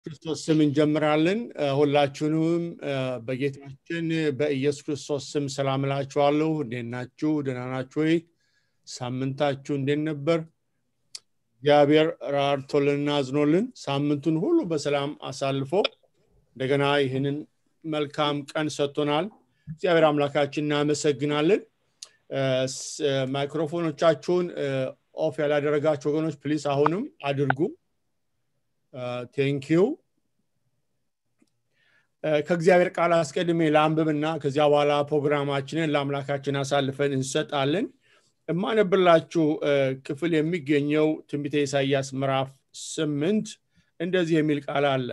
ክርስቶስ ስም እንጀምራለን። ሁላችሁንም በጌታችን በኢየሱስ ክርስቶስ ስም ሰላም እላችኋለሁ። እንዴት ናችሁ? ደህና ናችሁ ወይ? ሳምንታችሁ እንዴት ነበር? እግዚአብሔር ራርቶልንና አዝኖልን ሳምንቱን ሁሉ በሰላም አሳልፎ እንደገና ይህንን መልካም ቀን ሰጥቶናል። እግዚአብሔር አምላካችን እናመሰግናለን። ማይክሮፎኖቻችሁን ኦፍ ያላደረጋችሁ ወገኖች ፕሊስ አሁንም አድርጉ። ቴንኪው ከእግዚአብሔር ቃል አስቀድሜ ለአንብብና ከዚያ በኋላ ፕሮግራማችንን ለአምላካችን አሳልፈን እንሰጣለን የማነብላችሁ ክፍል የሚገኘው ትንቢተ ኢሳያስ ምዕራፍ ስምንት እንደዚህ የሚል ቃል አለ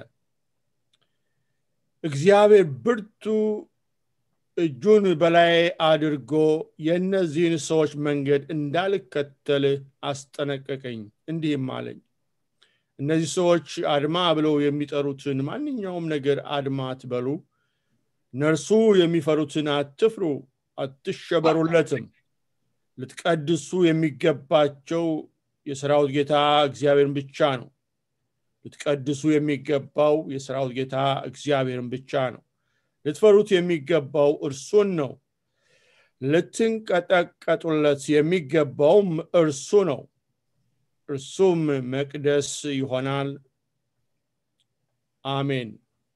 እግዚአብሔር ብርቱ እጁን በላይ አድርጎ የእነዚህን ሰዎች መንገድ እንዳልከተል አስጠነቀቀኝ እንዲህም አለኝ እነዚህ ሰዎች አድማ ብለው የሚጠሩትን ማንኛውም ነገር አድማ አትበሉ እነርሱ የሚፈሩትን አትፍሩ አትሸበሩለትም ልትቀድሱ የሚገባቸው የሰራዊት ጌታ እግዚአብሔርን ብቻ ነው ልትቀድሱ የሚገባው የሰራዊት ጌታ እግዚአብሔርን ብቻ ነው ልትፈሩት የሚገባው እርሱን ነው ልትንቀጠቀጡለት የሚገባውም እርሱ ነው እርሱም መቅደስ ይሆናል አሜን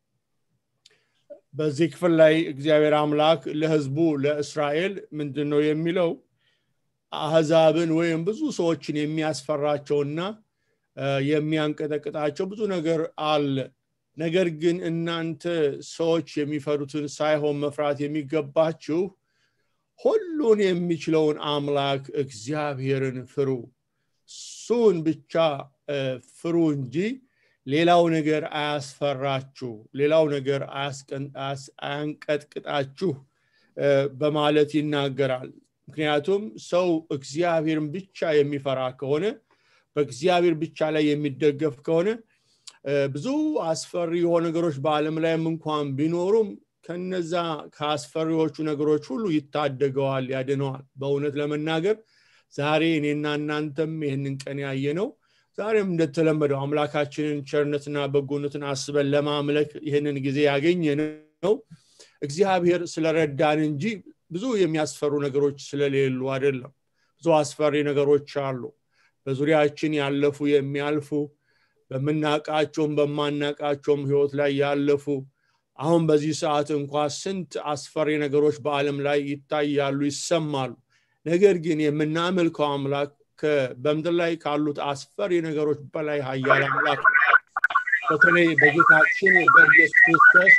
በዚህ ክፍል ላይ እግዚአብሔር አምላክ ለህዝቡ ለእስራኤል ምንድን ነው የሚለው አህዛብን ወይም ብዙ ሰዎችን የሚያስፈራቸውና የሚያንቀጠቅጣቸው ብዙ ነገር አለ ነገር ግን እናንተ ሰዎች የሚፈሩትን ሳይሆን መፍራት የሚገባችሁ ሁሉን የሚችለውን አምላክ እግዚአብሔርን ፍሩ እሱን ብቻ ፍሩ እንጂ ሌላው ነገር አያስፈራችሁ ሌላው ነገር አያንቀጥቅጣችሁ በማለት ይናገራል ምክንያቱም ሰው እግዚአብሔርን ብቻ የሚፈራ ከሆነ በእግዚአብሔር ብቻ ላይ የሚደገፍ ከሆነ ብዙ አስፈሪ የሆኑ ነገሮች በአለም ላይም እንኳን ቢኖሩም ከነዛ ከአስፈሪዎቹ ነገሮች ሁሉ ይታደገዋል ያድነዋል በእውነት ለመናገር ዛሬ እኔና እናንተም ይህንን ቀን ያየ ነው ዛሬም እንደተለመደው አምላካችንን ቸርነትና በጎነትን አስበን ለማምለክ ይህንን ጊዜ ያገኘ ነው እግዚአብሔር ስለረዳን እንጂ ብዙ የሚያስፈሩ ነገሮች ስለሌሉ አይደለም ብዙ አስፈሪ ነገሮች አሉ በዙሪያችን ያለፉ የሚያልፉ በምናቃቸውም በማናቃቸውም ህይወት ላይ ያለፉ አሁን በዚህ ሰዓት እንኳ ስንት አስፈሪ ነገሮች በአለም ላይ ይታያሉ ይሰማሉ ነገር ግን የምናመልከው አምላክ በምድር ላይ ካሉት አስፈሪ ነገሮች በላይ ሀያል አምላክ በተለይ በጌታችን በኢየሱስ ክርስቶስ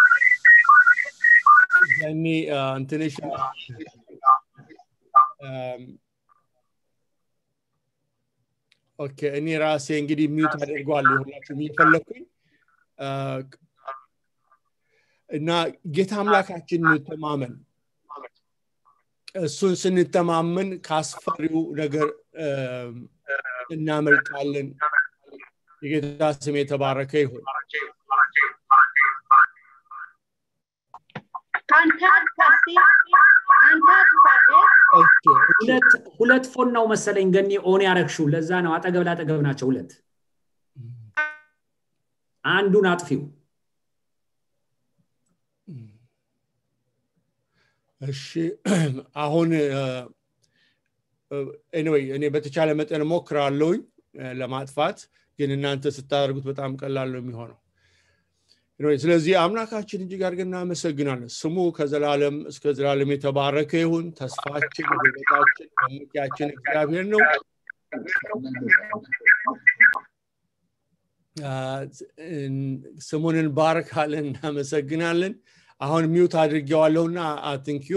ያኔ እንትንሽ ኦኬ እኔ ራሴ እንግዲህ ሚዩት አደርገዋለሁ ሁላችሁም እየፈለግኩኝ እና ጌታ አምላካችን እንተማመን እሱን ስንተማመን ከአስፈሪው ነገር እናመልጣለን የጌታ ስም የተባረከ ይሁን ሁለት ፎን ነው መሰለኝ ገኒ ኦን ያረግሽው ለዛ ነው አጠገብ ላጠገብ ናቸው ሁለት አንዱን አጥፊው እሺ አሁን ኤኒዌይ እኔ በተቻለ መጠን ሞክራለሁኝ ለማጥፋት ግን እናንተ ስታደርጉት በጣም ቀላል ነው የሚሆነው ስለዚህ አምላካችን እጅግ አድርገን እናመሰግናለን ስሙ ከዘላለም እስከ ዘላለም የተባረከ ይሁን ተስፋችን ጉልበታችን መመኪያችን እግዚአብሔር ነው ስሙን እንባርካለን እናመሰግናለን አሁን ሚውት አድርጌዋለሁና አትንኪዩ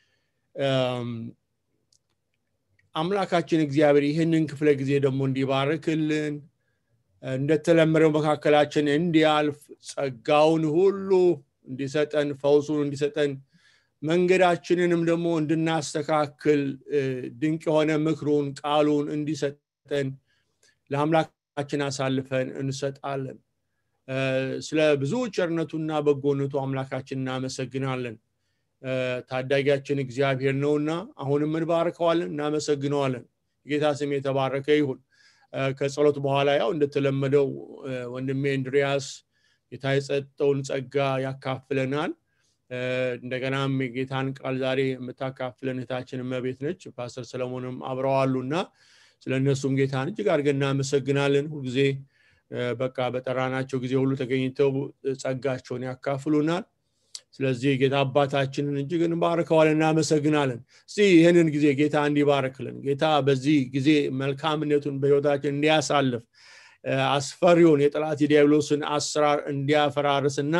አምላካችን እግዚአብሔር ይህንን ክፍለ ጊዜ ደግሞ እንዲባርክልን እንደተለመደው መካከላችን እንዲያልፍ ጸጋውን ሁሉ እንዲሰጠን ፈውሱን እንዲሰጠን መንገዳችንንም ደግሞ እንድናስተካክል ድንቅ የሆነ ምክሩን ቃሉን እንዲሰጠን ለአምላካችን አሳልፈን እንሰጣለን ስለ ብዙ ቸርነቱና በጎነቱ አምላካችን እናመሰግናለን ታዳጊያችን እግዚአብሔር ነውና አሁንም እንባርከዋለን እናመሰግነዋለን ጌታ ስም የተባረከ ይሁን ከጸሎት በኋላ ያው እንደተለመደው ወንድሜ እንድሪያስ ጌታ የሰጠውን ጸጋ ያካፍለናል እንደገናም የጌታን ቃል ዛሬ የምታካፍለን እህታችን መቤት ነች ፓስተር ሰለሞንም አብረዋሉና ስለ እነሱም ጌታን እጅግ አድርገን እናመሰግናለን ሁልጊዜ በቃ በጠራናቸው ጊዜ ሁሉ ተገኝተው ጸጋቸውን ያካፍሉናል ስለዚህ ጌታ አባታችንን እጅግ እንባርከዋል እናመሰግናለን እስቲ ይህንን ጊዜ ጌታ እንዲባርክልን ጌታ በዚህ ጊዜ መልካምነቱን በህይወታችን እንዲያሳልፍ አስፈሪውን የጠላት የዲያብሎስን አሰራር እንዲያፈራርስና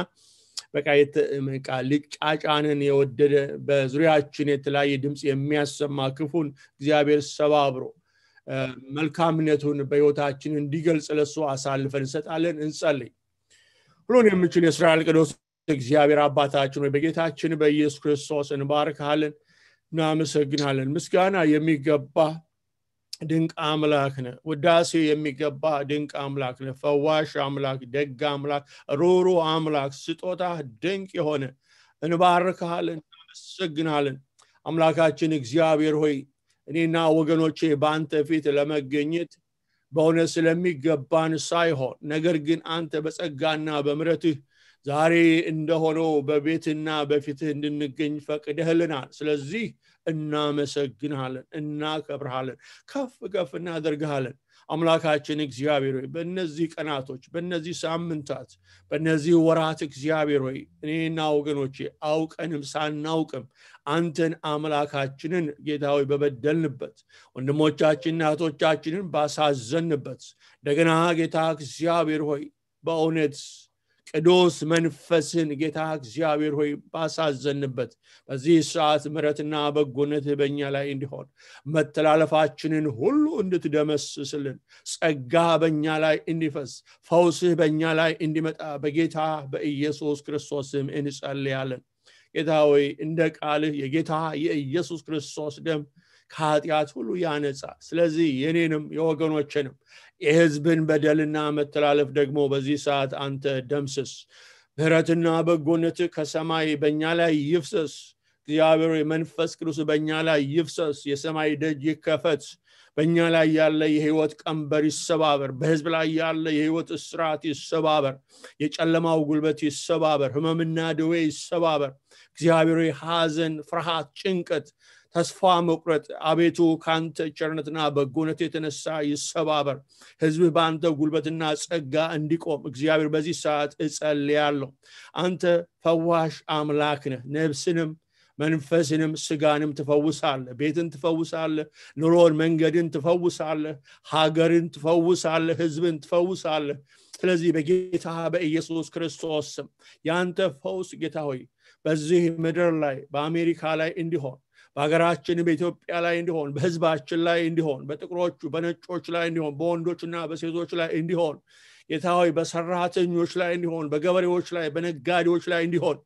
በቃ ሊጫጫንን የወደደ በዙሪያችን የተለያየ ድምፅ የሚያሰማ ክፉን እግዚአብሔር ሰባብሮ መልካምነቱን በህይወታችን እንዲገልጽ ለሱ አሳልፈን እንሰጣለን እንጸልይ ሁሉን የምችል የእስራኤል ቅዱስ እግዚአብሔር አባታችን ወይ በጌታችን በኢየሱስ ክርስቶስ እንባርካለን እናመሰግናለን ምስጋና የሚገባ ድንቅ አምላክ ነ ውዳሴ የሚገባ ድንቅ አምላክ ነ ፈዋሽ አምላክ ደግ አምላክ ሩሩ አምላክ ስጦታ ድንቅ የሆነ እንባርካለን እናመሰግናለን አምላካችን እግዚአብሔር ሆይ እኔና ወገኖቼ በአንተ ፊት ለመገኘት በእውነት ስለሚገባን ሳይሆን ነገር ግን አንተ በጸጋና በምረትህ ዛሬ እንደሆነው በቤትና በፊትህ እንድንገኝ ፈቅደህልናል ስለዚህ እናመሰግንሃለን እናከብርሃለን ከፍ ከፍ እናደርግሃለን አምላካችን እግዚአብሔር ሆይ በእነዚህ ቀናቶች በእነዚህ ሳምንታት በእነዚህ ወራት እግዚአብሔር ሆይ እኔና ወገኖቼ አውቀንም ሳናውቅም አንተን አምላካችንን ጌታ ሆይ በበደልንበት ወንድሞቻችንና እህቶቻችንን ባሳዘንበት እንደገና ጌታ እግዚአብሔር ሆይ በእውነት ቅዱስ መንፈስን ጌታ እግዚአብሔር ሆይ ባሳዘንበት በዚህ ሰዓት ምረትና በጎነት በእኛ ላይ እንዲሆን መተላለፋችንን ሁሉ እንድትደመስስልን ጸጋ በእኛ ላይ እንዲፈስ ፈውስህ በእኛ ላይ እንዲመጣ በጌታ በኢየሱስ ክርስቶስም እንጸልያለን ጌታ ሆይ እንደ ቃልህ የጌታ የኢየሱስ ክርስቶስ ደም ከኃጢአት ሁሉ ያነጻ ስለዚህ የኔንም የወገኖችንም የህዝብን በደልና መተላለፍ ደግሞ በዚህ ሰዓት አንተ ደምስስ ምህረትና በጎነት ከሰማይ በእኛ ላይ ይፍሰስ እግዚአብሔር መንፈስ ቅዱስ በእኛ ላይ ይፍሰስ የሰማይ ደጅ ይከፈት በእኛ ላይ ያለ የህይወት ቀንበር ይሰባበር በህዝብ ላይ ያለ የህይወት እስራት ይሰባበር የጨለማው ጉልበት ይሰባበር ህመምና ድዌ ይሰባበር እግዚአብሔር ሐዘን ፍርሃት ጭንቀት ተስፋ መቁረጥ አቤቱ ከአንተ ቸርነትና በጎነት የተነሳ ይሰባበር ህዝብህ በአንተ ጉልበትና ጸጋ እንዲቆም እግዚአብሔር በዚህ ሰዓት እጸልያለሁ አንተ ፈዋሽ አምላክ ነህ ነብስንም መንፈስንም ስጋንም ትፈውሳለህ ቤትን ትፈውሳለህ ኑሮን መንገድን ትፈውሳለህ ሀገርን ትፈውሳለህ ህዝብን ትፈውሳለህ ስለዚህ በጌታ በኢየሱስ ክርስቶስ ስም የአንተ ፈውስ ጌታ ሆይ በዚህ ምድር ላይ በአሜሪካ ላይ እንዲሆን በሀገራችን በኢትዮጵያ ላይ እንዲሆን በህዝባችን ላይ እንዲሆን በጥቁሮቹ በነጮች ላይ እንዲሆን በወንዶችና በሴቶች ላይ እንዲሆን ጌታ ሆይ በሰራተኞች ላይ እንዲሆን በገበሬዎች ላይ በነጋዴዎች ላይ እንዲሆን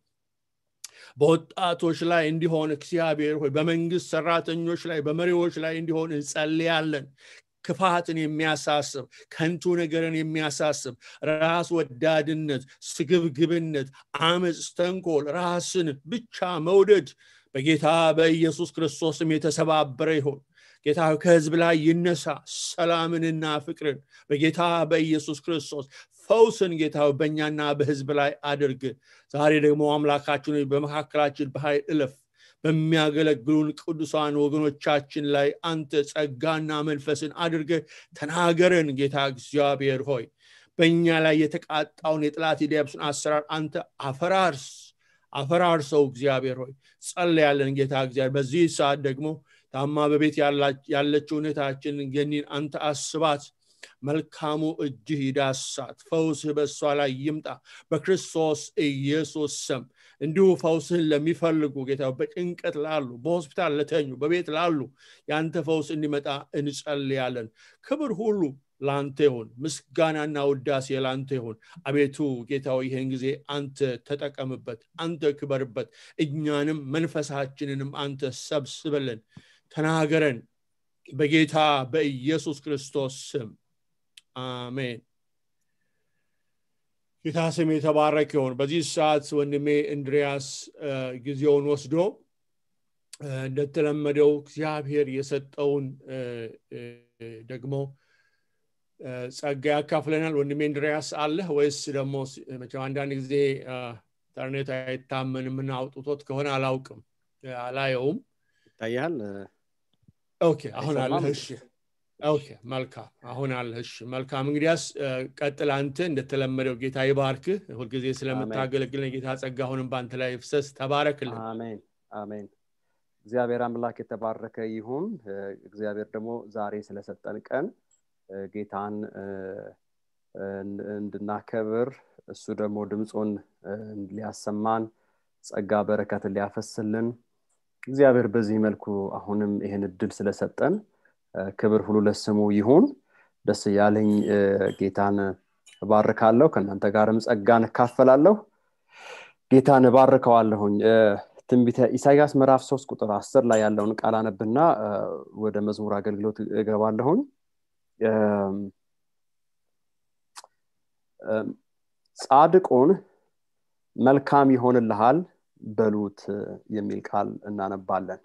በወጣቶች ላይ እንዲሆን እግዚአብሔር ሆይ በመንግስት ሰራተኞች ላይ በመሪዎች ላይ እንዲሆን እንጸልያለን ክፋትን የሚያሳስብ ከንቱ ነገርን የሚያሳስብ ራስ ወዳድነት ስግብግብነት አመፅ ተንኮል ራስን ብቻ መውደድ በጌታ በኢየሱስ ክርስቶስም የተሰባበረ ይሆን ጌታ ከህዝብ ላይ ይነሳ ሰላምንና ፍቅርን በጌታ በኢየሱስ ክርስቶስ ፈውስን ጌታ በእኛና በህዝብ ላይ አድርግ ዛሬ ደግሞ አምላካችን በመካከላችን በኃይል እለፍ በሚያገለግሉን ቅዱሳን ወገኖቻችን ላይ አንተ ጸጋና መንፈስን አድርገ ተናገረን ጌታ እግዚአብሔር ሆይ በእኛ ላይ የተቃጣውን የጥላት የዲያብስን አሰራር አንተ አፈራርስ አፈራርሰው እግዚአብሔር ሆይ ጸለያለን ጌታ እግዚአብሔር በዚህ ሰዓት ደግሞ ታማ በቤት ያለችው እህታችን ገኒን አንተ አስባት መልካሙ እጅህ ይዳሳት ፈውስህ በእሷ ላይ ይምጣ በክርስቶስ ኢየሱስ ስም እንዲሁ ፈውስህን ለሚፈልጉ ጌታ በጭንቀት ላሉ በሆስፒታል ለተኙ በቤት ላሉ የአንተ ፈውስ እንዲመጣ እንጸልያለን ክብር ሁሉ ለአንተ ይሁን ምስጋናና ውዳሴ ለአንተ ይሁን አቤቱ ጌታው ይህን ጊዜ አንተ ተጠቀምበት አንተ ክበርበት እኛንም መንፈሳችንንም አንተ ሰብስበልን ተናገረን በጌታ በኢየሱስ ክርስቶስ ስም አሜን ጌታ ስም የተባረክ ይሆን በዚህ ሰዓት ወንድሜ እንድሪያስ ጊዜውን ወስዶ እንደተለመደው እግዚአብሔር የሰጠውን ደግሞ ጸጋ ያካፍለናል ወንድሜ እንድሪያስ አለህ ወይስ ደግሞ መቼም አንዳንድ ጊዜ ኢንተርኔት አይታመንም እና አውጥቶት ከሆነ አላውቅም አላየውም ይታያል ኦኬ አሁን አለህ እሺ ኦኬ መልካም አሁን አለህ እሺ መልካም እንግዲያስ ቀጥል አንተ እንደተለመደው ጌታ ይባርክህ ሁልጊዜ ስለምታገለግለን ጌታ ጸጋ አሁንም በአንተ ላይ ፍሰስ ተባረክልን አሜን አሜን እግዚአብሔር አምላክ የተባረከ ይሁን እግዚአብሔር ደግሞ ዛሬ ስለሰጠን ቀን ጌታን እንድናከብር እሱ ደግሞ ድምፁን ሊያሰማን ጸጋ በረከትን ሊያፈስልን እግዚአብሔር በዚህ መልኩ አሁንም ይህን እድል ስለሰጠን ክብር ሁሉ ለስሙ ይሁን ደስ እያለኝ ጌታን እባርካለሁ ከእናንተ ጋርም ጸጋን እካፈላለሁ ጌታን እባርከዋለሁኝ ትንቢተ ኢሳያስ ምዕራፍ ሶስት ቁጥር አስር ላይ ያለውን ቃል አነብና ወደ መዝሙር አገልግሎት እገባለሁኝ ጻድቁን መልካም ይሆንልሃል በሉት የሚል ቃል እናነባለን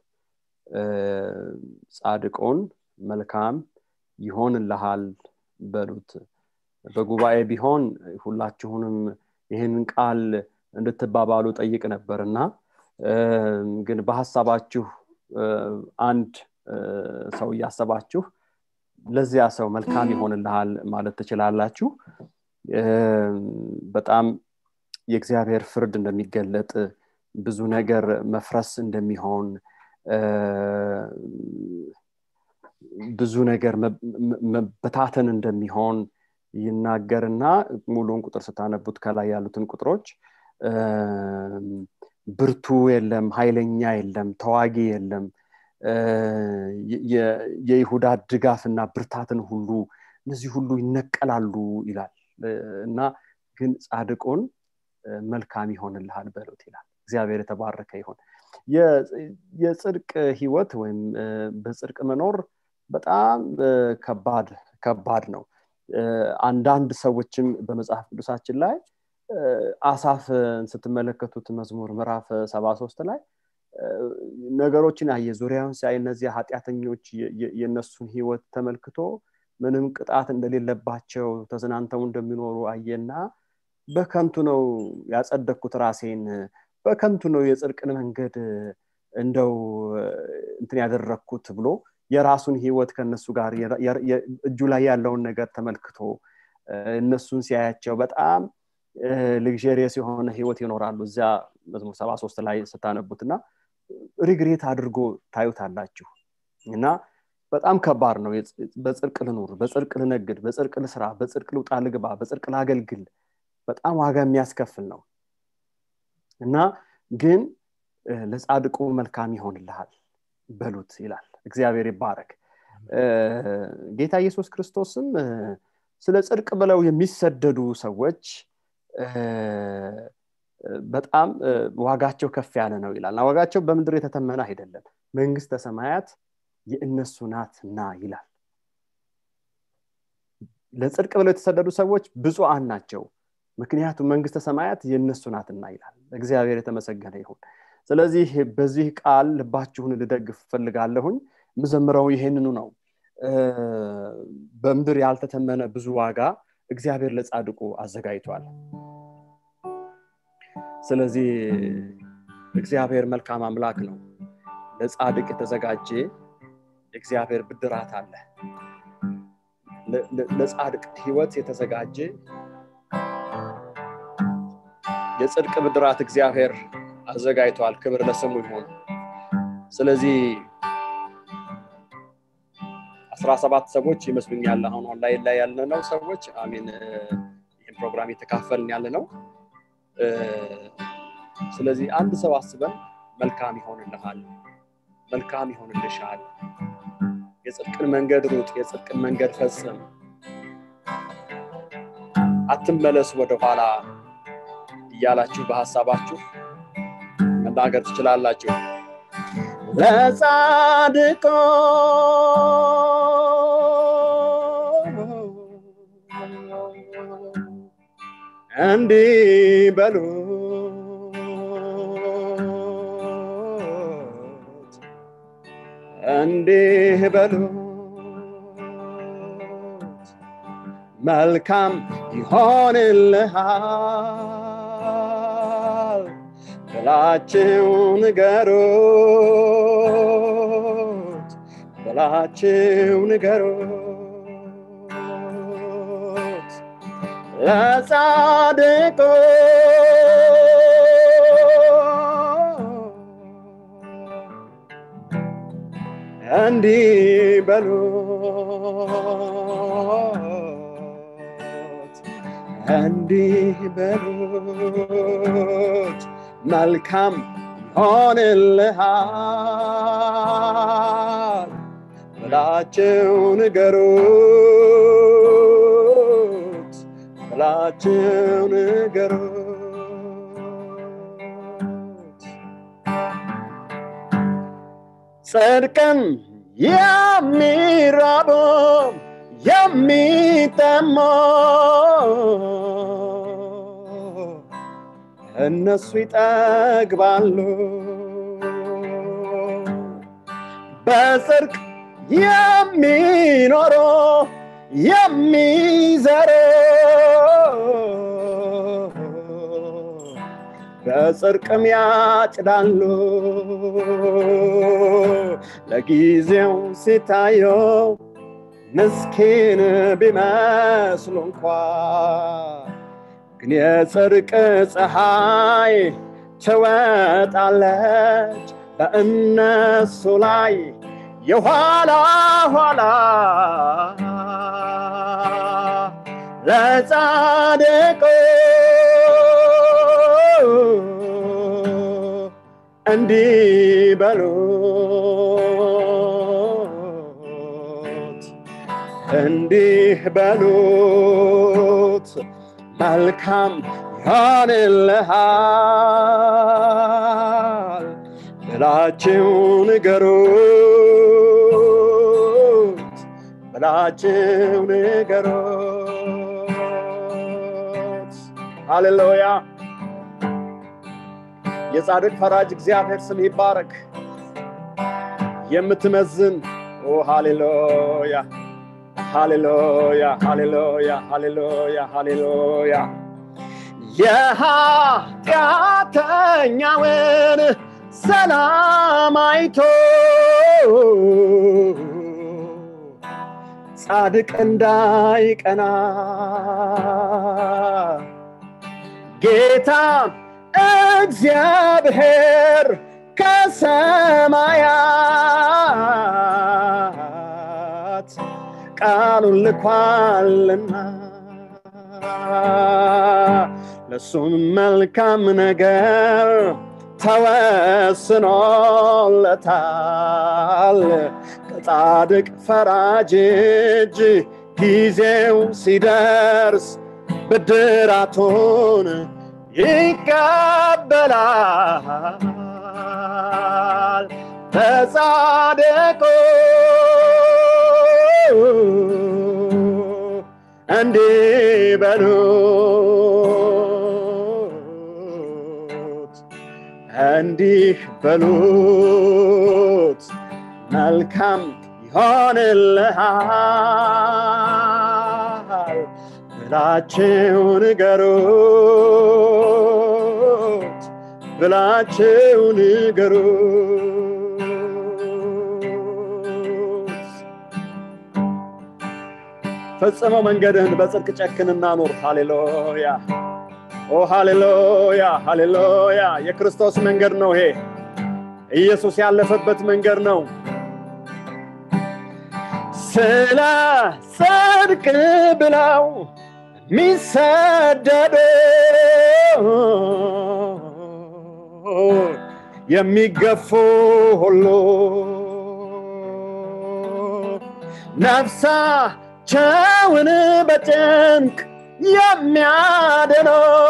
ጻድቁን መልካም ይሆንልሃል በሉት በጉባኤ ቢሆን ሁላችሁንም ይህንን ቃል እንድትባባሉ ጠይቅ ነበር እና ግን በሀሳባችሁ አንድ ሰው እያሰባችሁ ለዚያ ሰው መልካም ይሆንልሃል ማለት ትችላላችሁ በጣም የእግዚአብሔር ፍርድ እንደሚገለጥ ብዙ ነገር መፍረስ እንደሚሆን ብዙ ነገር መበታተን እንደሚሆን ይናገርና ሙሉን ቁጥር ስታነቡት ከላይ ያሉትን ቁጥሮች ብርቱ የለም ኃይለኛ የለም ተዋጊ የለም የይሁዳ ድጋፍና ብርታትን ሁሉ እነዚህ ሁሉ ይነቀላሉ ይላል እና ግን ጻድቁን መልካም ይሆንልሃል በሉት ይላል እግዚአብሔር የተባረከ ይሆን የጽድቅ ህይወት ወይም በጽድቅ መኖር በጣም ከባድ ከባድ ነው አንዳንድ ሰዎችም በመጽሐፍ ቅዱሳችን ላይ አሳፍን ስትመለከቱት መዝሙር ምዕራፍ ሰባ ሶስት ላይ ነገሮችን አየ ዙሪያውን ሲያይ እነዚህ ኃጢአተኞች የእነሱን ህይወት ተመልክቶ ምንም ቅጣት እንደሌለባቸው ተዝናንተው እንደሚኖሩ አየና በከንቱ ነው ያጸደቅኩት ራሴን በከንቱ ነው የጽድቅን መንገድ እንደው እንትን ያደረግኩት ብሎ የራሱን ህይወት ከነሱ ጋር እጁ ላይ ያለውን ነገር ተመልክቶ እነሱን ሲያያቸው በጣም ልግሬስ የሆነ ህይወት ይኖራሉ እዚያ መዝሙር ሰባ ሶስት ላይ ስታነቡት እና ሪግሬት አድርጎ ታዩታላችሁ እና በጣም ከባድ ነው በጽድቅ ልኑር በጽድቅ ልነግድ በጽድቅ ልስራ በጽድቅ ልውጣ ልግባ በጽድቅ ላገልግል በጣም ዋጋ የሚያስከፍል ነው እና ግን ለጻድቁ መልካም ይሆንልሃል በሉት ይላል እግዚአብሔር ይባረክ ጌታ ኢየሱስ ክርስቶስም ስለ ጽድቅ ብለው የሚሰደዱ ሰዎች በጣም ዋጋቸው ከፍ ያለ ነው ይላል ዋጋቸው በምድር የተተመነ አይደለም መንግስተ ሰማያት የእነሱ ናትና ይላል ለጽድቅ ብለው የተሰደዱ ሰዎች ብፁዓን ናቸው ምክንያቱም መንግስተ ሰማያት የእነሱ ናትና ይላል እግዚአብሔር የተመሰገነ ይሁን ስለዚህ በዚህ ቃል ልባችሁን ልደግፍ ፈልጋለሁኝ ምዘምረው ይሄንኑ ነው በምድር ያልተተመነ ብዙ ዋጋ እግዚአብሔር ለጻድቁ አዘጋጅቷል ስለዚህ እግዚአብሔር መልካም አምላክ ነው ለጻድቅ የተዘጋጀ እግዚአብሔር ብድራት አለ ለጻድቅ ህይወት የተዘጋጀ የጽድቅ ብድራት እግዚአብሔር አዘጋጅቷል ክብር ለስሙ ይሆን ስለዚህ አስራ ሰባት ሰዎች ይመስሉኛል አሁን ኦንላይን ላይ ያለነው ሰዎች አሚን ይህን ፕሮግራም የተካፈልን ያለ ነው ስለዚህ አንድ ሰው አስበን መልካም ይሆንልሃል መልካም ይሆንልሻል የጽድቅን መንገድ ሩጥ የጽድቅን መንገድ ፈጽም አትመለስ ወደኋላ እያላችሁ በሀሳባችሁ መናገር ትችላላችሁ ለጻድቆ እንዲህ በሉት እንዲህ በሉት መልካም ይሆንልሃል ብላችሁ ንገሩት ብላችሁ ንገሩት ለጻድቁ እንዲህ በሉት እንዲህ በሉት መልካም ይሆንልሃል ብላችሁ ንገሩት ብላችሁ ንገሩት ጽድቅን የሚራቡ የሚጠሙ እነሱ ይጠግባሉ በጽድቅ የሚኖሩ የሚዘሩ በጽድቅም ያጭዳሉ ለጊዜው ሲታየው ምስኪን ቢመስሉ እንኳ ግን የጽድቅ ፀሐይ ትወጣለች በእነሱ ላይ የኋላ ኋላ ለጻድቁ እንዲህ በሉት እንዲህ በሉት መልካም ይሆንልሃል ብላችሁ ንገሩት ብላችሁ ንገሩት ሃሌሉያ የጻድቅ ፈራጅ እግዚአብሔር ስም ይባረክ የምትመዝን ኦ ሃሌሉያ ሃሌሉያ ሃሌሉያ ሃሌሉያ ሃሌሉያ የኃጢአተኛውን ሰላም አይቶ ጻድቅ እንዳይቀና ጌታ እግዚአብሔር ከሰማያት ቃሉን ልኳልና ለሱም መልካም ነገር ተወስኖለታል ከጻድቅ ፈራጅ እጅ ጊዜው ሲደርስ ብድራቱን ይቀበላል በጻድቁ እንዲህ በሉት እንዲህ በሉት መልካም ይሆንልሃል ብላችሁ ንገሩት ብላችሁ ንገሩት ፈጽመው መንገድህን በጽድቅ ጨክንና ኑር ሃሌሉያ ኦ ሃሌሉያ ሃሌሉያ የክርስቶስ መንገድ ነው ይሄ ኢየሱስ ያለፈበት መንገድ ነው ስለ ጽድቅ ብለው ሚሰደዱ የሚገፉ ሁሉ ነፍሳቸውን በጭንቅ የሚያድኑ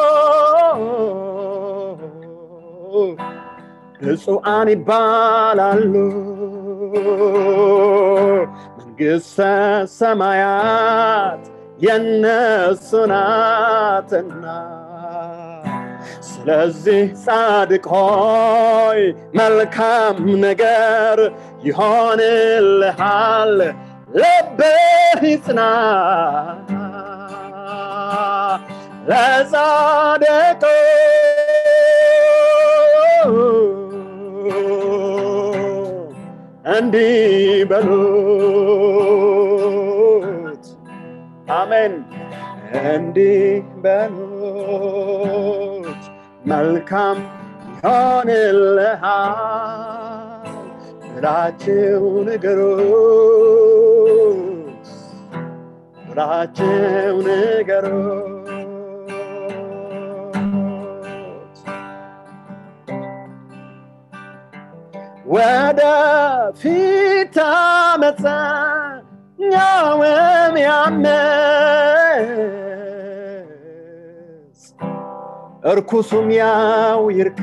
ብፁዓን ይባላሉ መንግሥተ ሰማያት የነሱ ናትና ስለዚህ ጻድቅ ሆይ መልካም ነገር ይሆንልሃል ልብህ ይጽና ለጻድቁ እንዲህ በሉት አሜን እንዲህ በሉት መልካም ይሆንልሃል ብላችሁ ንገሩት ብላችሁ ንገሩት ወደ ፊት አመፀኛውም ያመፅ እርኩሱም ያው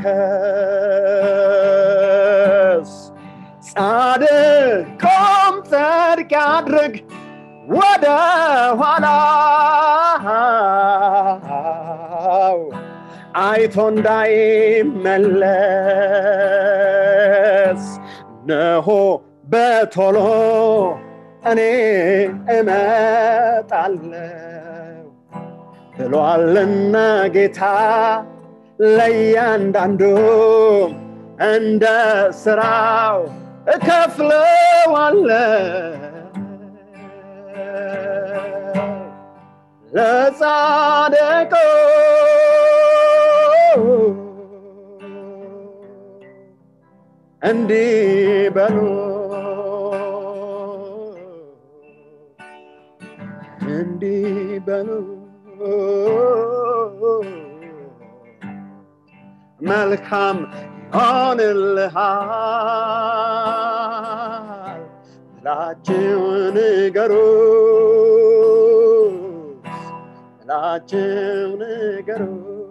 ይርከስ ጻድቁም ጽድቅ ያድርግ ወደ ኋላው አይቶ እንዳይመለስ ነሆ በቶሎ እኔ እመጣለሁ ብሏልና ጌታ ለእያንዳንዱ እንደ ስራው እከፍለዋለሁ ለጻድቁ እንዲህ በሉ እንዲህ በሉ መልካም ይሆንልሃል ብላችሁ ንገሩ ብላችሁ ንገሩ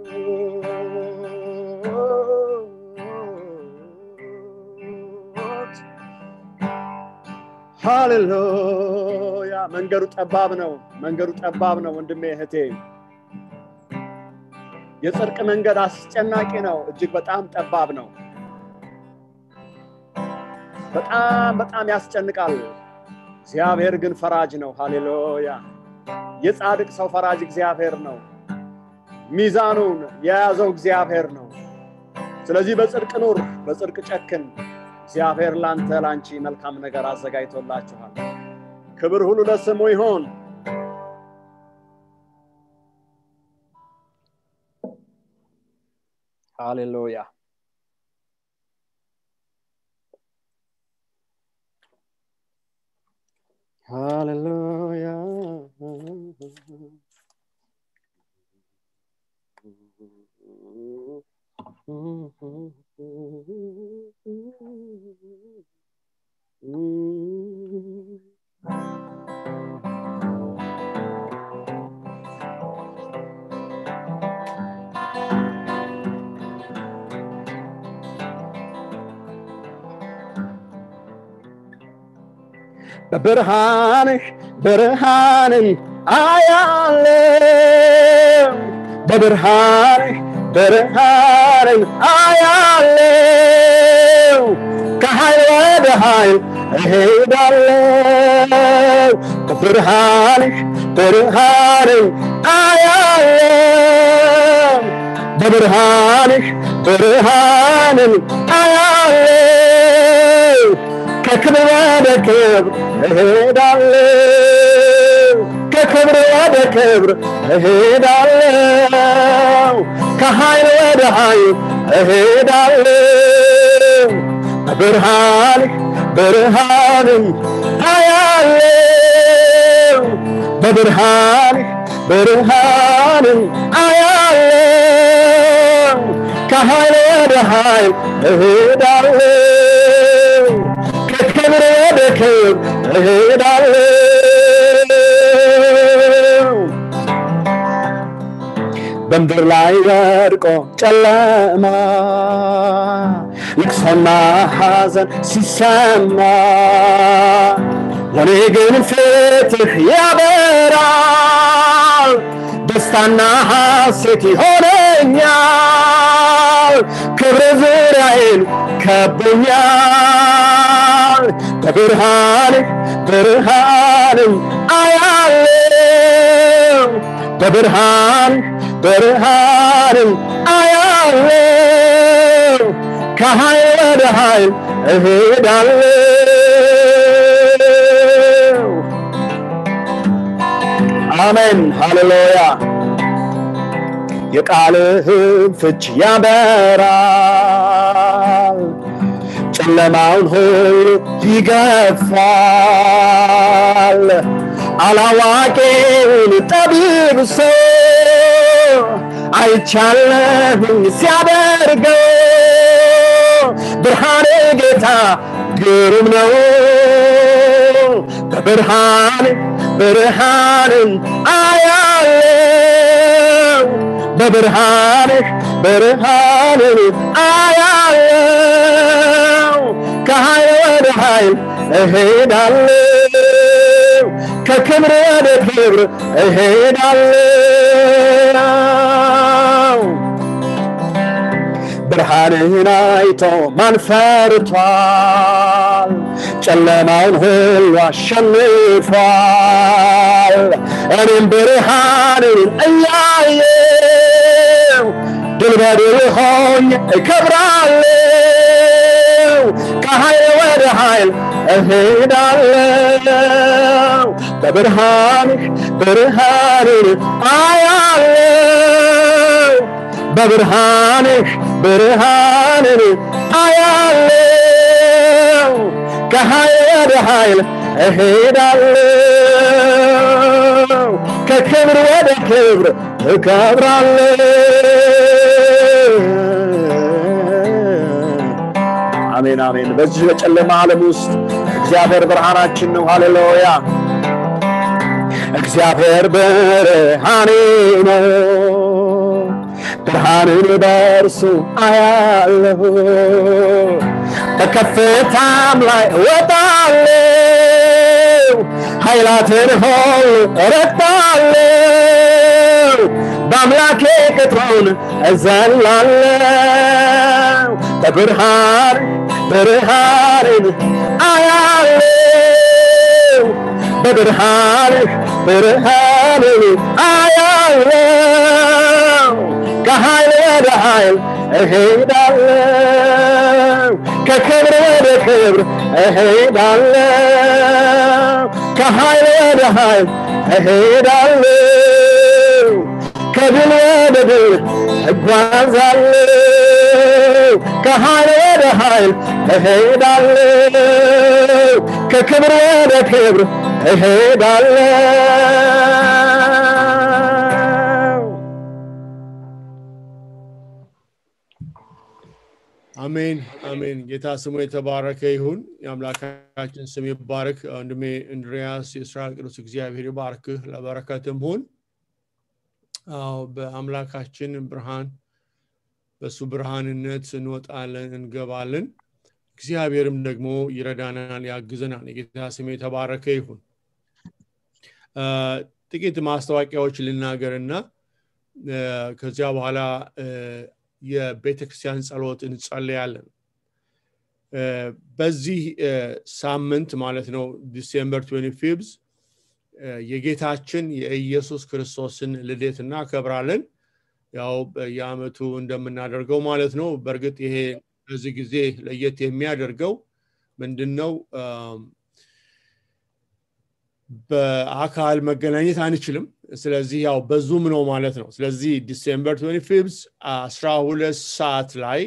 ሃሌሉያ መንገዱ ጠባብ ነው መንገዱ ጠባብ ነው ወንድሜ እህቴ የጽድቅ መንገድ አስጨናቂ ነው እጅግ በጣም ጠባብ ነው በጣም በጣም ያስጨንቃል እግዚአብሔር ግን ፈራጅ ነው ሃሌሉያ የጻድቅ ሰው ፈራጅ እግዚአብሔር ነው ሚዛኑን የያዘው እግዚአብሔር ነው ስለዚህ በጽድቅ ኑር በጽድቅ ጨክን እግዚአብሔር ላንተ ላንቺ መልካም ነገር አዘጋጅቶላችኋል ክብር ሁሉ ለስሙ ይሆን ሃሌሉያ ሃሌሉያ በብርሃንህ ብርሃንን አያለም በብርሃንህ ብርሃንን አያለው ከኃይል ወደ ኃይል እሄዳለው በብርሃንህ ብርሃንን አያለው በብርሃንህ ብርሃንን አያለው ከክብር ወደ ክብር እሄዳለው ከክብር ወደ ክብር እሄዳለው ከኃይል ወደ ኃይል እሄዳለው በብርሃንህ ብርሃንን አያለው በብርሃንህ ብርሃንን አያለው ከኃይል ወደ ኃይል እሄዳለው ከክብር ወደ ክብር እሄዳለው በምድር ላይ ወድቆ ጨለማ ልቅሶና ሐዘን ሲሰማ ለእኔ ግን ፍትህ ያበራል ደስታና ሐሴት ይሆነኛል ክብር ዙሪያዬን ከቦኛል በብርሃንህ ብርሃንን አያለው በብርሃንህ ብርሃንን አያለው ከኃይል ወደ ኃይል እሄዳለው አሜን ሃሌሉያ የቃልህን ፍች ያበራል ጨለማውን ሁሉ ይገፋል አላዋቂውን ጠቢብ ሰው አይቻለሁኝ ሲያደርገው ብርሃኔ ጌታ ግሩም ነው በብርሃን ብርሃንን አያለው በብርሃንህ ብርሃንን አያለው ከኃይል ወደ ኃይል እሄዳለው ከክብር ወደ ክብር እሄዳለው ብርሃንህን አይቶ ማን ፈርቷል? ጨለማውን ሁሉ አሸንፏል። እኔም ብርሃንን እያየው ድል በድል ሆኜ እከብራለሁ። ከኃይል ወደ ኃይል እሄዳለሁ። በብርሃንህ ብርሃንን አያለው በብርሃንህ ብርሃንን አያለው ከኃይል ወደ ኃይል እሄዳለው ከክብር ወደ ክብር እከብራለሁ አሜን አሜን በዚህ በጨለማ ዓለም ውስጥ እግዚአብሔር ብርሃናችን ነው ሃሌሉያ እግዚአብሔር ብርሃኔ ነው ብርሃንን በእርሱ አያለሁ በከፍታም ላይ እወጣለሁ ኃይላትን ሁሉ እረግጣለሁ በአምላኬ ቅጥሩን እዘላለሁ በብርሃን ብርሃንን አያለሁ በብርሃንህ ብርሃንን አያለው ከኃይል ወደ ኃይል እሄዳለው ከክብር ወደ ክብር እሄዳለው ከኃይል ወደ ኃይል እሄዳለው ከድል ወደ ድል እጓዛለው ከኃይል ወደ ኃይል እሄዳለው ከክብር ወደ ክብር እሄዳለው አሜን አሜን። ጌታ ስሙ የተባረከ ይሁን። የአምላካችን ስም ይባረክ። ወንድሜ እንድሪያስ የእስራኤል ቅዱስ እግዚአብሔር ይባርክህ፣ ለበረከትም ሁን። አዎ በአምላካችን ብርሃን በእሱ ብርሃንነት እንወጣለን እንገባለን። እግዚአብሔርም ደግሞ ይረዳናል፣ ያግዘናል። የጌታ ስም የተባረከ ይሁን። ጥቂት ማስታወቂያዎች ልናገርና ከዚያ በኋላ የቤተ ክርስቲያን ጸሎት እንጸለያለን። በዚህ ሳምንት ማለት ነው ዲሴምበር 25 የጌታችን የኢየሱስ ክርስቶስን ልደት እናከብራለን። ያው በየአመቱ እንደምናደርገው ማለት ነው። በእርግጥ ይሄ በዚህ ጊዜ ለየት የሚያደርገው ምንድን ነው? በአካል መገናኘት አንችልም። ስለዚህ ያው በዙም ነው ማለት ነው። ስለዚህ ዲሴምበር 25 አስራ ሁለት ሰዓት ላይ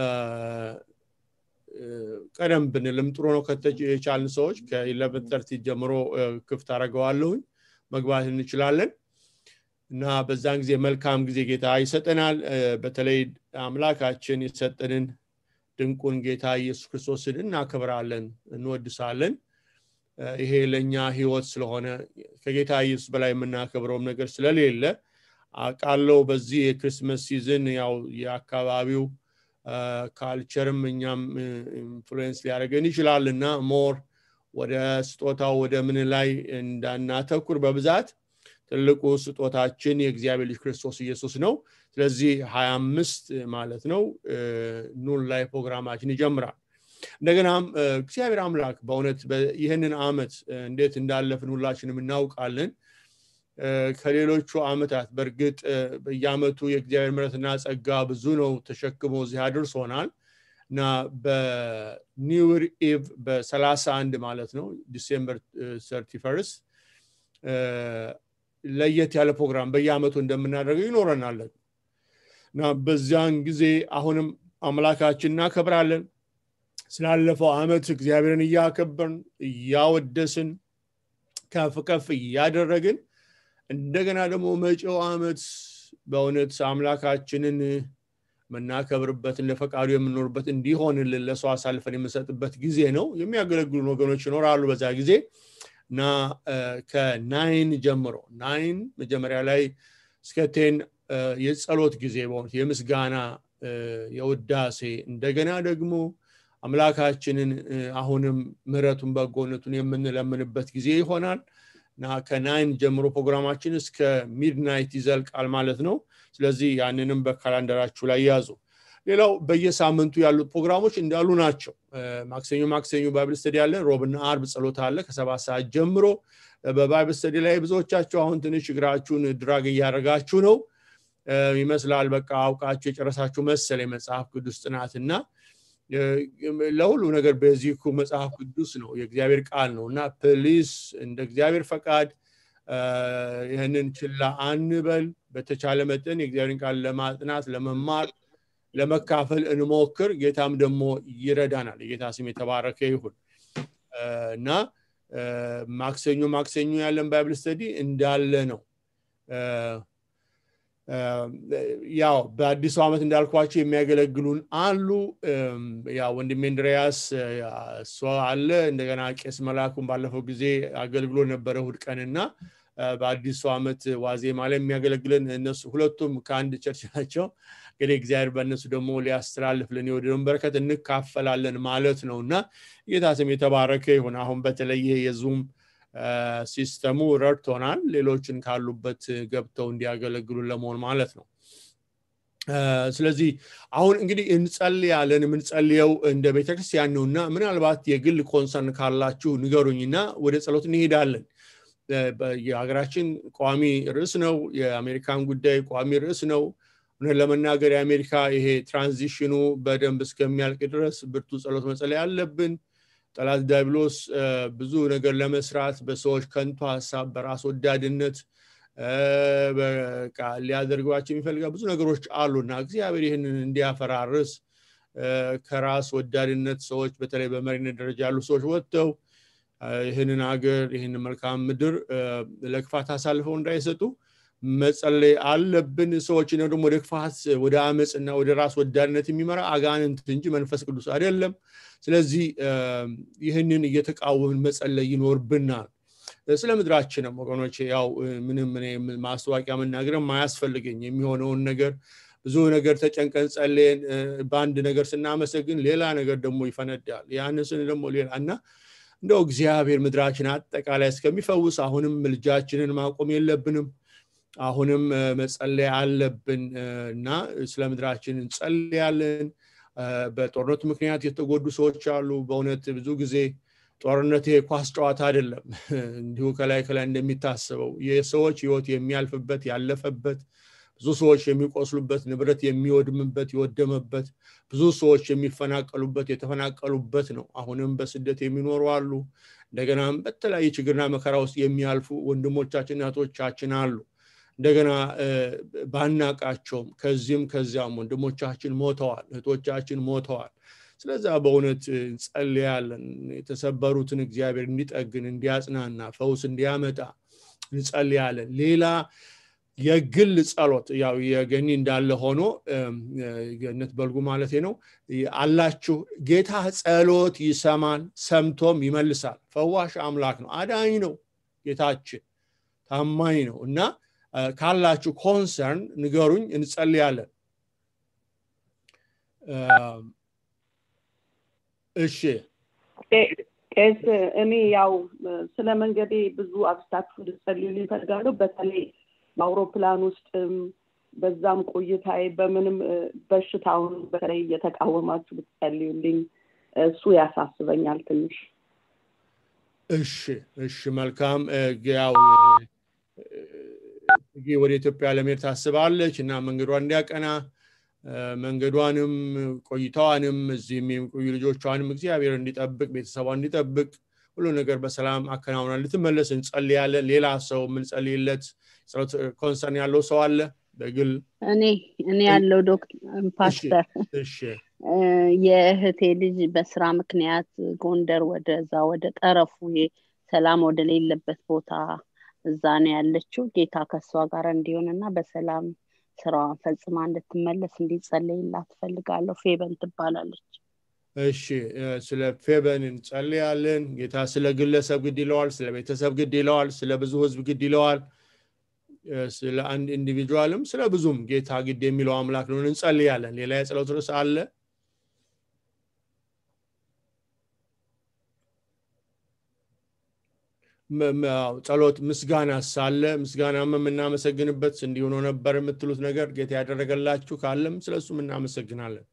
ቀደም ብንልም ጥሩ ነው የቻልን ሰዎች ከኢለቨን ተርቲ ጀምሮ ክፍት አደርገዋለሁኝ መግባት እንችላለን እና በዛን ጊዜ መልካም ጊዜ ጌታ ይሰጠናል። በተለይ አምላካችን የሰጠንን ድንቁን ጌታ ኢየሱስ ክርስቶስን እናከብራለን፣ እንወድሳለን። ይሄ ለእኛ ህይወት ስለሆነ ከጌታ ኢየሱስ በላይ የምናከብረውም ነገር ስለሌለ አውቃለሁ። በዚህ የክርስመስ ሲዝን ያው የአካባቢው ካልቸርም እኛም ኢንፍሉዌንስ ሊያደርገን ይችላል እና ሞር ወደ ስጦታው ወደ ምን ላይ እንዳናተኩር በብዛት ትልቁ ስጦታችን የእግዚአብሔር ልጅ ክርስቶስ ኢየሱስ ነው። ስለዚህ ሀያ አምስት ማለት ነው ኑን ላይ ፕሮግራማችን ይጀምራል። እንደገናም እግዚአብሔር አምላክ በእውነት ይህንን አመት እንዴት እንዳለፍን ሁላችንም እናውቃለን። ከሌሎቹ አመታት በእርግጥ በየአመቱ የእግዚአብሔር ምረትና ጸጋ ብዙ ነው ተሸክሞ እዚህ አድርሶናል እና በኒውር ኢቭ በሰላሳ አንድ ማለት ነው ዲሴምበር ሰርቲ ፈርስት ለየት ያለ ፕሮግራም በየአመቱ እንደምናደርገው ይኖረናለን እና በዚያን ጊዜ አሁንም አምላካችን እናከብራለን ስላለፈው አመት እግዚአብሔርን እያከበርን እያወደስን ከፍ ከፍ እያደረግን እንደገና ደግሞ መጪው አመት በእውነት አምላካችንን የምናከብርበት ለፈቃዱ የምንኖርበት እንዲሆንልን ለሰው አሳልፈን የምንሰጥበት ጊዜ ነው የሚያገለግሉን ወገኖች ይኖራሉ በዛ ጊዜ እና ከናይን ጀምሮ ናይን መጀመሪያ ላይ እስከ ቴን የጸሎት ጊዜ በሆኑት የምስጋና የውዳሴ እንደገና ደግሞ አምላካችንን አሁንም ምረቱን በጎነቱን የምንለምንበት ጊዜ ይሆናል እና ከናይን ጀምሮ ፕሮግራማችን እስከ ሚድናይት ይዘልቃል ማለት ነው ስለዚህ ያንንም በካላንደራችሁ ላይ ያዙ ሌላው በየሳምንቱ ያሉት ፕሮግራሞች እንዳሉ ናቸው ማክሰኞ ማክሰኞ ባይብል ስተዲ አለ ሮብና አርብ ጸሎት አለ ከሰባት ሰዓት ጀምሮ በባይብል ስተዲ ላይ ብዙዎቻችሁ አሁን ትንሽ እግራችሁን ድራግ እያደረጋችሁ ነው ይመስላል በቃ አውቃችሁ የጨረሳችሁ መሰል የመጽሐፍ ቅዱስ ጥናትና ለሁሉ ነገር ቤዚኩ መጽሐፍ ቅዱስ ነው የእግዚአብሔር ቃል ነው እና ፕሊስ እንደ እግዚአብሔር ፈቃድ ይህንን ችላ አንበል በተቻለ መጠን የእግዚአብሔርን ቃል ለማጥናት ለመማር ለመካፈል እንሞክር ጌታም ደግሞ ይረዳናል የጌታ ስም የተባረከ ይሁን እና ማክሰኞ ማክሰኞ ያለን ባይብል ስተዲ እንዳለ ነው ያው በአዲሱ ዓመት እንዳልኳቸው የሚያገለግሉን አሉ ያ ወንድሜ እንድሪያስ እሷ አለ እንደገና ቄስ መላኩን ባለፈው ጊዜ አገልግሎ ነበረ እሑድ ቀንና በአዲሱ ዓመት ዋዜማ ላይ የሚያገለግለን እነሱ ሁለቱም ከአንድ ቸርች ናቸው እንግዲህ እግዚአብሔር በእነሱ ደግሞ ሊያስተላልፍልን የወደደውን በረከት እንካፈላለን ማለት ነው እና ጌታ ስም የተባረከ ይሁን አሁን በተለየ የዙም ሲስተሙ ረድቶናል ሌሎችን ካሉበት ገብተው እንዲያገለግሉ ለመሆን ማለት ነው ስለዚህ አሁን እንግዲህ እንጸልያለን የምንጸልየው እንደ ቤተክርስቲያን ነው እና ምናልባት የግል ኮንሰርን ካላችሁ ንገሩኝና ወደ ጸሎት እንሄዳለን የሀገራችን ቋሚ ርዕስ ነው የአሜሪካን ጉዳይ ቋሚ ርዕስ ነው እውነት ለመናገር የአሜሪካ ይሄ ትራንዚሽኑ በደንብ እስከሚያልቅ ድረስ ብርቱ ጸሎት መጸለይ አለብን ጠላት ዲያብሎስ ብዙ ነገር ለመስራት በሰዎች ከንቱ ሀሳብ በራስ ወዳድነት ሊያደርጓቸው የሚፈልጋ ብዙ ነገሮች አሉና እግዚአብሔር ይህንን እንዲያፈራርስ ከራስ ወዳድነት ሰዎች በተለይ በመሪነት ደረጃ ያሉ ሰዎች ወጥተው ይህንን ሀገር ይህንን መልካም ምድር ለክፋት አሳልፈው እንዳይሰጡ መጸለይ አለብን ሰዎችን ደግሞ ወደ ክፋት ወደ አመፅና ወደ ራስ ወዳድነት የሚመራ አጋንንት እንጂ መንፈስ ቅዱስ አይደለም ስለዚህ ይህንን እየተቃወምን መጸለይ ይኖርብናል ስለ ምድራችንም ወገኖች ያው ምንም ማስታወቂያ መናገርም አያስፈልገኝ የሚሆነውን ነገር ብዙ ነገር ተጨንቀን ጸለየን በአንድ ነገር ስናመሰግን ሌላ ነገር ደግሞ ይፈነዳል ያንስን ደግሞ ሌላ እና እንደው እግዚአብሔር ምድራችን አጠቃላይ እስከሚፈውስ አሁንም ምልጃችንን ማቆም የለብንም አሁንም መጸለይ አለብን እና ስለ ምድራችን እንጸልያለን በጦርነቱ ምክንያት የተጎዱ ሰዎች አሉ በእውነት ብዙ ጊዜ ጦርነት ኳስ ጨዋታ አይደለም እንዲሁ ከላይ ከላይ እንደሚታሰበው የሰዎች ህይወት የሚያልፍበት ያለፈበት ብዙ ሰዎች የሚቆስሉበት ንብረት የሚወድምበት የወደመበት ብዙ ሰዎች የሚፈናቀሉበት የተፈናቀሉበት ነው አሁንም በስደት የሚኖሩ አሉ እንደገናም በተለያየ ችግርና መከራ ውስጥ የሚያልፉ ወንድሞቻችን እህቶቻችን አሉ እንደገና ባናቃቸውም ከዚህም ከዚያም ወንድሞቻችን ሞተዋል እህቶቻችን ሞተዋል ስለዛ በእውነት እንጸልያለን የተሰበሩትን እግዚአብሔር እንዲጠግን እንዲያጽናና ፈውስ እንዲያመጣ እንጸልያለን ሌላ የግል ጸሎት ያው የገኒ እንዳለ ሆኖ ገነት በልጉ ማለት ነው አላችሁ ጌታ ጸሎት ይሰማል ሰምቶም ይመልሳል ፈዋሽ አምላክ ነው አዳኝ ነው ጌታችን ታማኝ ነው እና ካላችሁ ኮንሰርን ንገሩኝ እንጸልያለን እሺ ቄስ እኔ ያው ስለ መንገዴ ብዙ አብስታችሁ ልጸልዩ ይፈልጋሉ በተለይ በአውሮፕላን ውስጥም በዛም ቆይታዬ በምንም በሽታውን በተለይ እየተቃወማችሁ ብትጸልዩልኝ እሱ ያሳስበኛል ትንሽ እሺ እሺ መልካም ያው ወደ ኢትዮጵያ ለመሄድ ታስባለች እና መንገዷ እንዲያቀና መንገዷንም ቆይታዋንም እዚህም የሚቆዩ ልጆቿንም እግዚአብሔር እንዲጠብቅ ቤተሰቧ እንዲጠብቅ ሁሉ ነገር በሰላም አከናውና ልትመለስ እንጸልያለን ሌላ ሰው የምንጸልይለት ጸሎት ኮንሰርን ያለው ሰው አለ በግል እኔ እኔ ያለው ዶክተር ፓስተር የእህቴ ልጅ በስራ ምክንያት ጎንደር ወደዛ ወደ ጠረፉ ሰላም ወደሌለበት ቦታ እዛ ነው ያለችው ጌታ ከእሷ ጋር እንዲሆን እና በሰላም ስራዋን ፈጽማ እንድትመለስ እንዲጸለይላት ትፈልጋለሁ ፌበን ትባላለች እሺ ስለ ፌበን እንጸልያለን ጌታ ስለ ግለሰብ ግድ ይለዋል ስለ ቤተሰብ ግድ ይለዋል ስለ ብዙ ህዝብ ግድ ይለዋል ስለ አንድ ኢንዲቪጁዋልም ስለ ብዙም ጌታ ግድ የሚለው አምላክ ነው እንጸልያለን ሌላ የጸሎት ርዕስ አለ ጸሎት ምስጋና ሳለ ምስጋናም የምናመሰግንበት እንዲሆኖ ነበር የምትሉት ነገር ጌታ ያደረገላችሁ ካለም ስለሱም እናመሰግናለን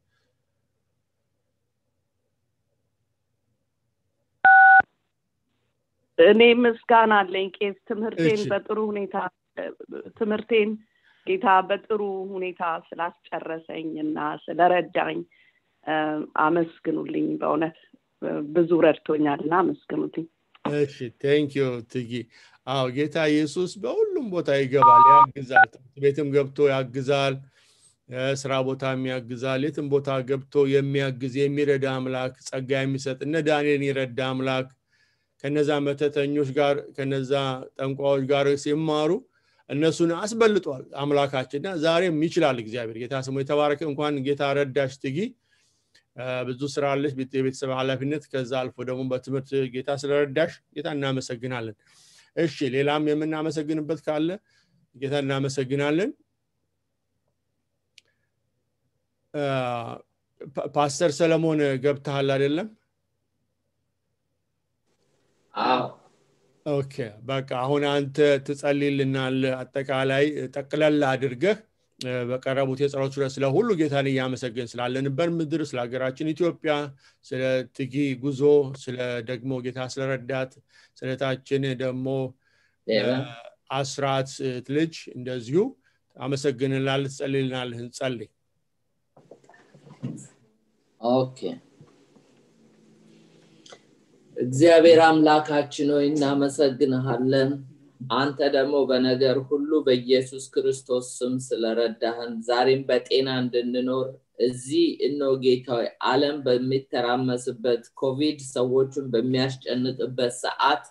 እኔ ምስጋና አለኝ ቄስ ትምህርቴን በጥሩ ሁኔታ ትምህርቴን ጌታ በጥሩ ሁኔታ ስላስጨረሰኝ እና ስለረዳኝ አመስግኑልኝ በእውነት ብዙ ረድቶኛል እና አመስግኑልኝ እሺ ቴንክ ዩ ትጊ አዎ ጌታ ኢየሱስ በሁሉም ቦታ ይገባል ያግዛል ትምህርት ቤትም ገብቶ ያግዛል ስራ ቦታም ያግዛል የትም ቦታ ገብቶ የሚያግዝ የሚረዳ አምላክ ጸጋ የሚሰጥ እነ ዳንኤልን የረዳ አምላክ ከነዛ መተተኞች ጋር ከነዛ ጠንቋዎች ጋር ሲማሩ እነሱን አስበልጧል አምላካችንና ዛሬም ይችላል እግዚአብሔር ጌታ ስሙ የተባረከ እንኳን ጌታ ረዳሽ ትጊ ብዙ ስራ አለች የቤተሰብ ኃላፊነት ከዛ አልፎ ደግሞ በትምህርት ጌታ ስለረዳሽ ጌታ እናመሰግናለን እሺ ሌላም የምናመሰግንበት ካለ ጌታ እናመሰግናለን ፓስተር ሰለሞን ገብተሃል አይደለም ኦኬ በቃ አሁን አንተ ትጸልይልናል አጠቃላይ ጠቅለል አድርገህ በቀረቡት የጸሎት ዙሪያ ስለ ሁሉ ጌታን እያመሰገን ስላለንበት ምድር ስለ ሀገራችን ኢትዮጵያ ስለ ትጊ ጉዞ ስለ ደግሞ ጌታ ስለረዳት ስለታችን ደግሞ አስራት ልጅ እንደዚሁ አመሰግንላል ትጸልይልናል እንጸልይ ኦኬ እግዚአብሔር አምላካችን ሆይ እናመሰግንሃለን አንተ ደግሞ በነገር ሁሉ በኢየሱስ ክርስቶስ ስም ስለረዳህን ዛሬም በጤና እንድንኖር እዚህ እኖ ጌታዊ አለም በሚተራመስበት ኮቪድ ሰዎችን በሚያስጨንቅበት ሰዓት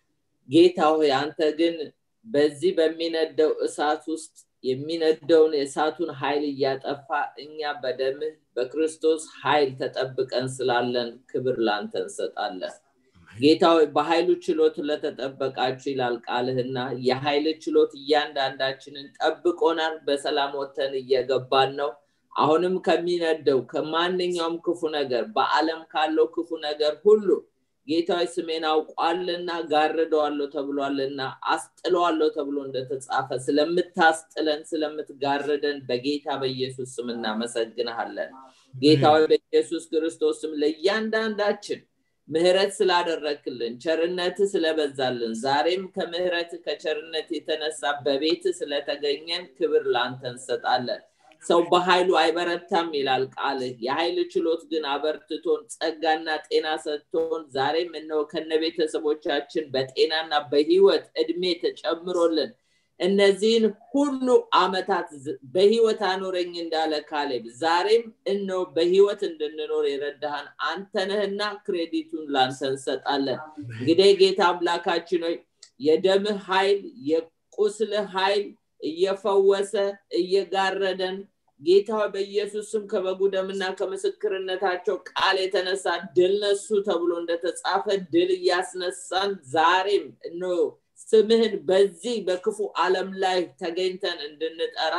ጌታ ሆይ አንተ ግን በዚህ በሚነደው እሳት ውስጥ የሚነደውን የእሳቱን ኃይል እያጠፋ እኛ በደምህ በክርስቶስ ኃይል ተጠብቀን ስላለን ክብር ላንተ እንሰጣለን ጌታ በኃይሉ ችሎት ለተጠበቃችሁ ይላል ቃልህና የኃይል ችሎት እያንዳንዳችንን ጠብቆናል በሰላም ወተን እየገባን ነው አሁንም ከሚነደው ከማንኛውም ክፉ ነገር በአለም ካለው ክፉ ነገር ሁሉ ጌታዊ ስሜን አውቋልና ጋርደዋለሁ ተብሏልና አስጥለዋለሁ ተብሎ እንደተጻፈ ስለምታስጥለን ስለምትጋርደን በጌታ በኢየሱስ ስም እናመሰግንሃለን ጌታዊ በኢየሱስ ክርስቶስ ስም ለእያንዳንዳችን ምህረት ስላደረክልን ቸርነት ስለበዛልን ዛሬም ከምህረት ከቸርነት የተነሳ በቤት ስለተገኘን ክብር ላንተ እንሰጣለን ሰው በኃይሉ አይበረታም ይላል ቃልህ የኃይል ችሎት ግን አበርትቶን ጸጋና ጤና ሰጥቶን ዛሬም እነው ከነ ቤተሰቦቻችን በጤናና በህይወት እድሜ ተጨምሮልን እነዚህን ሁሉ አመታት በህይወት አኖረኝ እንዳለ ካሌብ ዛሬም እነው በህይወት እንድንኖር የረዳሃን አንተነህና ክሬዲቱን ላንተ እንሰጣለን እንግዲህ ጌታ አምላካችን ሆይ የደምህ ኃይል የቁስልህ ኃይል እየፈወሰ እየጋረደን ጌታ በኢየሱስ ስም ከበጉ ደምና ከምስክርነታቸው ቃል የተነሳ ድል ነሱ ተብሎ እንደተጻፈ ድል እያስነሳን ዛሬም እኖ ስምህን በዚህ በክፉ ዓለም ላይ ተገኝተን እንድንጠራ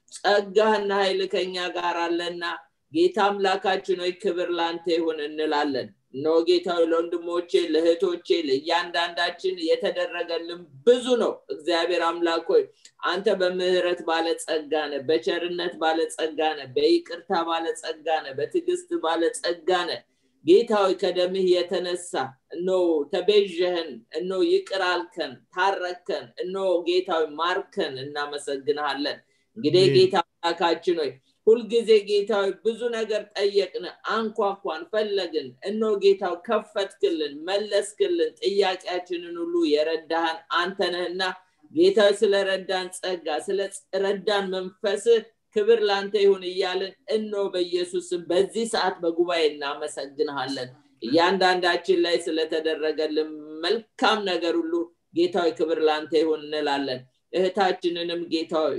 ጸጋህና ኃይል ከኛ ጋር አለና ጌታ አምላካችን ሆይ ክብር ላንተ ይሁን እንላለን እነሆ ጌታዊ ለወንድሞቼ ለእህቶቼ ለእያንዳንዳችን የተደረገልን ብዙ ነው እግዚአብሔር አምላክ ሆይ አንተ በምህረት ባለጸጋ ነ በቸርነት ባለጸጋ ነ በይቅርታ ባለጸጋ ነ በትዕግስት ባለጸጋ ነ ጌታዊ ከደምህ የተነሳ እኖ ተቤዥህን እኖ ይቅር አልከን ታረከን እኖ ጌታዊ ማርከን እናመሰግንሃለን እንግዲህ ጌታ አምላካችን ሆይ ሁልጊዜ ጌታዊ ብዙ ነገር ጠየቅን አንኳኳን ፈለግን እኖ ጌታው ከፈትክልን መለስክልን ጥያቄያችንን ሁሉ የረዳህን አንተ ነህና ጌታ ስለረዳን ጸጋ ስለረዳን መንፈስ ክብር ላንተ ይሁን እያልን እኖ በኢየሱስም በዚህ ሰዓት በጉባኤ እናመሰግንሃለን እያንዳንዳችን ላይ ስለተደረገልን መልካም ነገር ሁሉ ጌታዊ ክብር ላንተ ይሁን እንላለን እህታችንንም ጌታዊ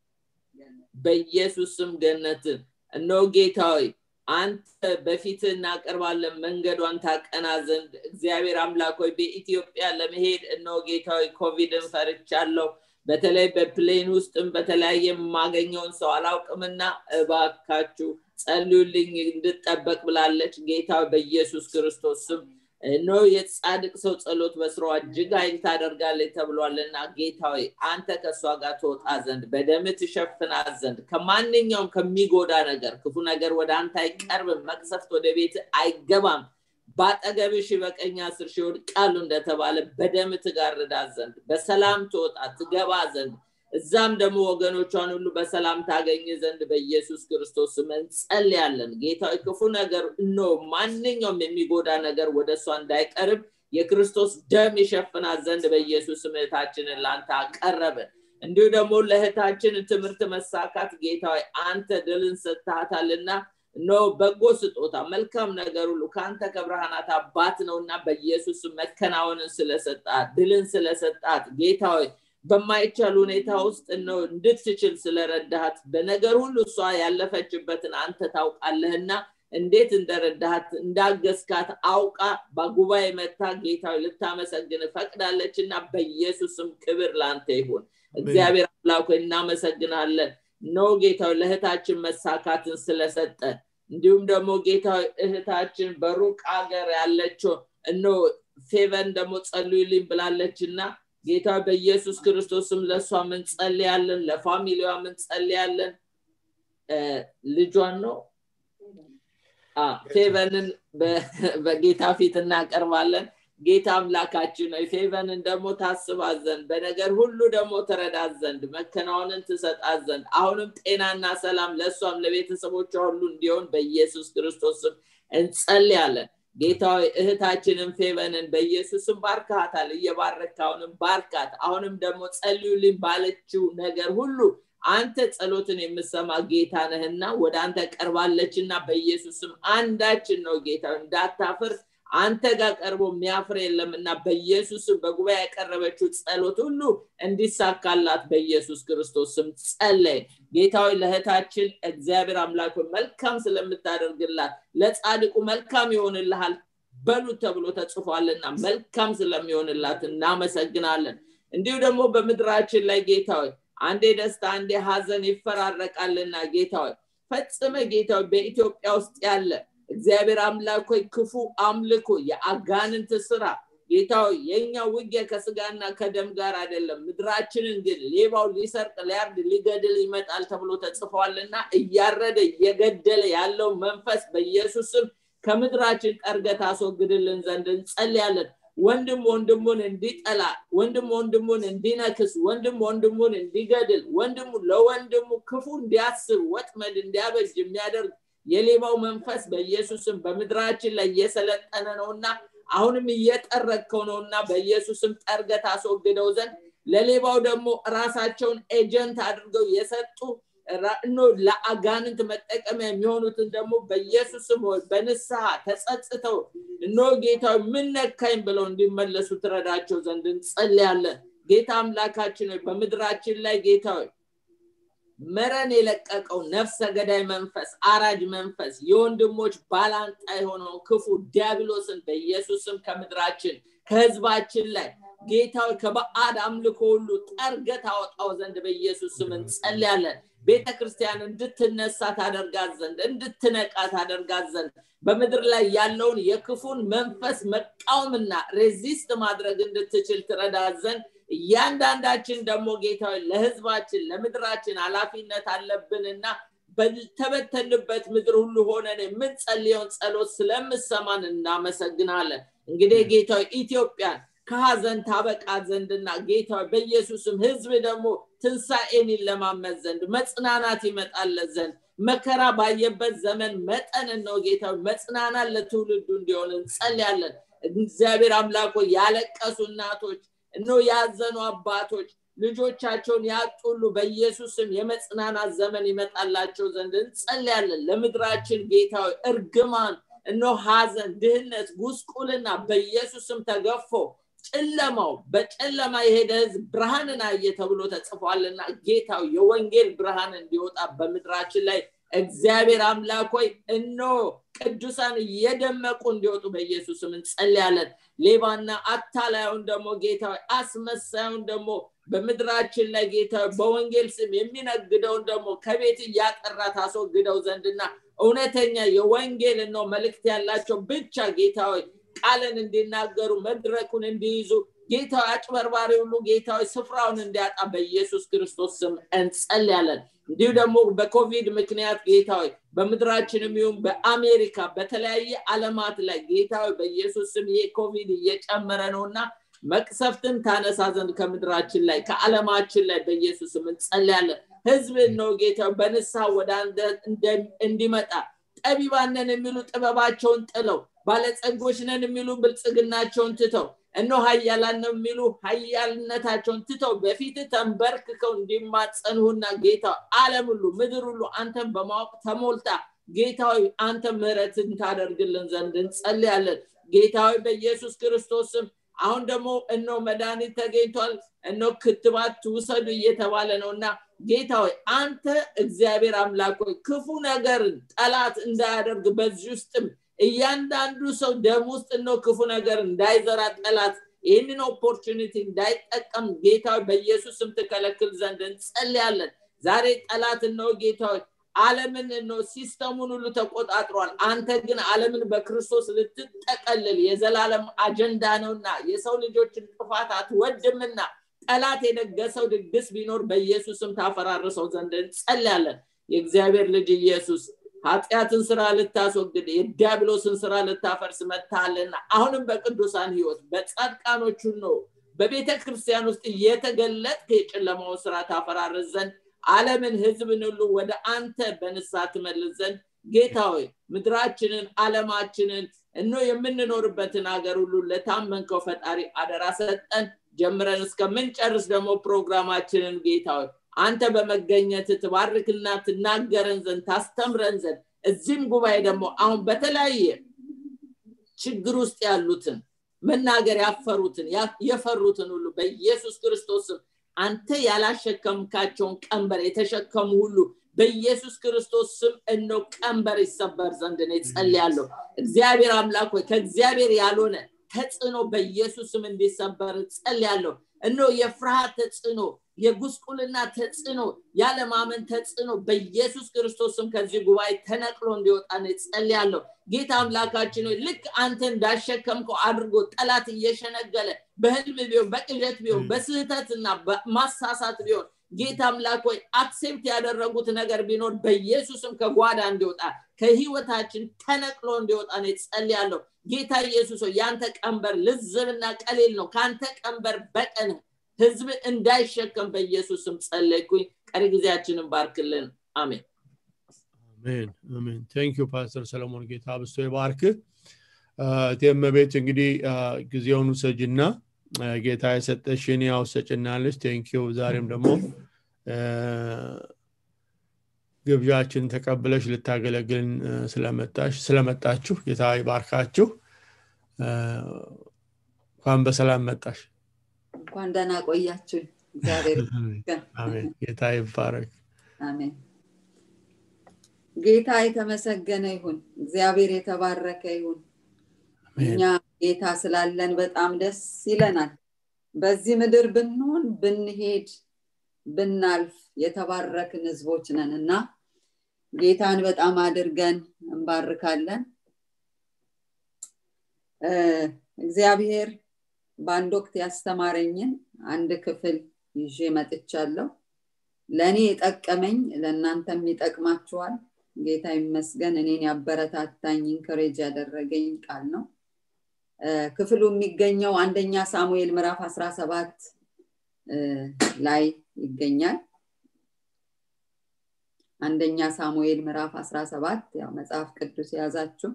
በኢየሱስ ስም ገነትን እነሆ ጌታዊ አንተ በፊት እናቀርባለን መንገዷን ታቀና ዘንድ እግዚአብሔር አምላክ ሆይ በኢትዮጵያ ለመሄድ እነሆ ጌታዊ ኮቪድን ፈርቻለሁ በተለይ በፕሌን ውስጥም በተለያየ የማገኘውን ሰው አላውቅምና እባካችሁ ጸልዩልኝ እንድጠበቅ ብላለች ጌታ በኢየሱስ ክርስቶስ ስም እኖ የጻድቅ ሰው ጸሎት በስራዋ እጅግ ኃይል ታደርጋለች ተብሏልና ጌታዊ አንተ ከእሷ ጋር ትወጣ ዘንድ በደም ትሸፍናት ዘንድ ከማንኛውም ከሚጎዳ ነገር ክፉ ነገር ወደ አንተ አይቀርብም መቅሰፍት ወደ ቤት አይገባም በአጠገብሽ በቀኝ አስር ሺህ ይወድቃሉ እንደተባለ በደም ትጋርዳት ዘንድ በሰላም ትወጣ ትገባ ዘንድ እዛም ደግሞ ወገኖቿን ሁሉ በሰላም ታገኝ ዘንድ በኢየሱስ ክርስቶስ ስም እንጸልያለን ጌታዊ ክፉ ነገር እኖ ማንኛውም የሚጎዳ ነገር ወደ እሷ እንዳይቀርብ የክርስቶስ ደም ይሸፍናት ዘንድ በኢየሱስ እህታችንን ለአንተ አቀረብን እንዲሁ ደግሞ ለእህታችን ትምህርት መሳካት ጌታዊ አንተ ድልን ሰጥታታልና ኖ በጎ ስጦታ መልካም ነገር ሁሉ ከአንተ ከብርሃናት አባት ነውና በኢየሱስ መከናወንን ስለሰጣት ድልን ስለሰጣት ጌታዊ በማይቻል ሁኔታ ውስጥ ነው እንድትችል ስለረዳሃት በነገር ሁሉ እሷ ያለፈችበትን አንተ ታውቃለህና እንዴት እንደረዳሃት እንዳገዝካት አውቃ በጉባኤ መታ ጌታዊ ልታመሰግን ፈቅዳለች እና በኢየሱስም ክብር ለአንተ ይሁን እግዚአብሔር አምላክ እናመሰግናለን ኖ ጌታዊ ለእህታችን መሳካትን ስለሰጠ እንዲሁም ደግሞ ጌታዊ እህታችን በሩቅ ሀገር ያለችው እኖ ፌቨን ደግሞ ጸልዩልኝ ብላለች እና ጌታ በኢየሱስ ክርስቶስም ለእሷ ምን ጸልያለን ለፋሚሊዋ ምን ጸልያለን ልጇን ነው ፌቨንን በጌታ ፊት እናቀርባለን ጌታ አምላካችን ነው ፌቨንን ደግሞ ታስባት ዘንድ በነገር ሁሉ ደግሞ ትረዳት ዘንድ መከናወንን ትሰጣት ዘንድ አሁንም ጤናና ሰላም ለእሷም ለቤተሰቦቿ ሁሉ እንዲሆን በኢየሱስ ክርስቶስም እንጸልያለን ጌታዊ እህታችንን ፌቨንን በኢየሱስም ባርካታል እየባረክ አሁንም ባርካት አሁንም ደግሞ ጸልዩልኝ ባለችው ነገር ሁሉ አንተ ጸሎትን የምሰማ ጌታ ነህና ወደ አንተ ቀርባለችና በኢየሱስም አንዳችን ነው ጌታ እንዳታፍር አንተ ጋር ቀርቦ የሚያፍር የለምና በኢየሱስም በጉባኤ ያቀረበችው ጸሎት ሁሉ እንዲሳካላት በኢየሱስ ክርስቶስ ስም ጸለይ ጌታዊ ለእህታችን እግዚአብሔር አምላክ መልካም ስለምታደርግላት ለጻድቁ መልካም ይሆንልሃል በሉት ተብሎ ተጽፏልና መልካም ስለሚሆንላት እናመሰግናለን እንዲሁ ደግሞ በምድራችን ላይ ጌታዊ አንዴ ደስታ አንዴ ሀዘን ይፈራረቃልና ጌታዊ ፈጽመ ጌታዊ በኢትዮጵያ ውስጥ ያለ እግዚአብሔር አምላክ ሆይ ክፉ አምልኮ የአጋንንት ስራ ጌታው የኛ ውጊያ ከስጋና ከደም ጋር አይደለም ምድራችንን ግን ሌባው ሊሰርቅ ሊያርድ ሊገድል ይመጣል ተብሎ ተጽፏልና እያረደ እየገደለ ያለው መንፈስ በኢየሱስም ከምድራችን ጠርገት አስወግድልን ዘንድ እንጸልያለን ወንድም ወንድሙን እንዲጠላ ወንድም ወንድሙን እንዲነክስ ወንድም ወንድሙን እንዲገድል ወንድሙ ለወንድሙ ክፉ እንዲያስብ ወጥመድ እንዲያበጅ የሚያደርግ የሌባው መንፈስ በኢየሱስም በምድራችን ላይ እየሰለጠነ ነውና አሁንም እየጠረግከው ነውና በኢየሱስም ጠርገት አስወግደው ዘንድ ለሌባው ደግሞ ራሳቸውን ኤጀንት አድርገው የሰጡ ኖ ለአጋንንት መጠቀሚያ የሚሆኑትን ደግሞ በኢየሱስም በንስሐ ተጸጽተው እኖ ጌታ ምን ነካኝ ብለው እንዲመለሱ ትረዳቸው ዘንድ እንጸልያለን ጌታ አምላካችን በምድራችን ላይ ጌታ መረን የለቀቀው ነፍሰ ገዳይ መንፈስ አራጅ መንፈስ የወንድሞች ባላንጣ የሆነውን ክፉ ዲያብሎስን በኢየሱስም ከምድራችን ከህዝባችን ላይ ጌታዊ ከበአድ አምልኮ ሁሉ ጠርገት አወጣው ዘንድ በኢየሱስ ስም እንጸልያለን ቤተ ክርስቲያን እንድትነሳ ታደርጋት ዘንድ እንድትነቃ ታደርጋት ዘንድ በምድር ላይ ያለውን የክፉን መንፈስ መቃወምና ሬዚስት ማድረግ እንድትችል ትረዳት ዘንድ እያንዳንዳችን ደግሞ ጌታዊ ለህዝባችን ለምድራችን ኃላፊነት አለብንና በተበተንበት ምድር ሁሉ ሆነን የምንጸልየውን ጸሎት ስለምሰማን እናመሰግናለን እንግዲህ ጌታ ኢትዮጵያን ከሀዘን ታበቃ ዘንድና ጌታ በኢየሱስም ህዝብ ደግሞ ትንሣኤን ይለማመት ዘንድ መጽናናት ይመጣለት ዘንድ መከራ ባየበት ዘመን መጠን ነው ጌታ መጽናናት ለትውልዱ እንዲሆን እንጸልያለን እግዚአብሔር አምላኮ ያለቀሱ እናቶች እኖ ያዘኑ አባቶች ልጆቻቸውን ያጡሉ በኢየሱስም የመጽናናት ዘመን ይመጣላቸው ዘንድ እንጸልያለን ለምድራችን ጌታዊ እርግማን እኖ ሀዘን ድህነት ጉስቁልና በኢየሱስም ተገፎ ጨለማው በጨለማ የሄደ ህዝብ ብርሃንን አየ ተብሎ ተጽፏልና ጌታው የወንጌል ብርሃን እንዲወጣ በምድራችን ላይ እግዚአብሔር አምላክ ሆይ እኖ ቅዱሳን እየደመቁ እንዲወጡ በኢየሱስም እንጸልያለን ሌባና አታላዩን ደግሞ ጌታ አስመሳዩን ደግሞ በምድራችን ላይ ጌታ በወንጌል ስም የሚነግደውን ደግሞ ከቤት እያጠራ ታስወግደው ዘንድና እውነተኛ የወንጌል ነው መልእክት ያላቸው ብቻ ጌታዊ ቃልን እንዲናገሩ መድረኩን እንዲይዙ ጌታዊ አጭበርባሪ ሁሉ ጌታዊ ስፍራውን እንዲያጣ በኢየሱስ ክርስቶስ ስም እንጸልያለን እንዲሁ ደግሞ በኮቪድ ምክንያት ጌታዊ በምድራችንም ይሁን በአሜሪካ በተለያየ አለማት ላይ ጌታዊ በኢየሱስ ስም ይሄ ኮቪድ እየጨመረ ነውና መቅሰፍትን ታነሳ ዘንድ ከምድራችን ላይ ከዓለማችን ላይ በኢየሱስም እንጸልያለን ህዝብ ነው ጌታ በንስሐ ወደ አንተ እንዲመጣ ጠቢባነን የሚሉ ጥበባቸውን ጥለው ባለጸጎች ነን የሚሉ ብልጽግናቸውን ትተው እኖ ሀያላን ነው የሚሉ ሀያልነታቸውን ትተው በፊት ተንበርክከው እንዲማጸንሁና ጌታ አለም ሁሉ ምድር ሁሉ አንተን በማወቅ ተሞልታ ጌታዊ አንተ ምህረትን ታደርግልን ዘንድ እንጸልያለን ጌታዊ በኢየሱስ ክርስቶስም አሁን ደግሞ እኖ መድኃኒት ተገኝቷል እኖ ክትባት ትውሰዱ እየተባለ ነው እና ጌታ ሆይ አንተ እግዚአብሔር አምላክ ሆይ ክፉ ነገርን ጠላት እንዳያደርግ በዚህ ውስጥም እያንዳንዱ ሰው ደም ውስጥ ነው ክፉ ነገር እንዳይዘራ ጠላት ይህንን ኦፖርቹኒቲ እንዳይጠቀም ጌታ በኢየሱስ ስም ትከለክል ዘንድ እንጸልያለን ዛሬ ጠላት ነው ጌታ አለምን ነው ሲስተሙን ሁሉ ተቆጣጥሯል አንተ ግን አለምን በክርስቶስ ልትጠቀልል የዘላለም አጀንዳ ነውና የሰው ልጆችን ጥፋት አትወድምና ጠላት የደገሰው ድግስ ቢኖር በኢየሱስም ታፈራርሰው ዘንድ እንጸልያለን የእግዚአብሔር ልጅ ኢየሱስ ኃጢአትን ስራ ልታስወግድ የዲያብሎስን ስራ ልታፈርስ መታልና አሁንም በቅዱሳን ህይወት በጻድቃኖቹ ነው በቤተ ክርስቲያን ውስጥ እየተገለጥክ የጨለማውን ስራ ታፈራርስ ዘንድ አለምን ህዝብን ሁሉ ወደ አንተ በንሳ ትመልስ ዘንድ ጌታ ሆይ ምድራችንን አለማችንን እኖ የምንኖርበትን ሀገር ሁሉ ለታመንከው ፈጣሪ አደራ ሰጠን ጀምረን እስከምንጨርስ ደግሞ ፕሮግራማችንን ጌታ ሆይ አንተ በመገኘት ትባርክና ትናገረን ዘንድ ታስተምረን ዘንድ እዚህም ጉባኤ ደግሞ አሁን በተለያየ ችግር ውስጥ ያሉትን መናገር ያፈሩትን የፈሩትን ሁሉ በኢየሱስ ክርስቶስም አንተ ያላሸከምካቸውን ቀንበር የተሸከሙ ሁሉ በኢየሱስ ክርስቶስ ስም እኖ ቀንበር ይሰበር ዘንድ ነው ጸልያለሁ እግዚአብሔር አምላክ ሆይ ከእግዚአብሔር ያልሆነ ተጽዕኖ በኢየሱስ ስም እንዲሰበር ጸልያለሁ እኖ የፍርሃት ተጽዕኖ የጉስቁልና ተጽዕኖ ያለማመን ተጽዕኖ በኢየሱስ ክርስቶስም ከዚህ ጉባኤ ተነቅሎ እንዲወጣ ነው ጸልያለሁ ጌታ አምላካችን ሆይ ልክ አንተ እንዳሸከምከው አድርጎ ጠላት እየሸነገለ በህልም ቢሆን በቅዠት ቢሆን በስህተትና ማሳሳት ቢሆን ጌታ አምላክ ሆይ አክሴፕት ያደረጉት ነገር ቢኖር በኢየሱስም ከጓዳ እንዲወጣ ከህይወታችን ተነቅሎ እንዲወጣ ነው ጸልያለሁ ጌታ ኢየሱስ ሆይ ያንተ ቀንበር ልዝብና ቀሌል ነው ከአንተ ቀንበር በቀን ህዝብ እንዳይሸከም በኢየሱስም ጸለይኩኝ ቀሪ ጊዜያችንን ባርክልን አሜን አሜን አሜን ቴንክ ዩ ፓስተር ሰለሞን ጌታ ብስቶ ይባርክ ቴመቤት እንግዲህ ጊዜውን ውሰጅና ጌታ የሰጠሽን ያው ሰጭናለች ቴንክ ዩ ዛሬም ደግሞ ግብዣችን ተቀብለሽ ልታገለግልን ስለመጣሽ ስለመጣችሁ ጌታ ይባርካችሁ እንኳን በሰላም መጣሽ እንኳን ደህና ቆያችሁኝ እግዚአብሔር አሜን ጌታ ይባረክ አሜን ጌታ የተመሰገነ ይሁን እግዚአብሔር የተባረከ ይሁን እኛ ጌታ ስላለን በጣም ደስ ይለናል በዚህ ምድር ብንሆን ብንሄድ ብናልፍ የተባረክን ህዝቦች ነን እና ጌታን በጣም አድርገን እንባርካለን እግዚአብሔር በአንድ ወቅት ያስተማረኝን አንድ ክፍል ይዤ መጥቻለሁ ለእኔ የጠቀመኝ ለእናንተም ይጠቅማችኋል ጌታ ይመስገን እኔን ያበረታታኝ ኢንከሬጅ ያደረገኝ ቃል ነው ክፍሉ የሚገኘው አንደኛ ሳሙኤል ምዕራፍ 17 ላይ ይገኛል አንደኛ ሳሙኤል ምዕራፍ 17 ያው መጽሐፍ ቅዱስ የያዛችሁ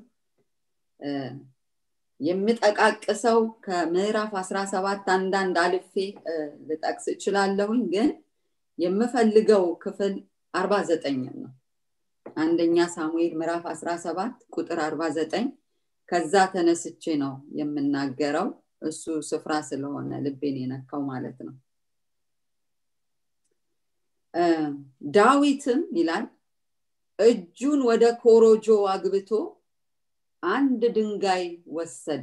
የምጠቃቅሰው ከምዕራፍ 17 አንዳንድ አልፌ ልጠቅስ እችላለሁኝ ግን የምፈልገው ክፍል 49 ነው አንደኛ ሳሙኤል ምዕራፍ 17 ቁጥር 49 ከዛ ተነስቼ ነው የምናገረው እሱ ስፍራ ስለሆነ ልቤን የነካው ማለት ነው ዳዊትም ይላል እጁን ወደ ኮሮጆ አግብቶ አንድ ድንጋይ ወሰደ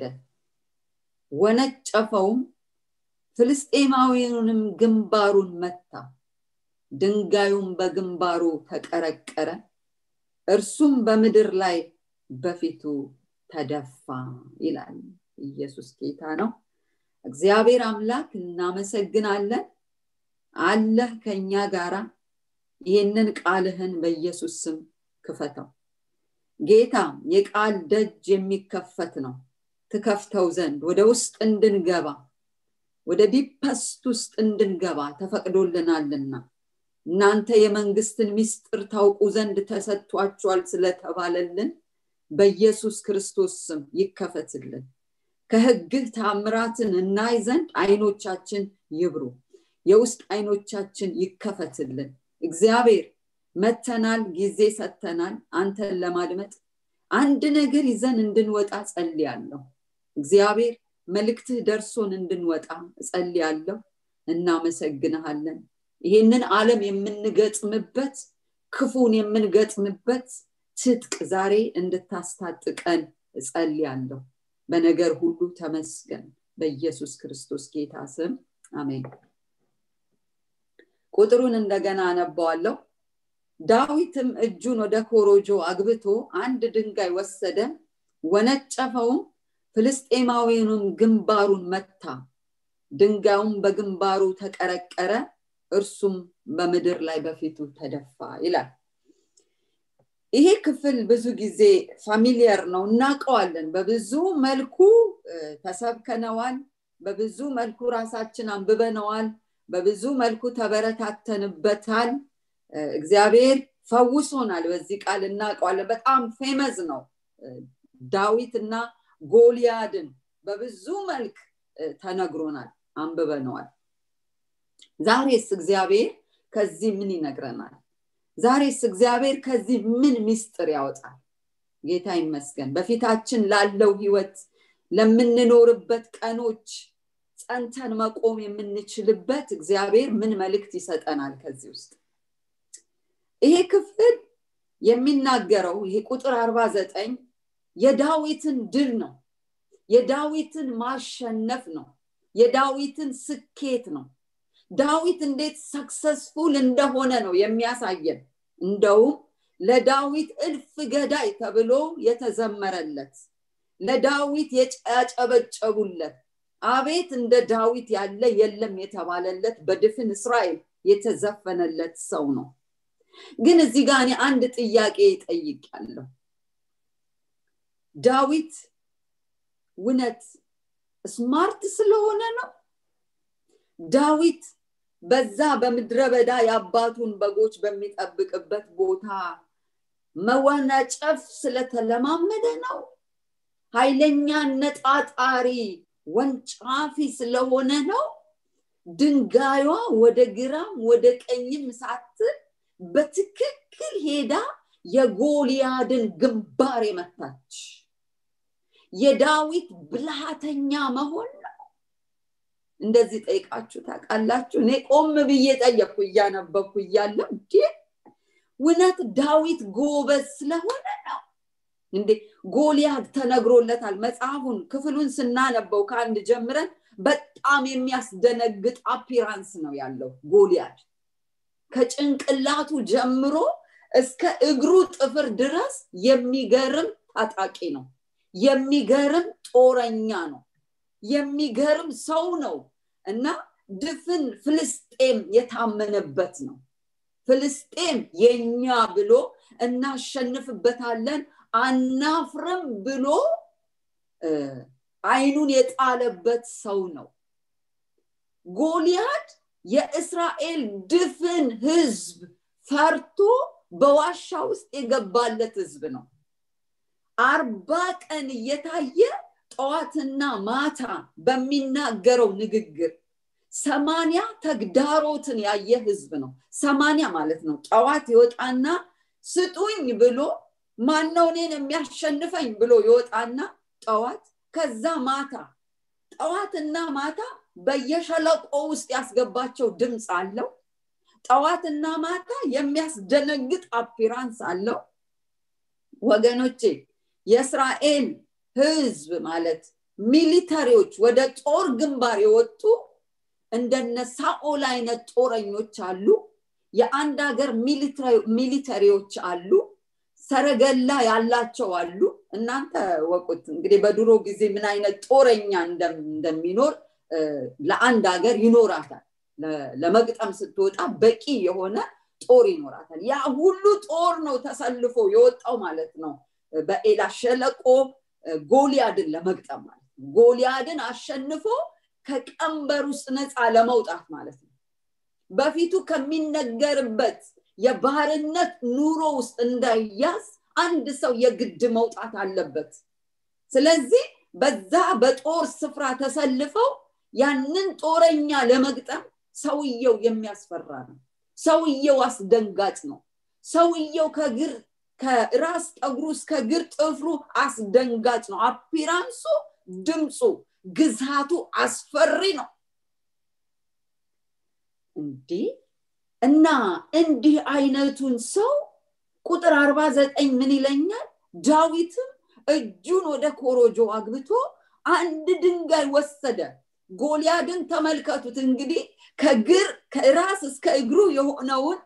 ወነጨፈውም ፍልስጤማዊውንም ግንባሩን መታ ድንጋዩም በግንባሩ ተቀረቀረ እርሱም በምድር ላይ በፊቱ ተደፋ ይላል ኢየሱስ ጌታ ነው እግዚአብሔር አምላክ እናመሰግናለን አለህ ከኛ ጋራ ይህንን ቃልህን በኢየሱስ ስም ክፈተው ጌታ የቃል ደጅ የሚከፈት ነው ትከፍተው ዘንድ ወደ ውስጥ እንድንገባ ወደ ዲፐስት ውስጥ እንድንገባ ተፈቅዶልናልና እናንተ የመንግስትን ሚስጥር ታውቁ ዘንድ ተሰጥቷችኋል ስለተባለልን በኢየሱስ ክርስቶስ ስም ይከፈትልን ከህግህ ታምራትን እናይ ዘንድ አይኖቻችን ይብሩ የውስጥ አይኖቻችን ይከፈትልን እግዚአብሔር መተናል ጊዜ ሰተናል አንተን ለማድመጥ አንድ ነገር ይዘን እንድንወጣ ጸልያለሁ እግዚአብሔር መልእክትህ ደርሶን እንድንወጣ እጸልያለሁ እናመሰግንሃለን ይህንን ዓለም የምንገጥምበት ክፉን የምንገጥምበት ትጥቅ ዛሬ እንድታስታጥቀን እጸልያለሁ በነገር ሁሉ ተመስገን በኢየሱስ ክርስቶስ ጌታ ስም አሜን ቁጥሩን እንደገና አነባዋለሁ ዳዊትም እጁን ወደ ኮሮጆ አግብቶ አንድ ድንጋይ ወሰደ ወነጨፈውም ፍልስጤማዊውንም ግንባሩን መታ ድንጋዩም በግንባሩ ተቀረቀረ እርሱም በምድር ላይ በፊቱ ተደፋ ይላል ይሄ ክፍል ብዙ ጊዜ ፋሚሊየር ነው እናውቀዋለን በብዙ መልኩ ተሰብከነዋል በብዙ መልኩ ራሳችን አንብበነዋል በብዙ መልኩ ተበረታተንበታል እግዚአብሔር ፈውሶናል በዚህ ቃል እናውቀዋለን በጣም ፌመዝ ነው ዳዊት እና ጎልያድን በብዙ መልክ ተነግሮናል አንብበነዋል ዛሬስ እግዚአብሔር ከዚህ ምን ይነግረናል ዛሬስ እግዚአብሔር ከዚህ ምን ሚስጥር ያወጣል ጌታ ይመስገን በፊታችን ላለው ህይወት ለምንኖርበት ቀኖች ጸንተን መቆም የምንችልበት እግዚአብሔር ምን መልእክት ይሰጠናል ከዚህ ውስጥ ይሄ ክፍል የሚናገረው ይሄ ቁጥር 49 የዳዊትን ድል ነው የዳዊትን ማሸነፍ ነው የዳዊትን ስኬት ነው ዳዊት እንዴት ሰክሰስፉል እንደሆነ ነው የሚያሳየን እንደውም ለዳዊት እልፍ ገዳይ ተብሎ የተዘመረለት ለዳዊት ያጨበጨቡለት አቤት እንደ ዳዊት ያለ የለም የተባለለት በድፍን እስራኤል የተዘፈነለት ሰው ነው ግን እዚህ ጋር እኔ አንድ ጥያቄ ጠይቃለሁ ዳዊት እውነት ስማርት ስለሆነ ነው ዳዊት በዛ በምድረ በዳ የአባቱን በጎች በሚጠብቅበት ቦታ መወነጨፍ ስለተለማመደ ነው ኃይለኛ ነጣጣሪ ወንጫፊ ስለሆነ ነው ድንጋዩዋ ወደ ግራም ወደ ቀኝም ሳትል በትክክል ሄዳ የጎልያድን ግንባር የመታች የዳዊት ብልሃተኛ መሆን ነው እንደዚህ ጠይቃችሁ ታውቃላችሁ እኔ ቆም ብዬ ጠየቅኩ እያነበብኩ እያለው እንዴ እውነት ዳዊት ጎበዝ ስለሆነ ነው እንዴ ጎልያድ ተነግሮለታል መጽሐፉን ክፍሉን ስናነበው ከአንድ ጀምረን በጣም የሚያስደነግጥ አፒራንስ ነው ያለው ጎልያድ ከጭንቅላቱ ጀምሮ እስከ እግሩ ጥፍር ድረስ የሚገርም ታጣቂ ነው የሚገርም ጦረኛ ነው የሚገርም ሰው ነው እና ድፍን ፍልስጤም የታመነበት ነው ፍልስጤም የኛ ብሎ እናሸንፍበታለን አናፍርም ብሎ አይኑን የጣለበት ሰው ነው ጎልያድ የእስራኤል ድፍን ህዝብ ፈርቶ በዋሻ ውስጥ የገባለት ህዝብ ነው አርባ ቀን እየታየ ጠዋትና ማታ በሚናገረው ንግግር ሰማንያ ተግዳሮትን ያየ ህዝብ ነው ሰማንያ ማለት ነው ጠዋት ይወጣና ስጡኝ ብሎ ማነው እኔን የሚያሸንፈኝ ብሎ ይወጣና ጠዋት ከዛ ማታ ጠዋትና ማታ በየሸለቆ ውስጥ ያስገባቸው ድምፅ አለው ጠዋትና ማታ የሚያስደነግጥ አፒራንስ አለው ወገኖቼ የእስራኤል ህዝብ ማለት ሚሊተሪዎች ወደ ጦር ግንባር የወጡ እንደነ ሳኦል አይነት ጦረኞች አሉ የአንድ ሀገር ሚሊተሪዎች አሉ ሰረገላ ያላቸው አሉ እናንተ ወቁት እንግዲህ በድሮ ጊዜ ምን አይነት ጦረኛ እንደሚኖር ለአንድ ሀገር ይኖራታል ለመግጠም ስትወጣ በቂ የሆነ ጦር ይኖራታል ያ ሁሉ ጦር ነው ተሰልፎ የወጣው ማለት ነው በኤላ ሸለቆ ጎሊያድን ለመግጠም ማለት ነው ጎሊያድን አሸንፎ ከቀንበር ውስጥ ነፃ ለመውጣት ማለት ነው በፊቱ ከሚነገርበት የባህርነት ኑሮ ውስጥ እንዳያዝ አንድ ሰው የግድ መውጣት አለበት ስለዚህ በዛ በጦር ስፍራ ተሰልፈው ያንን ጦረኛ ለመግጠም ሰውየው የሚያስፈራ ነው ሰውየው አስደንጋጭ ነው ሰውየው ከግር ከራስ ጠጉሩ እስከ ግር ጥፍሩ አስደንጋጭ ነው አፒራንሱ ድምፁ ግዛቱ አስፈሪ ነው እንዲህ እና እንዲህ አይነቱን ሰው ቁጥር አርባ ዘጠኝ ምን ይለኛል ዳዊትም እጁን ወደ ኮሮጆ አግብቶ አንድ ድንጋይ ወሰደ ጎልያድን ተመልከቱት እንግዲህ ከግር ከራስ እስከ እግሩ የሆነውን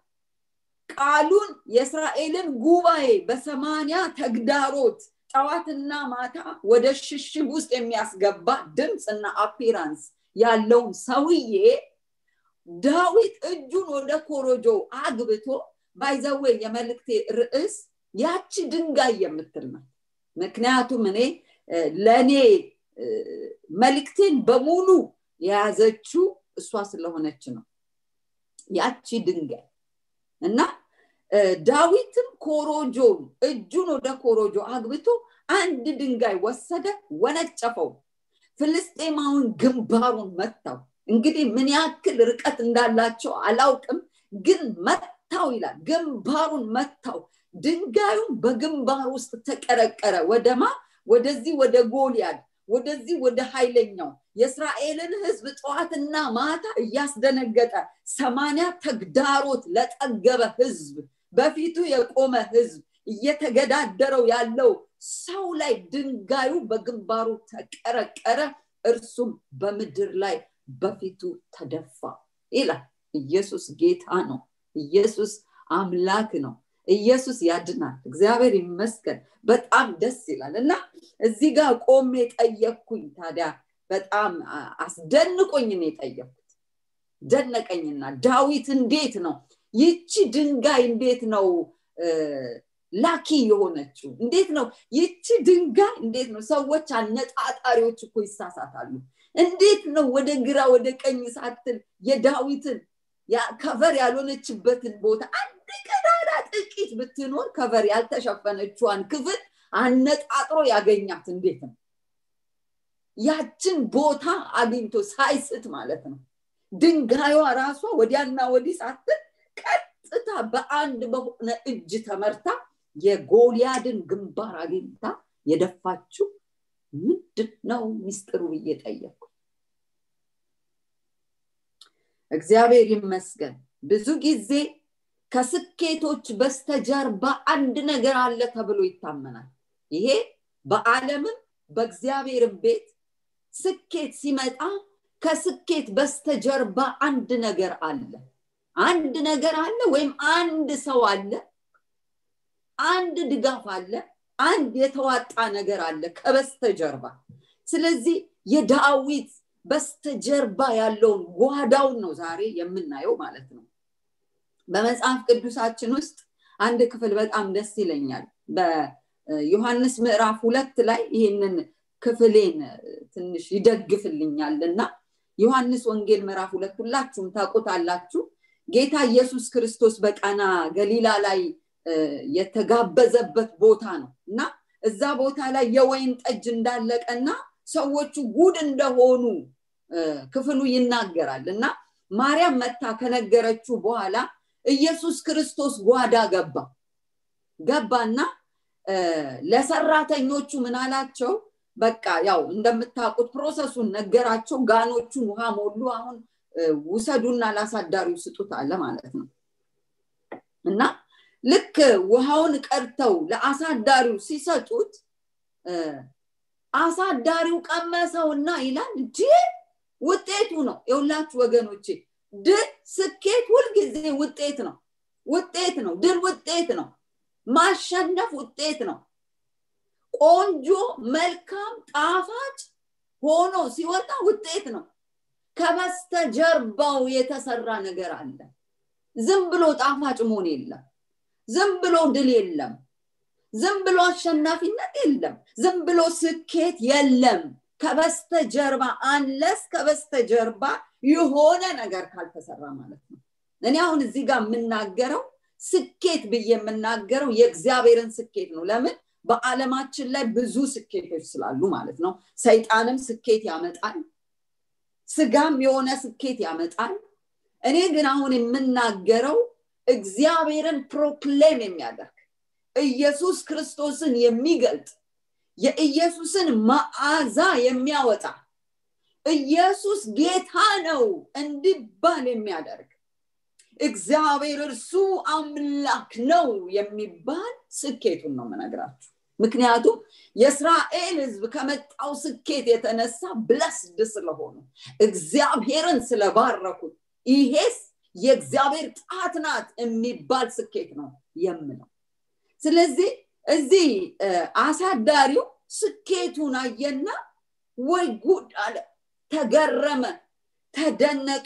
ቃሉን የእስራኤልን ጉባኤ በሰማንያ ተግዳሮት ጠዋትና ማታ ወደ ሽሽግ ውስጥ የሚያስገባ ድምፅና አፒራንስ ያለውን ሰውዬ ዳዊት እጁን ወደ ኮሮጆ አግብቶ ባይዘዌ የመልክቴ ርዕስ ያቺ ድንጋይ የምትል ናት ምክንያቱም እኔ ለእኔ መልክቴን በሙሉ የያዘችው እሷ ስለሆነች ነው ያቺ ድንጋይ እና ዳዊትም ኮሮጆን እጁን ወደ ኮሮጆ አግብቶ አንድ ድንጋይ ወሰደ ወነጨፈው ፍልስጤማውን ግንባሩን መታው እንግዲህ ምን ያክል ርቀት እንዳላቸው አላውቅም ግን መታው ይላል ግንባሩን መታው ድንጋዩን በግንባር ውስጥ ተቀረቀረ ወደማ ወደዚህ ወደ ጎልያድ ወደዚህ ወደ ኃይለኛው የእስራኤልን ህዝብ ጠዋትና ማታ እያስደነገጠ ሰማንያ ተግዳሮት ለጠገበ ህዝብ በፊቱ የቆመ ህዝብ እየተገዳደረው ያለው ሰው ላይ ድንጋዩ በግንባሩ ተቀረቀረ እርሱም በምድር ላይ በፊቱ ተደፋ ይላል ኢየሱስ ጌታ ነው ኢየሱስ አምላክ ነው ኢየሱስ ያድናል እግዚአብሔር ይመስገን በጣም ደስ ይላል እና እዚህ ጋር ቆሜ ጠየቅኩኝ ታዲያ በጣም አስደንቆኝ ነው የጠየቅኩት ደነቀኝና ዳዊት እንዴት ነው ይቺ ድንጋይ እንዴት ነው ላኪ የሆነችው እንዴት ነው ይቺ ድንጋይ እንዴት ነው ሰዎች አነጣጣሪዎች እኮ ይሳሳታሉ እንዴት ነው ወደ ግራ ወደ ቀኝ ሳትል የዳዊትን ከቨር ያልሆነችበትን ቦታ አንድ ቀዳዳ ጥቂት ብትኖር ከቨር ያልተሸፈነችዋን ክፍል አነጣጥሮ ያገኛት እንዴት ነው ያችን ቦታ አግኝቶ ሳይስት ማለት ነው ድንጋዩዋ ራሷ ወዲያና ወዲህ ሳትል ቀጥታ በአንድ በሆነ እጅ ተመርታ የጎልያድን ግንባር አግኝታ የደፋችው ምንድን ነው ሚስጥሩ ብዬ ጠየቅኩ እግዚአብሔር ይመስገን ብዙ ጊዜ ከስኬቶች በስተጀርባ አንድ ነገር አለ ተብሎ ይታመናል ይሄ በአለምም በእግዚአብሔርም ቤት ስኬት ሲመጣ ከስኬት በስተጀርባ አንድ ነገር አለ አንድ ነገር አለ ወይም አንድ ሰው አለ አንድ ድጋፍ አለ አንድ የተዋጣ ነገር አለ ከበስተጀርባ ስለዚህ የዳዊት በስተጀርባ ያለውን ጓዳውን ነው ዛሬ የምናየው ማለት ነው በመጽሐፍ ቅዱሳችን ውስጥ አንድ ክፍል በጣም ደስ ይለኛል በዮሐንስ ምዕራፍ ሁለት ላይ ይህንን ክፍሌን ትንሽ ይደግፍልኛል እና ዮሐንስ ወንጌል ምዕራፍ ሁለት ሁላችሁም ታውቁታላችሁ ጌታ ኢየሱስ ክርስቶስ በቃና ገሊላ ላይ የተጋበዘበት ቦታ ነው እና እዛ ቦታ ላይ የወይን ጠጅ እንዳለቀና ሰዎቹ ጉድ እንደሆኑ ክፍሉ ይናገራል እና ማርያም መታ ከነገረችው በኋላ ኢየሱስ ክርስቶስ ጓዳ ገባ ገባና ለሰራተኞቹ ምን አላቸው በቃ ያው እንደምታውቁት ፕሮሰሱን ነገራቸው ጋኖቹን ውሃ ሞሉ አሁን ውሰዱና ላሳዳሪው ስጡት አለ ማለት ነው እና ልክ ውሃውን ቀድተው ለአሳዳሪው ሲሰጡት አሳዳሪው ቀመሰውና ይላል እንዲ ውጤቱ ነው የሁላችሁ ወገኖቼ ድል ስኬት ሁልጊዜ ውጤት ነው ውጤት ነው ድል ውጤት ነው ማሸነፍ ውጤት ነው ቆንጆ መልካም ጣፋጭ ሆኖ ሲወጣ ውጤት ነው ከበስተጀርባው የተሰራ ነገር አለ ዝም ብሎ ጣፋጭ መሆን የለም ዝም ብሎ ድል የለም ዝም ብሎ አሸናፊነት የለም ዝም ብሎ ስኬት የለም ከበስተጀርባ አንለስ ከበስተጀርባ የሆነ ነገር ካልተሰራ ማለት ነው እኔ አሁን እዚህ ጋር የምናገረው ስኬት ብዬ የምናገረው የእግዚአብሔርን ስኬት ነው ለምን በአለማችን ላይ ብዙ ስኬቶች ስላሉ ማለት ነው ሰይጣንም ስኬት ያመጣል ስጋም የሆነ ስኬት ያመጣል እኔ ግን አሁን የምናገረው እግዚአብሔርን ፕሮክሌም የሚያደርግ ኢየሱስ ክርስቶስን የሚገልጥ የኢየሱስን መዓዛ የሚያወጣ ኢየሱስ ጌታ ነው እንዲባል የሚያደርግ እግዚአብሔር እርሱ አምላክ ነው የሚባል ስኬቱን ነው መነግራችሁ ምክንያቱም የእስራኤል ህዝብ ከመጣው ስኬት የተነሳ ብለስድ ስለሆኑ እግዚአብሔርን ስለባረኩት ይሄስ የእግዚአብሔር ጣት ናት የሚባል ስኬት ነው የምለው ስለዚህ እዚህ አሳዳሪው ስኬቱን አየና ወይ ጉድ አለ ተገረመ ተደነቀ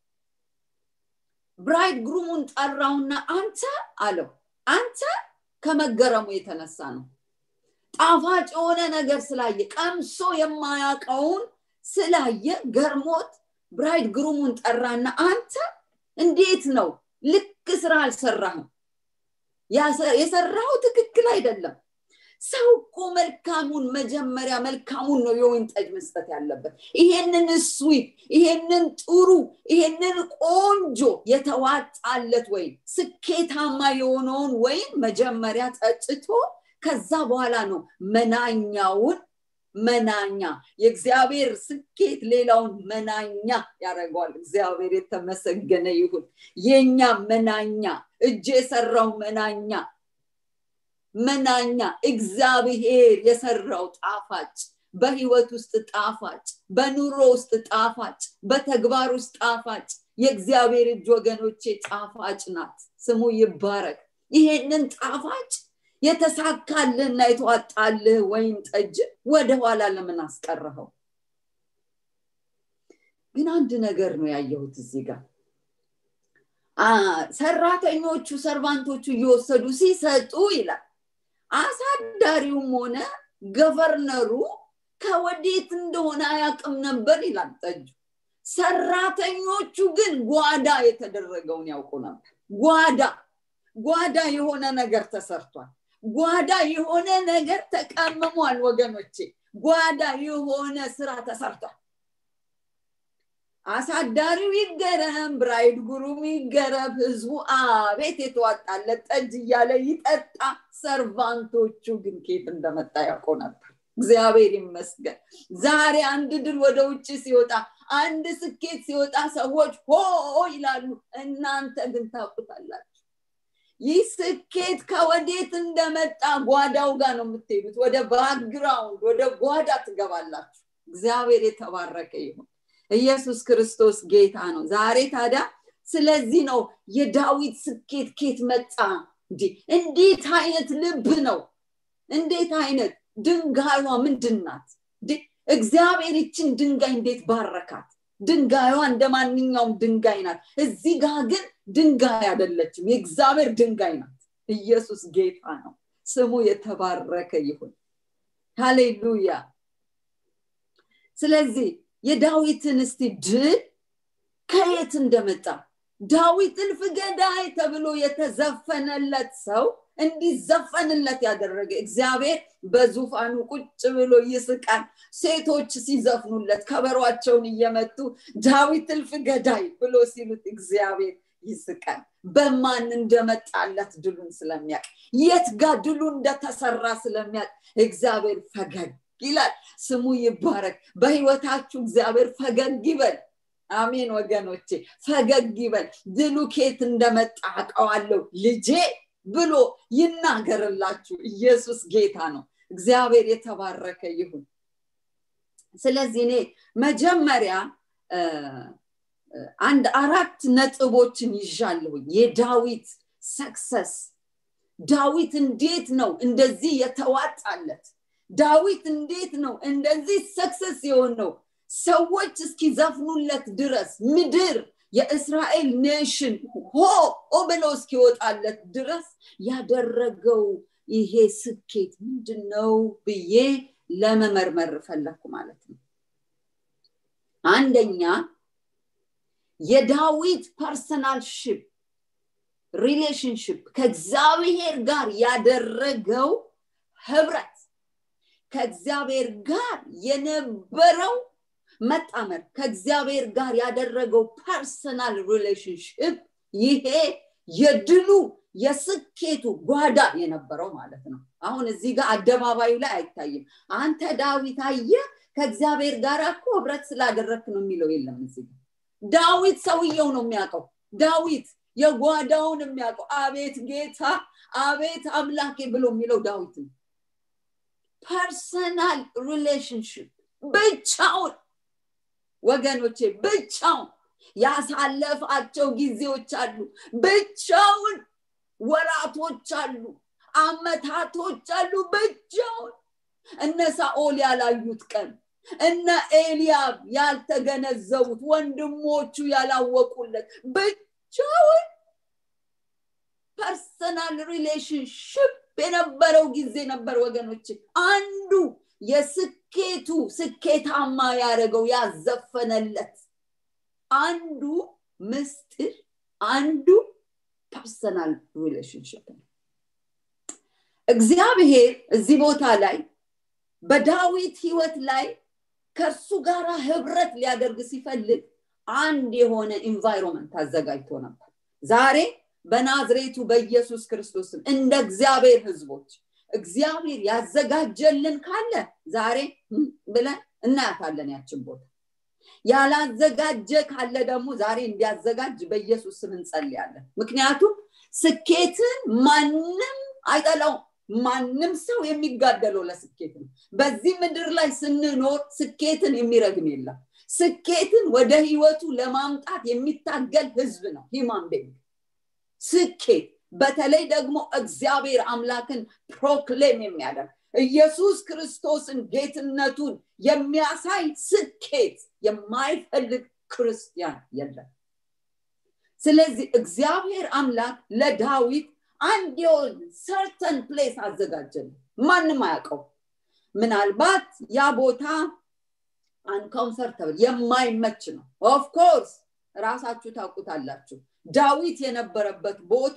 ብራይድ ግሩሙን ጠራውና አንተ አለው አንተ ከመገረሙ የተነሳ ነው ጣፋጭ የሆነ ነገር ስላየ ቀምሶ የማያውቀውን ስላየ ገርሞት ብራይድ ግሩሙን ጠራና አንተ እንዴት ነው ልክ ስራ አልሰራህም የሰራው ትክክል አይደለም ሰው እኮ መልካሙን መጀመሪያ መልካሙን ነው የወይን ጠጅ መስጠት ያለበት ይሄንን ስዊት ይሄንን ጥሩ ይሄንን ቆንጆ የተዋጣለት ወይም ስኬታማ የሆነውን ወይም መጀመሪያ ጠጭቶ ከዛ በኋላ ነው መናኛውን መናኛ የእግዚአብሔር ስኬት ሌላውን መናኛ ያደርገዋል እግዚአብሔር የተመሰገነ ይሁን የኛ መናኛ እጅ የሰራው መናኛ መናኛ እግዚአብሔር የሰራው ጣፋጭ በህይወት ውስጥ ጣፋጭ በኑሮ ውስጥ ጣፋጭ በተግባር ውስጥ ጣፋጭ የእግዚአብሔር እጅ ወገኖቼ ጣፋጭ ናት ስሙ ይባረክ ይሄንን ጣፋጭ የተሳካልህና የተዋጣልህ ወይን ጠጅ ወደኋላ ለምን አስቀረኸው ግን አንድ ነገር ነው ያየሁት እዚህ ጋር ሰራተኞቹ ሰርቫንቶቹ እየወሰዱ ሲሰጡ ይላል አሳዳሪውም ሆነ ገቨርነሩ ከወዴት እንደሆነ አያቅም ነበር ይላል ጠጁ ሰራተኞቹ ግን ጓዳ የተደረገውን ያውቁ ነበር ጓዳ ጓዳ የሆነ ነገር ተሰርቷል ጓዳ የሆነ ነገር ተቀምሟል ወገኖቼ ጓዳ የሆነ ስራ ተሰርቷል አሳዳሪው ይገረም ብራይድ ጉሩም ይገረም ህዝቡ አቤት የተዋጣለት ጠጅ እያለ ይጠጣ ሰርቫንቶቹ ግን ኬት እንደመጣ ያውቁ ነበር እግዚአብሔር ይመስገን ዛሬ አንድ ድል ወደ ውጭ ሲወጣ አንድ ስኬት ሲወጣ ሰዎች ሆ ይላሉ እናንተ ግን ታውቁታላችሁ ይህ ስኬት ከወዴት እንደመጣ ጓዳው ጋር ነው የምትሄዱት ወደ ባክግራውንድ ወደ ጓዳ ትገባላችሁ እግዚአብሔር የተባረከ ይሁን ኢየሱስ ክርስቶስ ጌታ ነው ዛሬ ታዲያ ስለዚህ ነው የዳዊት ስኬት ኬት መጣ እንዴት አይነት ልብ ነው እንዴት አይነት ድንጋዩዋ ምንድን ናት እግዚአብሔር ይችን ድንጋይ እንዴት ባረካት ድንጋዩዋ እንደ ማንኛውም ድንጋይ ናት እዚህ ጋር ግን ድንጋይ አይደለችም የእግዚአብሔር ድንጋይ ናት ኢየሱስ ጌታ ነው ስሙ የተባረከ ይሁን ሃሌሉያ ስለዚህ የዳዊትን እስቲ ድል ከየት እንደመጣ ዳዊት እልፍ ገዳይ ተብሎ የተዘፈነለት ሰው እንዲዘፈንለት ያደረገ እግዚአብሔር በዙፋኑ ቁጭ ብሎ ይስቃል ሴቶች ሲዘፍኑለት ከበሯቸውን እየመቱ ዳዊት እልፍ ገዳይ ብሎ ሲሉት እግዚአብሔር ይስቃል በማን እንደመጣለት ድሉን ስለሚያቅ የት ጋር ድሉ እንደተሰራ ስለሚያቅ እግዚአብሔር ፈገግ ይላል ስሙ ይባረክ በህይወታችሁ እግዚአብሔር ፈገግ ይበል አሜን ወገኖቼ ፈገግ ይበል ድሉ ኬት እንደመጣ አውቀዋለሁ ልጄ ብሎ ይናገርላችሁ ኢየሱስ ጌታ ነው እግዚአብሔር የተባረከ ይሁን ስለዚህ እኔ መጀመሪያ አንድ አራት ነጥቦችን ይዣለሁኝ የዳዊት ሰክሰስ ዳዊት እንዴት ነው እንደዚህ የተዋጣለት ዳዊት እንዴት ነው እንደዚህ ሰክሰስ የሆነው ሰዎች እስኪዘፍኑለት ድረስ ምድር የእስራኤል ኔሽን ሆ ብለው እስኪወጣለት ድረስ ያደረገው ይሄ ስኬት ምንድን ነው ብዬ ለመመርመር ፈለኩ ማለት ነው አንደኛ የዳዊት ፐርሰናል ሽፕ ሪሌሽንሽፕ ከእግዚአብሔር ጋር ያደረገው ህብረት ከእግዚአብሔር ጋር የነበረው መጣመር ከእግዚአብሔር ጋር ያደረገው ፐርሰናል ሪሌሽንሽፕ ይሄ የድሉ የስኬቱ ጓዳ የነበረው ማለት ነው አሁን እዚህ ጋር አደባባዩ ላይ አይታይም አንተ ዳዊት አየ ከእግዚአብሔር ጋር እኮ ህብረት ስላደረክ ነው የሚለው የለም እዚህ ዳዊት ሰውየው ነው የሚያውቀው ዳዊት የጓዳውን የሚያውቀው አቤት ጌታ አቤት አምላኬ ብሎ የሚለው ዳዊት ነው ፐርሰናል ሪሌሽንሽፕ ብቻውን ወገኖቼ ብቻውን ያሳለፋቸው ጊዜዎች አሉ ብቻውን ወራቶች አሉ አመታቶች አሉ ብቻውን እነ ሳኦል ያላዩት ቀን እነ ኤልያብ ያልተገነዘቡት ወንድሞቹ ያላወቁለት ብቻውን ፐርሰናል ሪሌሽንሽፕ የነበረው ጊዜ ነበር ወገኖች አንዱ የስኬቱ ስኬታማ ያደረገው ያዘፈነለት አንዱ ምስጢር አንዱ ፐርሰናል ሪሌሽንሽፕ ነው እግዚአብሔር እዚህ ቦታ ላይ በዳዊት ህይወት ላይ ከእርሱ ጋር ህብረት ሊያደርግ ሲፈልግ አንድ የሆነ ኢንቫይሮንመንት አዘጋጅቶ ነበር ዛሬ በናዝሬቱ በኢየሱስ ክርስቶስም እንደ እግዚአብሔር ህዝቦች እግዚአብሔር ያዘጋጀልን ካለ ዛሬ ብለን እናያታለን ያችን ቦታ ያላዘጋጀ ካለ ደግሞ ዛሬ እንዲያዘጋጅ በኢየሱስ ስም እንጸልያለን ምክንያቱም ስኬትን ማንም አይጠላውም ማንም ሰው የሚጋደለው ለስኬት ነው በዚህ ምድር ላይ ስንኖር ስኬትን የሚረግም የለም ስኬትን ወደ ህይወቱ ለማምጣት የሚታገል ህዝብ ነው ሂማን ቤንግ ስኬት በተለይ ደግሞ እግዚአብሔር አምላክን ፕሮክሌም የሚያደርግ ኢየሱስ ክርስቶስን ጌትነቱን የሚያሳይ ስኬት የማይፈልግ ክርስቲያን የለም ስለዚህ እግዚአብሔር አምላክ ለዳዊት አንድ የሆን ሰርተን ፕሌስ አዘጋጀን ማንም አያውቀው ምናልባት ያ ቦታ አንኮምፈርተብል የማይመች ነው ኦፍኮርስ ራሳችሁ ታውቁታላችሁ ዳዊት የነበረበት ቦታ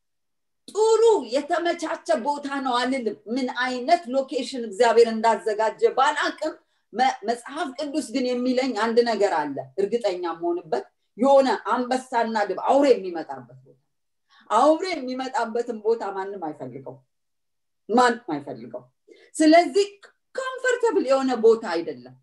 ጥሩ የተመቻቸ ቦታ ነው አልልም ምን አይነት ሎኬሽን እግዚአብሔር እንዳዘጋጀ ባላቅም መጽሐፍ ቅዱስ ግን የሚለኝ አንድ ነገር አለ እርግጠኛ መሆንበት የሆነ አንበሳና ድብ አውሬ የሚመጣበት ቦታ አውሬ የሚመጣበትን ቦታ ማንም አይፈልገው ማንም አይፈልገው ስለዚህ ኮምፈርተብል የሆነ ቦታ አይደለም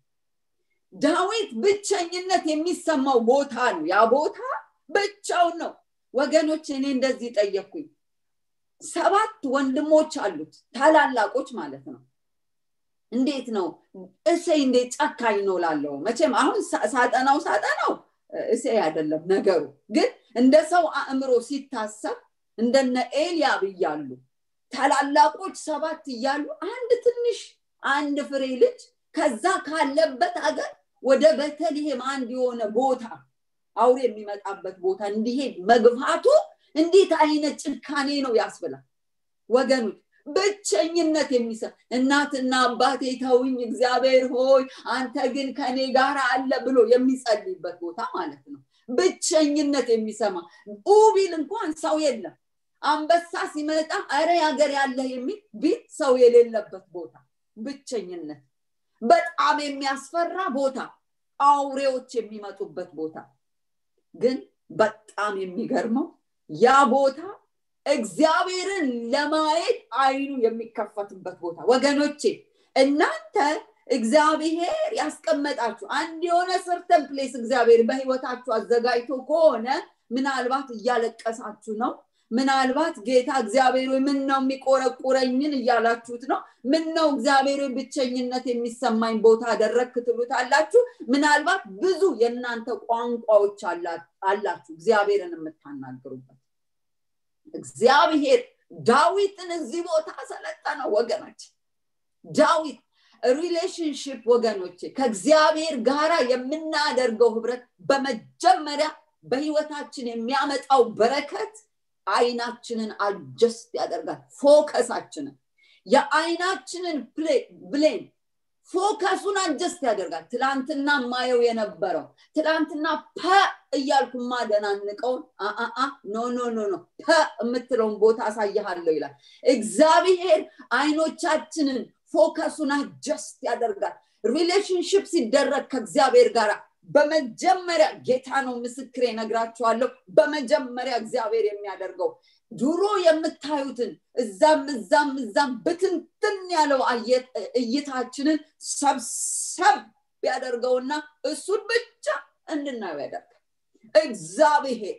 ዳዊት ብቸኝነት የሚሰማው ቦታ ነው ያ ቦታ ብቻውን ነው ወገኖች እኔ እንደዚህ ጠየቅኩኝ ሰባት ወንድሞች አሉት ታላላቆች ማለት ነው እንዴት ነው እሴይ እንዴት ጨካኝ ነው ላለው መቼም አሁን ሳጠናው ሳጠናው እሴይ አይደለም ነገሩ ግን እንደ ሰው አእምሮ ሲታሰብ እንደነ ኤልያብ እያሉ ታላላቆች ሰባት እያሉ አንድ ትንሽ አንድ ፍሬ ልጅ ከዛ ካለበት ሀገር ወደ በተልሔም አንድ የሆነ ቦታ አውሬ የሚመጣበት ቦታ እንዲሄድ መግፋቱ እንዴት አይነት ጭካኔ ነው ያስብላል ወገኖች ብቸኝነት የሚሰ እናትና አባቴ ተውኝ እግዚአብሔር ሆይ አንተ ግን ከኔ ጋር አለ ብሎ የሚጸልይበት ቦታ ማለት ነው ብቸኝነት የሚሰማ ኡቢል እንኳን ሰው የለም አንበሳ ሲመጣ አረ ሀገር ያለ የሚል ቢት ሰው የሌለበት ቦታ ብቸኝነት በጣም የሚያስፈራ ቦታ አውሬዎች የሚመጡበት ቦታ ግን በጣም የሚገርመው ያ ቦታ እግዚአብሔርን ለማየት አይኑ የሚከፈትበት ቦታ ወገኖቼ እናንተ እግዚአብሔር ያስቀመጣችሁ አንድ የሆነ ሰርተን ፕሌስ እግዚአብሔር በህይወታችሁ አዘጋጅቶ ከሆነ ምናልባት እያለቀሳችሁ ነው ምናልባት ጌታ እግዚአብሔር ምን ነው የሚቆረቁረኝን እያላችሁት ነው ምን ነው እግዚአብሔር ብቸኝነት የሚሰማኝ ቦታ አደረግክ ትሉታላችሁ ምናልባት ብዙ የእናንተ ቋንቋዎች አላችሁ እግዚአብሔርን የምታናግሩበት እግዚአብሔር ዳዊትን እዚህ ቦታ ሰለጠነው ወገኖች ዳዊት ሪሌሽንሽፕ ወገኖች ከእግዚአብሔር ጋራ የምናደርገው ህብረት በመጀመሪያ በህይወታችን የሚያመጣው በረከት አይናችንን አጀስት ያደርጋል ፎከሳችንን የአይናችንን ብሌን ፎከሱን አጀስት ያደርጋል ትላንትና ማየው የነበረው ትላንትና ፐ እያልኩ ማደናንቀውን አአ ኖ ኖ ኖ ኖ ፐ የምትለውን ቦታ አሳይሃለሁ ይላል እግዚአብሔር አይኖቻችንን ፎከሱን አጀስት ያደርጋል ሪሌሽንሽፕ ሲደረግ ከእግዚአብሔር ጋር በመጀመሪያ ጌታ ነው ምስክር ነግራችኋለሁ በመጀመሪያ እግዚአብሔር የሚያደርገው ድሮ የምታዩትን እዛም እዛም እዛም ብትንትን ያለው እይታችንን ሰብሰብ ያደርገውና እሱን ብቻ እንድናየው ያደርጋል እግዚአብሔር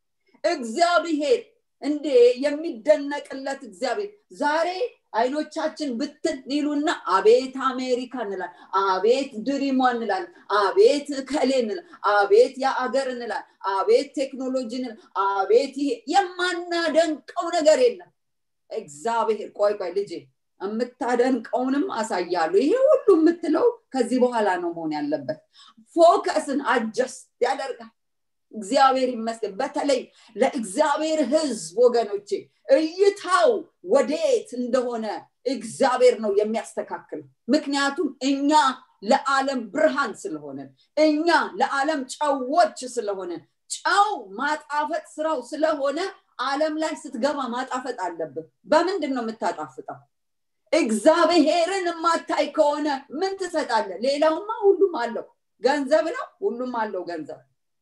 እግዚአብሔር እንዴ የሚደነቅለት እግዚአብሔር ዛሬ አይኖቻችን ብትን ይሉና አቤት አሜሪካ እንላል አቤት ድሪሟ እንላል አቤት ከሌ እንላል አቤት የአገር እንላል አቤት ቴክኖሎጂ እንላል አቤት ይሄ የማናደንቀው ነገር የለም እግዚአብሔር ቆይ ቆይ ልጄ የምታደንቀውንም አሳያሉ ይሄ ሁሉ የምትለው ከዚህ በኋላ ነው መሆን ያለበት ፎከስን አጀስት ያደርጋል እግዚአብሔር ይመስገን በተለይ ለእግዚአብሔር ህዝብ ወገኖቼ እይታው ወዴት እንደሆነ እግዚአብሔር ነው የሚያስተካክል ምክንያቱም እኛ ለዓለም ብርሃን ስለሆነን እኛ ለዓለም ጨዎች ስለሆነን ጨው ማጣፈጥ ስራው ስለሆነ አለም ላይ ስትገባ ማጣፈጥ አለብን በምንድን ነው የምታጣፍጠው እግዚአብሔርን የማታይ ከሆነ ምን ትሰጣለ ሌላውማ ሁሉም አለው ገንዘብ ነው ሁሉም አለው ገንዘብ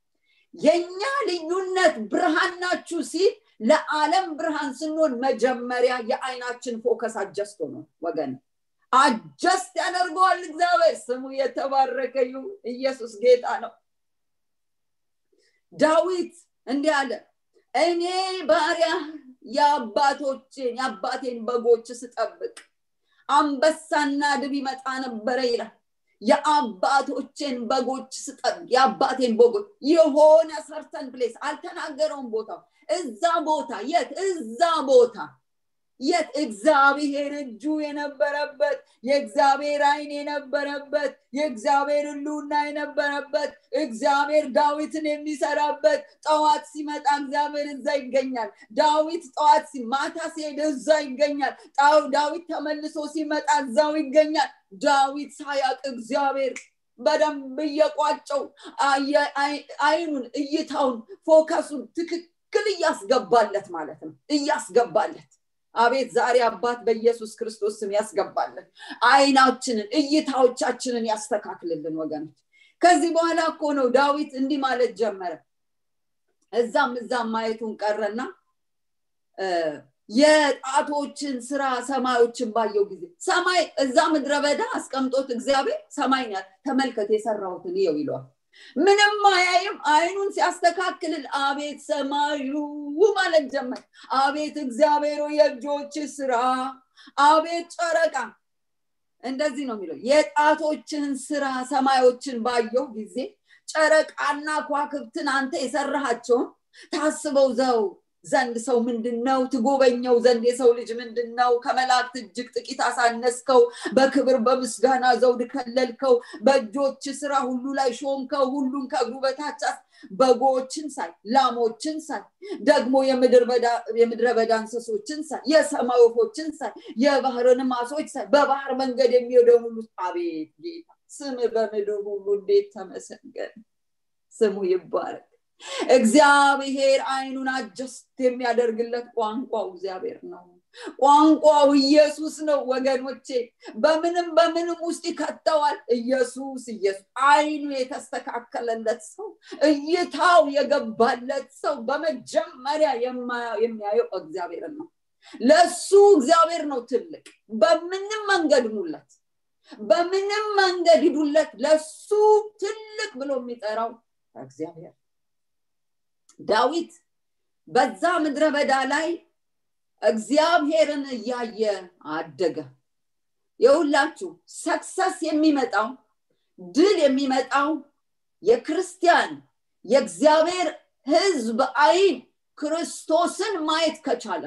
የኛ ልዩነት ብርሃን ናችሁ ሲል ለዓለም ብርሃን ስንሆን መጀመሪያ የአይናችን ፎከስ አጀስቶ ነው ወገን አጀስት ያደርገዋል እግዚአብሔር ስሙ የተባረከ ይሁን ኢየሱስ ጌታ ነው ዳዊት እንዲህ አለ እኔ ባሪያ የአባቶችን የአባቴን በጎች ስጠብቅ አንበሳና ድብ ይመጣ ነበረ ይላል የአባቶችን በጎች ስጠብ የአባቴን በጎች የሆነ ሰርተን ፕሌስ አልተናገረውም ቦታው እዛ ቦታ የት እዛ ቦታ የት እግዚአብሔር እጁ የነበረበት የእግዚአብሔር አይን የነበረበት የእግዚአብሔር ህልውና የነበረበት እግዚአብሔር ዳዊትን የሚሰራበት ጠዋት ሲመጣ እግዚአብሔር እዛ ይገኛል ዳዊት ጠዋት ማታ ሲሄድ እዛ ይገኛል ዳዊት ተመልሶ ሲመጣ እዛው ይገኛል ዳዊት ሳያቅ እግዚአብሔር በደንብ እየቋጨው አይኑን እይታውን ፎከሱን ትክክል እያስገባለት ማለት ነው እያስገባለት አቤት ዛሬ አባት በኢየሱስ ክርስቶስ ስም ያስገባለን አይናችንን እይታዎቻችንን ያስተካክልልን ወገኖች ከዚህ በኋላ እኮ ነው ዳዊት እንዲህ ማለት ጀመረ እዛም እዛም ማየቱን ቀረና የጣቶችን ስራ ሰማዮችን ባየው ጊዜ ሰማይ እዛ ምድረ በዳ አስቀምጦት እግዚአብሔር ሰማይ ተመልከት የሰራሁትን ይው ይለዋል ምንም አያይም አይኑን ሲያስተካክልል አቤት ሰማዩ ማለት ጀመር አቤት እግዚአብሔር የእጆች ስራ አቤት ጨረቃ እንደዚህ ነው የሚለው የጣቶችን ስራ ሰማዮችን ባየው ጊዜ ጨረቃና ኳክብትን አንተ የሰራሃቸውን ታስበው ዘው ዘንድ ሰው ምንድን ነው ትጎበኘው ዘንድ የሰው ልጅ ምንድን ነው ከመላእክት እጅግ ጥቂት አሳነስከው በክብር በምስጋና ዘውድ ከለልከው በእጆች ስራ ሁሉ ላይ ሾምከው ሁሉን ከእግሩ በታች በጎችን ሳይ ላሞችን ሳይ ደግሞ የምድረ በዳ እንስሶችን ሳይ የሰማይ ወፎችን ሳይ የባህርን ማሶች ሳይ በባህር መንገድ የሚሄደውን ሁሉ አቤት ጌታ ስም በምድር ሁሉ እንዴት ተመሰገን ስሙ ይባረክ እግዚአብሔር አይኑን አጀስት የሚያደርግለት ቋንቋው እግዚአብሔር ነው ቋንቋው ኢየሱስ ነው ወገኖቼ በምንም በምንም ውስጥ ይከተዋል ኢየሱስ ኢየሱስ አይኑ የተስተካከለለት ሰው እይታው የገባለት ሰው በመጀመሪያ የሚያየው እግዚአብሔር ነው ለሱ እግዚአብሔር ነው ትልቅ በምንም መንገድ ሙለት በምንም መንገድ ሂዱለት ለሱ ትልቅ ብሎ የሚጠራው እግዚአብሔር ዳዊት በዛ ምድረ በዳ ላይ እግዚአብሔርን እያየ አደገ የሁላችሁ ሰክሰስ የሚመጣው ድል የሚመጣው የክርስቲያን የእግዚአብሔር ህዝብ አይን ክርስቶስን ማየት ከቻለ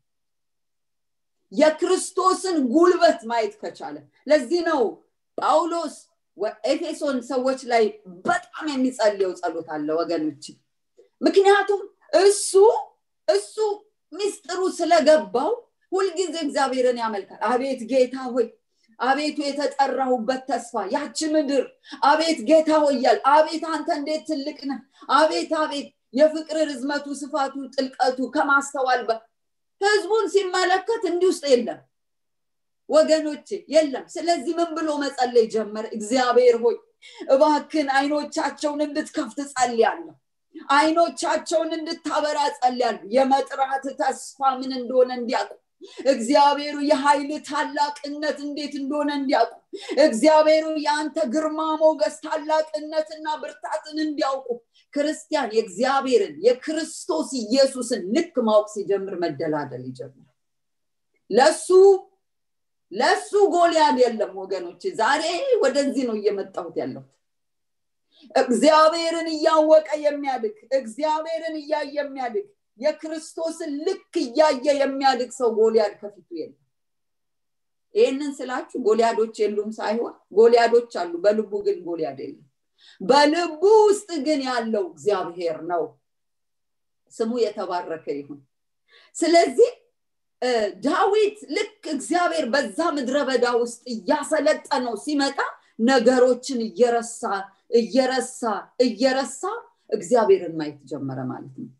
የክርስቶስን ጉልበት ማየት ከቻለ ለዚህ ነው ጳውሎስ ኤፌሶን ሰዎች ላይ በጣም የሚጸልየው ጸሎት አለ ወገኖች ምክንያቱም እሱ እሱ ሚስጥሩ ስለገባው ሁልጊዜ እግዚአብሔርን ያመልካል አቤት ጌታ ሆይ አቤቱ የተጠራሁበት ተስፋ ያቺ ምድር አቤት ጌታ ሆያል አቤት አንተ እንዴት ትልቅ ነህ አቤት አቤት የፍቅር ርዝመቱ ስፋቱ ጥልቀቱ ከማስተዋል ህዝቡን ሲመለከት እንዲህ ውስጥ የለም ወገኖቼ የለም ስለዚህ ምን ብሎ መጸለይ ጀመረ እግዚአብሔር ሆይ እባክን አይኖቻቸውን እንድትከፍት ጸልያለሁ አይኖቻቸውን እንድታበራ ጸልያለሁ የመጥራት ተስፋ ምን እንደሆነ እንዲያውቁ እግዚአብሔሩ የኃይል ታላቅነት እንዴት እንደሆነ እንዲያውቁ እግዚአብሔሩ የአንተ ግርማ ሞገስ ታላቅነትና ብርታትን እንዲያውቁ ክርስቲያን የእግዚአብሔርን የክርስቶስ ኢየሱስን ልክ ማወቅ ሲጀምር መደላደል ይጀምራል ለሱ ለሱ ጎልያድ የለም ወገኖች ዛሬ ወደዚህ ነው እየመጣሁት ያለሁት እግዚአብሔርን እያወቀ የሚያድግ እግዚአብሔርን እያየ የሚያድግ የክርስቶስን ልክ እያየ የሚያድግ ሰው ጎልያድ ከፊቱ የለም ይህንን ስላችሁ ጎልያዶች የሉም ሳይሆን ጎልያዶች አሉ በልቡ ግን ጎልያድ የለም በልቡ ውስጥ ግን ያለው እግዚአብሔር ነው ስሙ የተባረከ ይሁን ስለዚህ ዳዊት ልክ እግዚአብሔር በዛ ምድረ በዳ ውስጥ እያሰለጠነው ሲመጣ ነገሮችን እየረሳ እየረሳ እየረሳ እግዚአብሔርን ማየት ጀመረ ማለት ነው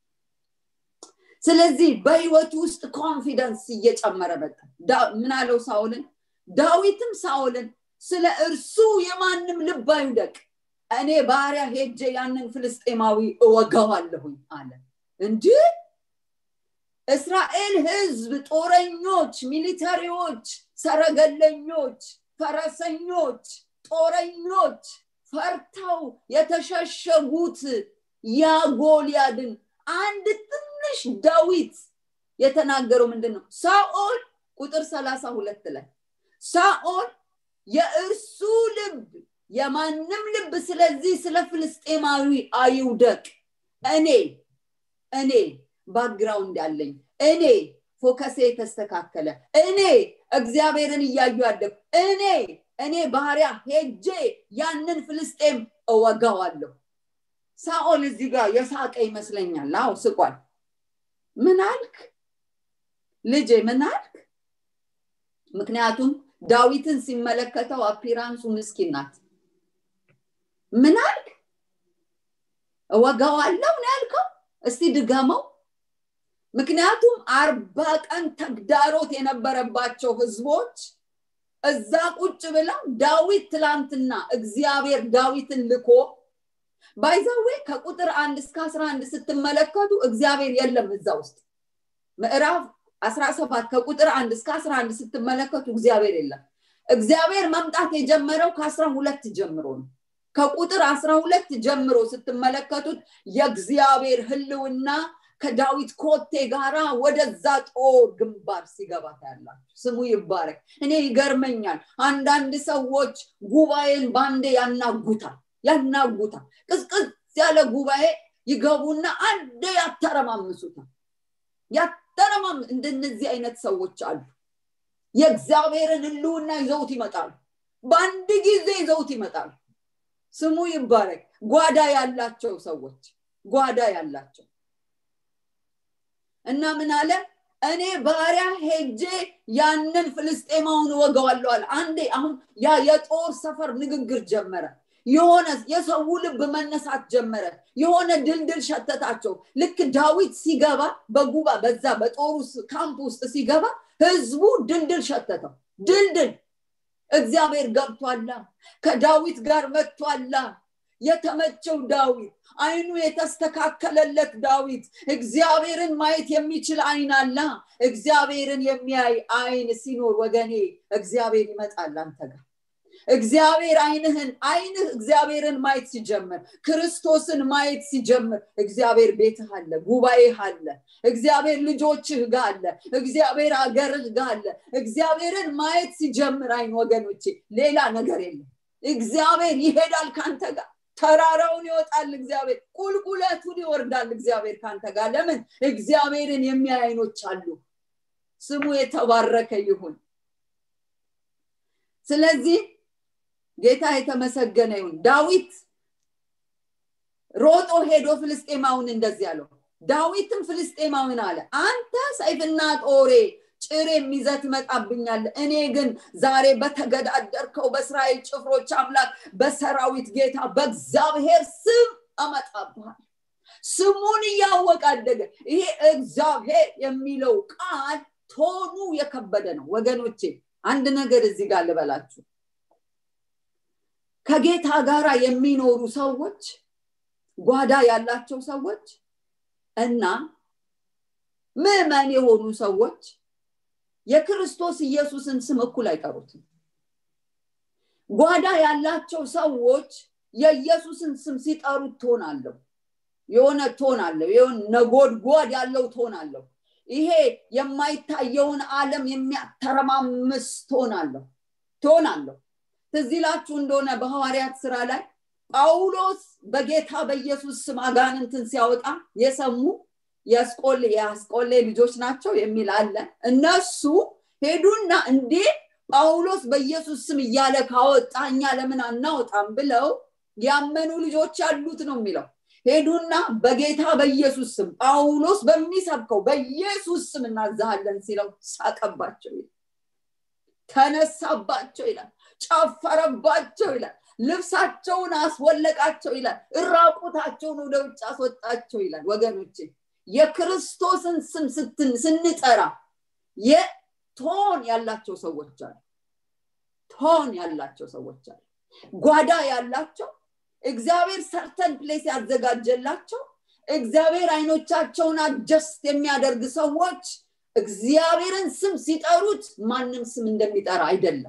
ስለዚህ በህይወቱ ውስጥ ኮንፊደንስ እየጨመረ መጣ ምን አለው ሳውልን ዳዊትም ሳውልን ስለ እርሱ የማንም ልብ አይውደቅ እኔ ባሪያ ሄጄ ያንን ፍልስጤማዊ እወጋዋለሁኝ አለ እንዲህ እስራኤል ህዝብ ጦረኞች ሚሊተሪዎች ሰረገለኞች ፈረሰኞች ጦረኞች ፈርተው የተሸሸጉት ያ ጎልያድን አንድ ትንሽ ዳዊት የተናገረው ምንድን ነው ሳኦል ቁጥር ሰላሳ ሁለት ላይ ሳኦል የእርሱ ልብ የማንም ልብ ስለዚህ ስለ ፍልስጤማዊ አይውደቅ እኔ እኔ ባክግራውንድ ያለኝ እኔ ፎከሴ የተስተካከለ እኔ እግዚአብሔርን እያዩ ያደግ እኔ እኔ ባህሪያ ሄጄ ያንን ፍልስጤም እወጋዋለሁ ሳኦል እዚህ ጋር የሳቀ ይመስለኛል አው ስቋል ምን አልክ ልጄ ምን አልክ ምክንያቱም ዳዊትን ሲመለከተው አፒራንሱ ምስኪን ናት ምን አልክ እወጋዋለሁ ነው ያልከው እስቲ ድገመው ምክንያቱም አርባ ቀን ተግዳሮት የነበረባቸው ህዝቦች እዛ ቁጭ ብለው ዳዊት ትላንትና እግዚአብሔር ዳዊትን ልኮ ባይዛዌ ከቁጥር አንድ እስከ አስራ አንድ ስትመለከቱ እግዚአብሔር የለም እዛ ውስጥ ምዕራፍ አስራ ሰባት ከቁጥር አንድ እስከ አስራ አንድ ስትመለከቱ እግዚአብሔር የለም እግዚአብሔር መምጣት የጀመረው ከአስራ ሁለት ጀምሮ ነው ከቁጥር አስራ ሁለት ጀምሮ ስትመለከቱት የእግዚአብሔር ህልውና ከዳዊት ኮቴ ጋራ ወደዛ ጦር ግንባር ሲገባ ታያላችሁ ስሙ ይባረክ እኔ ይገርመኛል አንዳንድ ሰዎች ጉባኤን ባንዴ ያናጉታል ያናጉታል ቅዝቅዝ ያለ ጉባኤ ይገቡና አንዴ ያተረማምሱታል ያተረማም እንደነዚህ አይነት ሰዎች አሉ የእግዚአብሔርን ህልውና ይዘውት ይመጣሉ በአንድ ጊዜ ይዘውት ይመጣሉ ስሙ ይባረክ ጓዳ ያላቸው ሰዎች ጓዳ ያላቸው እና ምን አለ እኔ ባሪያ ሄጄ ያንን ፍልስጤማውን ወገዋለሁ አለ አንዴ አሁን ያ የጦር ሰፈር ንግግር ጀመረ የሆነ የሰው ልብ መነሳት ጀመረ የሆነ ድልድል ሸተታቸው ልክ ዳዊት ሲገባ በጉባ በዛ በጦሩ ካምፕ ውስጥ ሲገባ ህዝቡ ድልድል ሸተተው ድልድል እግዚአብሔር ገብቷላ ከዳዊት ጋር መጥቷላ የተመቸው ዳዊት አይኑ የተስተካከለለት ዳዊት እግዚአብሔርን ማየት የሚችል አይን አላ እግዚአብሔርን የሚያይ አይን ሲኖር ወገኔ እግዚአብሔር ይመጣል አንተ ጋር እግዚአብሔር አይንህን አይንህ እግዚአብሔርን ማየት ሲጀምር ክርስቶስን ማየት ሲጀምር እግዚአብሔር ቤትህ አለ ጉባኤህ አለ እግዚአብሔር ልጆችህ ጋር አለ እግዚአብሔር አገርህ ጋር አለ እግዚአብሔርን ማየት ሲጀምር አይን ወገኖቼ ሌላ ነገር የለም እግዚአብሔር ይሄዳል ከአንተ ጋር ተራራውን ይወጣል እግዚአብሔር ቁልቁለቱን ይወርዳል እግዚአብሔር ካንተ ጋር ለምን እግዚአብሔርን የሚያይ አይኖች አሉ ስሙ የተባረከ ይሁን ስለዚህ ጌታ የተመሰገነ ይሁን ዳዊት ሮጦ ሄዶ ፍልስጤማውን እንደዚህ አለው ዳዊትም ፍልስጤማውን አለ አንተ ሰይፍና ጦሬ ጭር የሚዘት ይመጣብኛል እኔ ግን ዛሬ በተገዳደርከው በእስራኤል ጭፍሮች አምላክ በሰራዊት ጌታ በእግዚአብሔር ስም አመጣብሃል ስሙን እያወቅ አደገ ይሄ እግዚአብሔር የሚለው ቃል ቶኑ የከበደ ነው ወገኖቼ አንድ ነገር እዚህ ጋር ልበላችሁ ከጌታ ጋር የሚኖሩ ሰዎች ጓዳ ያላቸው ሰዎች እና ምዕመን የሆኑ ሰዎች የክርስቶስ ኢየሱስን ስም እኩል አይጠሩትም ጓዳ ያላቸው ሰዎች የኢየሱስን ስም ሲጠሩት ቶን አለው የሆነ ቶን አለው የሆነ ነጎድጓድ ያለው ቶን አለው ይሄ የማይታየውን ዓለም የሚያተረማምስ ቶን አለው ቶን አለው ትዚላችሁ እንደሆነ በሐዋርያት ስራ ላይ ጳውሎስ በጌታ በኢየሱስ ስም አጋንንትን ሲያወጣ የሰሙ የአስቆሌ የአስቆሌ ልጆች ናቸው የሚል አለ እነሱ ሄዱና እንዴ ጳውሎስ በኢየሱስ ስም እያለ ካወጣ እኛ ለምን አናወጣም ብለው ያመኑ ልጆች ያሉት ነው የሚለው ሄዱና በጌታ በኢየሱስ ስም ጳውሎስ በሚሰብከው በኢየሱስ ስም እናዛሃለን ሲለው ሳቀባቸው ይላል ተነሳባቸው ይላል ጨፈረባቸው ይላል ልብሳቸውን አስወለቃቸው ይላል እራቁታቸውን ወደ ውጭ አስወጣቸው ይላል ወገኖቼ የክርስቶስን ስም ስትን ስንጠራ የቶን ያላቸው ሰዎች አሉ ቶን ያላቸው ሰዎች አሉ ጓዳ ያላቸው እግዚአብሔር ሰርተን ፕሌስ ያዘጋጀላቸው እግዚአብሔር አይኖቻቸውን አጀስት የሚያደርግ ሰዎች እግዚአብሔርን ስም ሲጠሩት ማንም ስም እንደሚጠራ አይደለም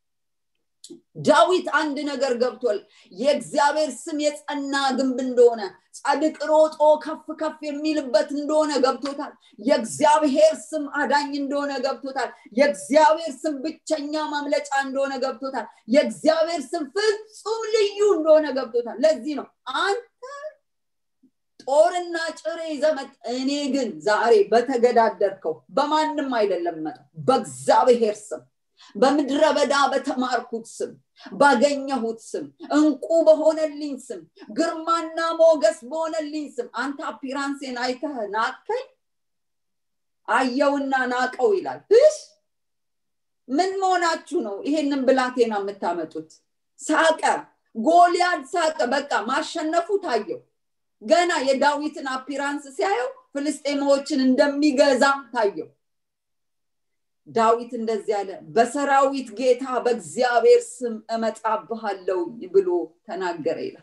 ዳዊት አንድ ነገር ገብቷል የእግዚአብሔር ስም የጸና ግንብ እንደሆነ ጻድቅ ሮጦ ከፍ ከፍ የሚልበት እንደሆነ ገብቶታል የእግዚአብሔር ስም አዳኝ እንደሆነ ገብቶታል የእግዚአብሔር ስም ብቸኛ ማምለጫ እንደሆነ ገብቶታል የእግዚአብሔር ስም ፍጹም ልዩ እንደሆነ ገብቶታል ለዚህ ነው አንተ ጦርና ጭሬ ዘመት እኔ ግን ዛሬ በተገዳደርከው በማንም አይደለም መጠው በእግዚአብሔር ስም በምድረ በዳ በተማርኩት ስም ባገኘሁት ስም እንቁ በሆነልኝ ስም ግርማና ሞገስ በሆነልኝ ስም አንተ አፒራንሴን አይተህ ናቀኝ አየውና ናቀው ይላል እሽ ምን መሆናችሁ ነው ይሄንን ብላቴና የምታመጡት ሳቀ ጎልያድ ሳቀ በቃ ማሸነፉ ታየው ገና የዳዊትን አፒራንስ ሲያየው ፍልስጤማዎችን እንደሚገዛ ታየው ዳዊት እንደዚህ አለ በሰራዊት ጌታ በእግዚአብሔር ስም እመጣብሃለው ብሎ ተናገረ ይላል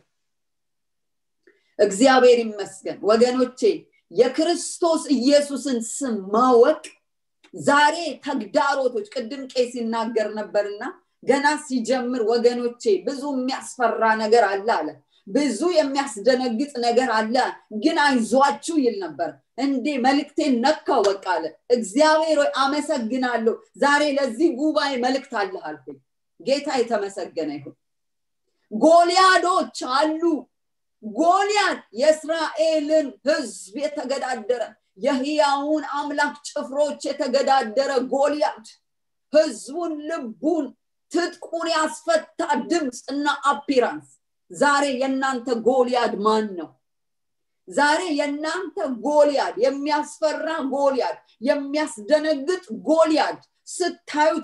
እግዚአብሔር ይመስገን ወገኖቼ የክርስቶስ ኢየሱስን ስም ማወቅ ዛሬ ተግዳሮቶች ቅድም ቄስ ይናገር ነበርና ገና ሲጀምር ወገኖቼ ብዙ የሚያስፈራ ነገር አለ አለ ብዙ የሚያስደነግጥ ነገር አለ ግን አይዟችሁ ይል ነበር እንዴ መልእክቴን ነካው በቃ አለ እግዚአብሔር ወይ አመሰግናለሁ ዛሬ ለዚህ ጉባኤ መልእክት አለህ አልኩኝ ጌታ የተመሰገነ ይሁን ጎልያዶች አሉ ጎልያድ የእስራኤልን ህዝብ የተገዳደረ የህያውን አምላክ ጭፍሮች የተገዳደረ ጎልያድ ህዝቡን ልቡን ትጥቁን ያስፈታ ድምፅ እና አፒራንስ ዛሬ የእናንተ ጎልያድ ማን ነው ዛሬ የእናንተ ጎልያድ የሚያስፈራ ጎልያድ የሚያስደነግጥ ጎልያድ ስታዩት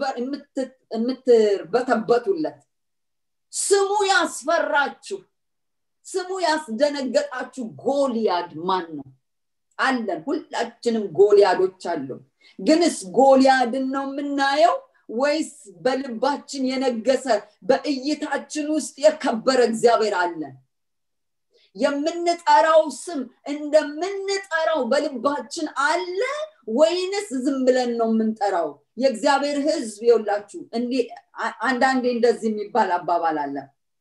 የምትበተበቱለት ስሙ ያስፈራችሁ ስሙ ያስደነገጣችሁ ጎልያድ ማን ነው አለን ሁላችንም ጎልያዶች አሉ ግንስ ጎልያድን ነው የምናየው ወይስ በልባችን የነገሰ በእይታችን ውስጥ የከበረ እግዚአብሔር አለን የምንጠራው ስም እንደምንጠራው በልባችን አለ ወይንስ ዝም ብለን ነው የምንጠራው የእግዚአብሔር ህዝብ የውላችሁ አንዳንዴ እንደዚህ የሚባል አባባል አለ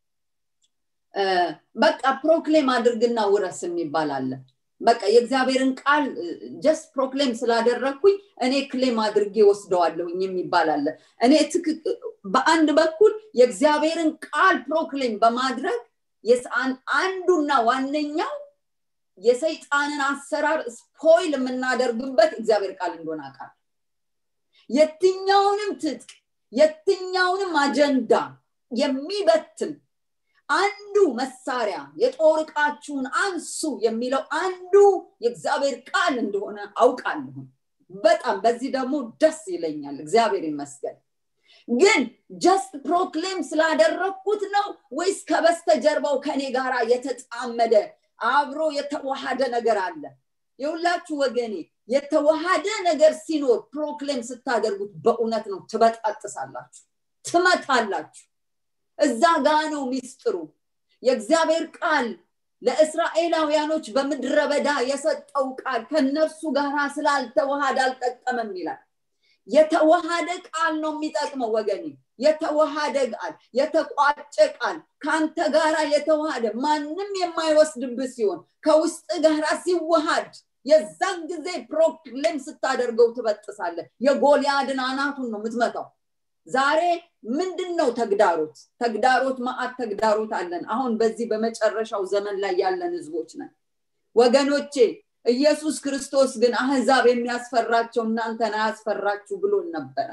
በቃ ፕሮክሌም አድርግና ውረስ የሚባል አለ በቃ የእግዚአብሔርን ቃል ጀስት ፕሮክሌም ስላደረግኩኝ እኔ ክሌም አድርጌ ወስደዋለሁኝ የሚባል አለ እኔ በአንድ በኩል የእግዚአብሔርን ቃል ፕሮክሌም በማድረግ አንዱና ዋነኛው የሰይጣንን አሰራር ስፖይል የምናደርግበት እግዚአብሔር ቃል እንደሆነ አቃል የትኛውንም ትጥቅ የትኛውንም አጀንዳ የሚበትን አንዱ መሳሪያ የጦር እቃችሁን አንሱ የሚለው አንዱ የእግዚአብሔር ቃል እንደሆነ አውቃለሁ በጣም በዚህ ደግሞ ደስ ይለኛል እግዚአብሔር ይመስገን ግን ጀስት ፕሮክሌም ስላደረግኩት ነው ወይስ ከበስተጀርባው ከኔ ጋር የተጣመደ አብሮ የተዋሃደ ነገር አለ የሁላችሁ ወገኔ የተዋሃደ ነገር ሲኖር ፕሮክሌም ስታደርጉት በእውነት ነው ትበጣጥሳላችሁ ትመታላችሁ እዛ ጋ ነው ሚስጥሩ የእግዚአብሔር ቃል ለእስራኤላውያኖች በምድረ በዳ የሰጠው ቃል ከነርሱ ጋር ስላልተዋሃደ አልጠቀመም ይላል የተዋሃደ ቃል ነው የሚጠቅመው ወገኔ የተዋሃደ ቃል የተቋጨ ቃል ከአንተ ጋራ የተዋሃደ ማንም የማይወስድብህ ሲሆን ከውስጥ ጋራ ሲዋሃድ የዛን ጊዜ ፕሮክሌም ስታደርገው ትበጥሳለ የጎልያድን አናቱን ነው የምትመታው ዛሬ ምንድን ነው ተግዳሮት ተግዳሮት ማአት ተግዳሮት አለን አሁን በዚህ በመጨረሻው ዘመን ላይ ያለን ህዝቦች ነን ወገኖቼ ኢየሱስ ክርስቶስ ግን አህዛብ የሚያስፈራቸው እናንተን አያስፈራችሁ ብሎን ነበረ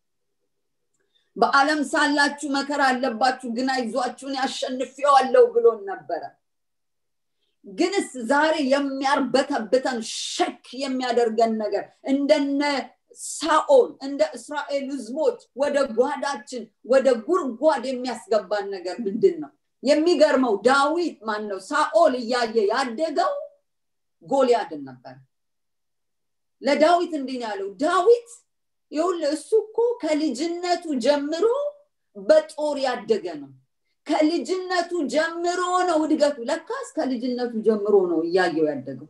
በዓለም ሳላችሁ መከራ አለባችሁ ግን አይዟችሁን ያሸንፌዋለሁ ብሎን ነበረ ግንስ ዛሬ የሚያርበተብተን ሸክ የሚያደርገን ነገር እንደነ ሳኦል እንደ እስራኤል ህዝቦች ወደ ጓዳችን ወደ ጉርጓድ የሚያስገባን ነገር ምንድን ነው የሚገርመው ዳዊት ማን ነው ሳኦል እያየ ያደገው ጎልያድን ነበር ለዳዊት እንዲህ ያለው ዳዊት ይሁን እሱ እኮ ከልጅነቱ ጀምሮ በጦር ያደገ ነው ከልጅነቱ ጀምሮ ነው እድገቱ ለካስ ከልጅነቱ ጀምሮ ነው እያየው ያደገው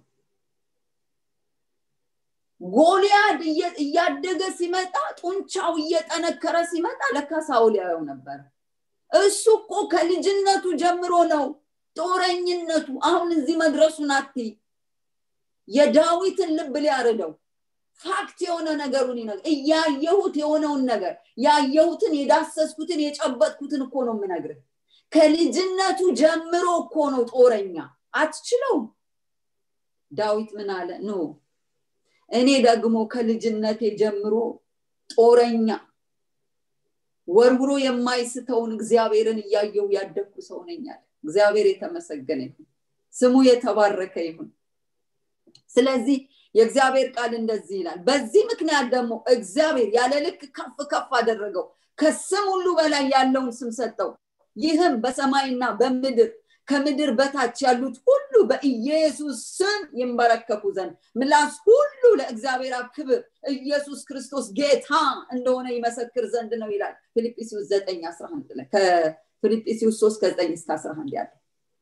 ጎልያድ እያደገ ሲመጣ ጡንቻው እየጠነከረ ሲመጣ ለካ ሳውል ያየው ነበር እሱ እኮ ከልጅነቱ ጀምሮ ነው ጦረኝነቱ አሁን እዚህ መድረሱን አትይ የዳዊትን ልብ ሊያርደው ፋክት የሆነ ነገሩን ይነ እያየሁት የሆነውን ነገር ያየሁትን የዳሰስኩትን የጨበጥኩትን እኮ ነው የምነግርህ ከልጅነቱ ጀምሮ እኮ ነው ጦረኛ አትችለውም ዳዊት ምን አለ ኖ እኔ ደግሞ ከልጅነቴ ጀምሮ ጦረኛ ወርውሮ የማይስተውን እግዚአብሔርን እያየው ያደግኩ ሰው ነኛል እግዚአብሔር የተመሰገነ ይሁን ስሙ የተባረከ ይሁን ስለዚህ የእግዚአብሔር ቃል እንደዚህ ይላል በዚህ ምክንያት ደግሞ እግዚአብሔር ያለ ልክ ከፍ ከፍ አደረገው ከስም ሁሉ በላይ ያለውን ስም ሰጠው ይህም በሰማይና በምድር ከምድር በታች ያሉት ሁሉ በኢየሱስ ስም ይንበረከኩ ዘንድ ምላስ ሁሉ ለእግዚአብሔር ክብር ኢየሱስ ክርስቶስ ጌታ እንደሆነ ይመሰክር ዘንድ ነው ይላል ፊልጵስዩስ 9 11 ላይ ከፊልጵስዩስ 3 ከ9 እስከ 11 ያለው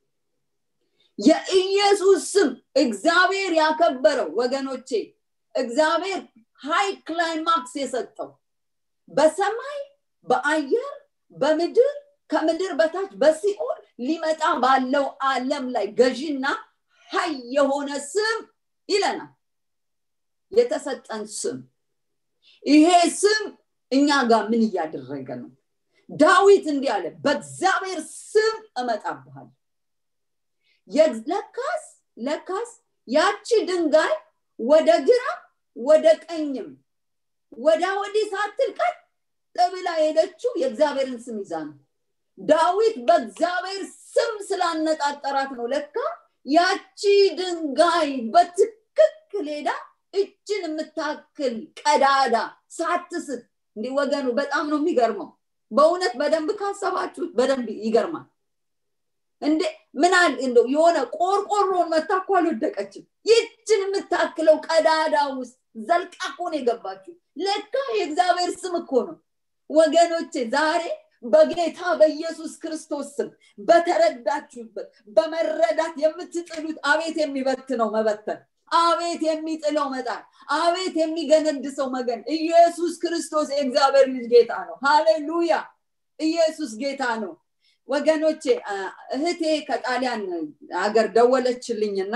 የኢየሱስ ስም እግዚአብሔር ያከበረው ወገኖቼ እግዚአብሔር ሃይ ክላይማክስ የሰጠው በሰማይ በአየር በምድር ከምድር በታች በሲኦል ሊመጣ ባለው አለም ላይ ገዢና ሀይ የሆነ ስም ይለናል የተሰጠን ስም ይሄ ስም እኛ ጋር ምን እያደረገ ነው ዳዊት እንዲህ አለ በእግዚአብሔር ስም እመጣብሃል ለካስ ለካስ ያቺ ድንጋይ ወደ ግራ ወደ ቀኝም ወዳ ወዲህ ሳትል ቀጥ ብላ ሄደችው የእግዚአብሔርን ስም ይዛ ነው ዳዊት በእግዚአብሔር ስም ስላነጣጠራት ነው ለካ ያቺ ድንጋይ በትክክል ሄዳ እችን የምታክል ቀዳዳ ሳትስት እንዲህ ወገኑ በጣም ነው የሚገርመው በእውነት በደንብ ካሰባችሁት በደንብ ይገርማል እንዴ ምን አል እንደው የሆነ ቆርቆሮን መታ እኮ አልወደቀችም ይችን የምታክለው ቀዳዳ ውስጥ ዘልቃ እኮ ነው የገባችው ለካ የእግዚአብሔር ስም እኮ ነው ወገኖቼ ዛሬ በጌታ በኢየሱስ ክርስቶስ ስም በተረዳችሁበት በመረዳት የምትጥሉት አቤት የሚበትነው መበተን አቤት የሚጥለው መጣል አቤት የሚገነድሰው መገን ኢየሱስ ክርስቶስ የእግዚአብሔር ልጅ ጌታ ነው ሃሌሉያ ኢየሱስ ጌታ ነው ወገኖቼ እህቴ ከጣሊያን ሀገር ደወለችልኝና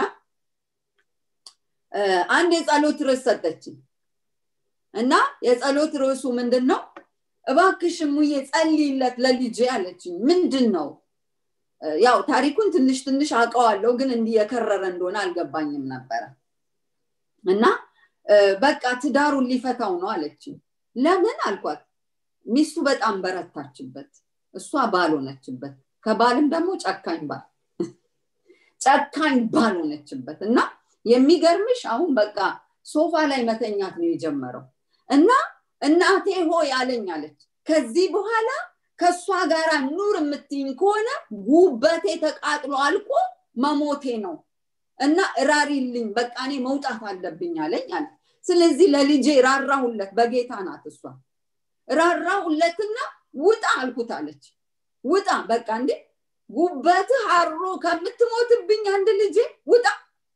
አንድ የጸሎት ርዕስ ሰጠችኝ እና የጸሎት ርዕሱ ምንድን ነው እባክሽ ሙዬ ጸልይለት ለልጄ አለችኝ ምንድን ነው ያው ታሪኩን ትንሽ ትንሽ አውቀዋለሁ ግን እንዲህ የከረረ እንደሆነ አልገባኝም ነበረ እና በቃ ትዳሩን ሊፈታው ነው አለችኝ ለምን አልኳት ሚስቱ በጣም በረታችበት እሷ ባል ሆነችበት ከባልም ደግሞ ጨካኝ ባል ጨካኝ ባል ሆነችበት እና የሚገርምሽ አሁን በቃ ሶፋ ላይ መተኛት ነው የጀመረው እና እናቴ ሆይ አለኝ አለች ከዚህ በኋላ ከእሷ ጋር ኑር የምትይኝ ከሆነ ጉበቴ ተቃጥሎ አልቆ መሞቴ ነው እና ራሪልኝ በቃ እኔ መውጣት አለብኝ አለኝ አለ ስለዚህ ለልጄ ራራሁለት በጌታ ናት እሷ ራራሁለትና ውጣ አልኩት አለች ውጣ በቃ እንዴ ጉበትህ አሮ ከምትሞትብኝ አንድ ልጄ ውጣ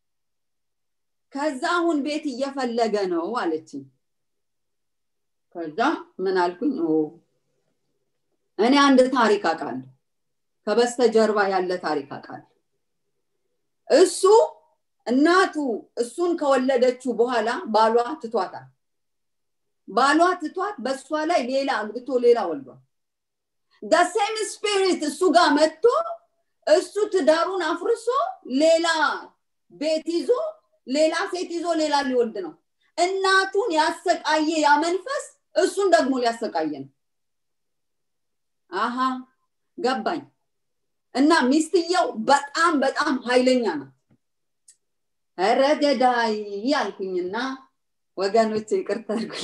ከዛ አሁን ቤት እየፈለገ ነው አለችኝ ከዛ ምን አልኩኝ እኔ አንድ ታሪክ አውቃለሁ ከበስተጀርባ ያለ ታሪክ አውቃለሁ እሱ እናቱ እሱን ከወለደችው በኋላ ባሏ ትቷታል ባሏ ትቷት በእሷ ላይ ሌላ አግብቶ ሌላ ወልዷል ደሴም ስፒሪት እሱ ጋር መጥቶ እሱ ትዳሩን አፍርሶ ሌላ ቤት ይዞ ሌላ ሴት ይዞ ሌላ ሊወልድ ነው እናቱን ያሰቃየ ያ መንፈስ እሱን ደግሞ ሊያሰቃየ ነው አሃ ገባኝ እና ሚስትየው በጣም በጣም ኃይለኛ ናት ኧረ ገዳይ ያልኩኝና ወገኖች ይቅርታ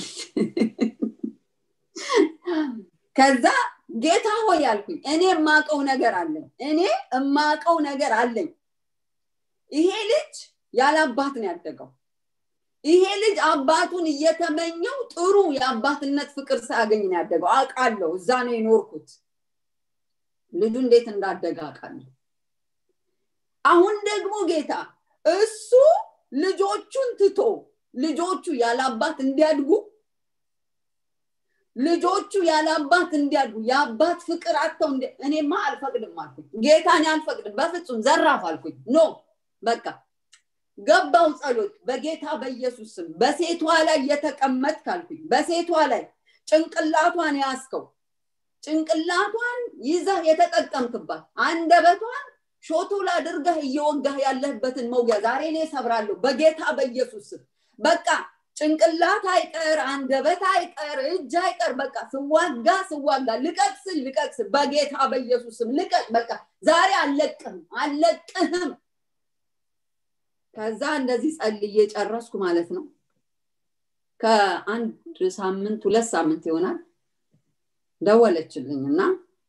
ከዛ ጌታ ሆይ ያልኩኝ እኔ የማቀው ነገር አለኝ እኔ የማቀው ነገር አለኝ ይሄ ልጅ ያለ አባት ነው ያደገው ይሄ ልጅ አባቱን እየተመኘው ጥሩ የአባትነት ፍቅር ሳያገኝ ነው ያደገው አውቃለሁ እዛ ነው የኖርኩት ልጁ እንዴት እንዳደገ አውቃለሁ አሁን ደግሞ ጌታ እሱ ልጆቹን ትቶ ልጆቹ ያለ አባት እንዲያድጉ ልጆቹ ያለ አባት እንዲያድጉ የአባት ፍቅር አጥተው እኔማ አልፈቅድም አልኩኝ ጌታ እኔ አልፈቅድም በፍጹም ዘራፍ አልኩኝ ኖ በቃ ገባው ጸሎት በጌታ በኢየሱስ ስም በሴቷ ላይ የተቀመጥ ካልኩኝ በሴቷ ላይ ጭንቅላቷን ያስከው ጭንቅላቷን ይዘህ የተጠቀምክባት አንደበቷን ሾቶል አድርገህ እየወጋህ ያለህበትን መውጊያ ዛሬ እኔ ሰብራለሁ በጌታ በኢየሱስ ስም በቃ ጭንቅላት አይቀር አንደበት አይቀር እጅ አይቀር በቃ ስዋጋ ስዋጋ ልቀቅስል ልቀቅስል በጌታ በኢየሱስ ስም ልቀቅ በቃ ዛሬ አለቅህም አለቅህም ከዛ እንደዚህ ጸልዬ ጨረስኩ ማለት ነው ከአንድ ሳምንት ሁለት ሳምንት ይሆናል ደወለችልኝ እና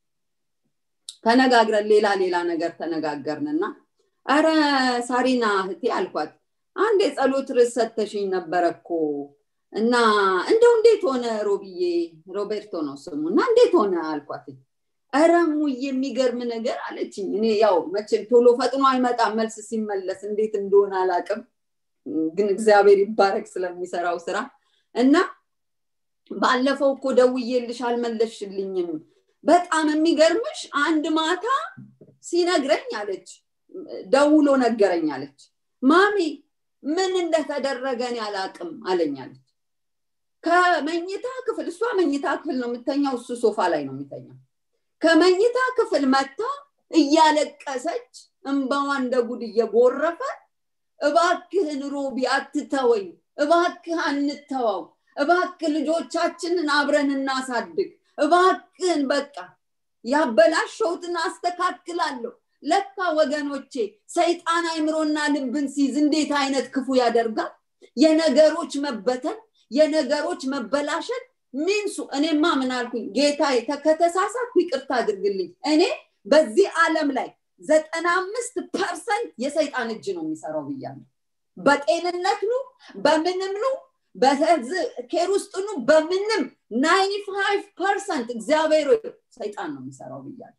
ተነጋግረን ሌላ ሌላ ነገር ተነጋገርንና አረ ሳሪና እህቴ አልኳት አንድ የጸሎት ርዕስ ሰተሽኝ ነበረ እኮ እና እንደው እንዴት ሆነ ሮብዬ ሮቤርቶ ነው ስሙ እና እንዴት ሆነ አልኳት እረሙ የሚገርም ነገር አለችኝ እኔ ያው መቼም ቶሎ ፈጥኖ አይመጣም መልስ ሲመለስ እንዴት እንደሆነ አላቅም ግን እግዚአብሔር ይባረክ ስለሚሰራው ስራ እና ባለፈው እኮ ደውዬልሽ አልመለሽልኝም በጣም የሚገርምሽ አንድ ማታ ሲነግረኝ አለች ደውሎ ነገረኝ አለች ማሚ ምን እንደተደረገ እኔ አላቅም አለኝ አለች ከመኝታ ክፍል እሷ መኝታ ክፍል ነው የምተኛው እሱ ሶፋ ላይ ነው የሚተኛው ከመኝታ ክፍል መታ እያለቀሰች እንባዋ እንደ ጉድ እየጎረፈ እባክህን ሮቢ አትተወኝ እባክህ አንተዋው እባክህ ልጆቻችንን አብረን እናሳድግ እባክህን በቃ ያበላሸውትን አስተካክላለሁ ለካ ወገኖቼ ሰይጣን አይምሮና ልብን ሲይዝ እንዴት አይነት ክፉ ያደርጋል የነገሮች መበተን የነገሮች መበላሸት ሚንሱ እኔማ ምን አልኩኝ ጌታ ከተሳሳትኩ ይቅርታ አድርግልኝ እኔ በዚህ ዓለም ላይ ዘጠና አምስት ፐርሰንት የሰይጣን እጅ ነው የሚሰራው ብያለሁ በጤንነት ኑ በምንም ኑ በኬር ውስጥ ኑ በምንም ናይኒ ፋይቭ ፐርሰንት እግዚአብሔር ሰይጣን ነው የሚሰራው ብያለሁ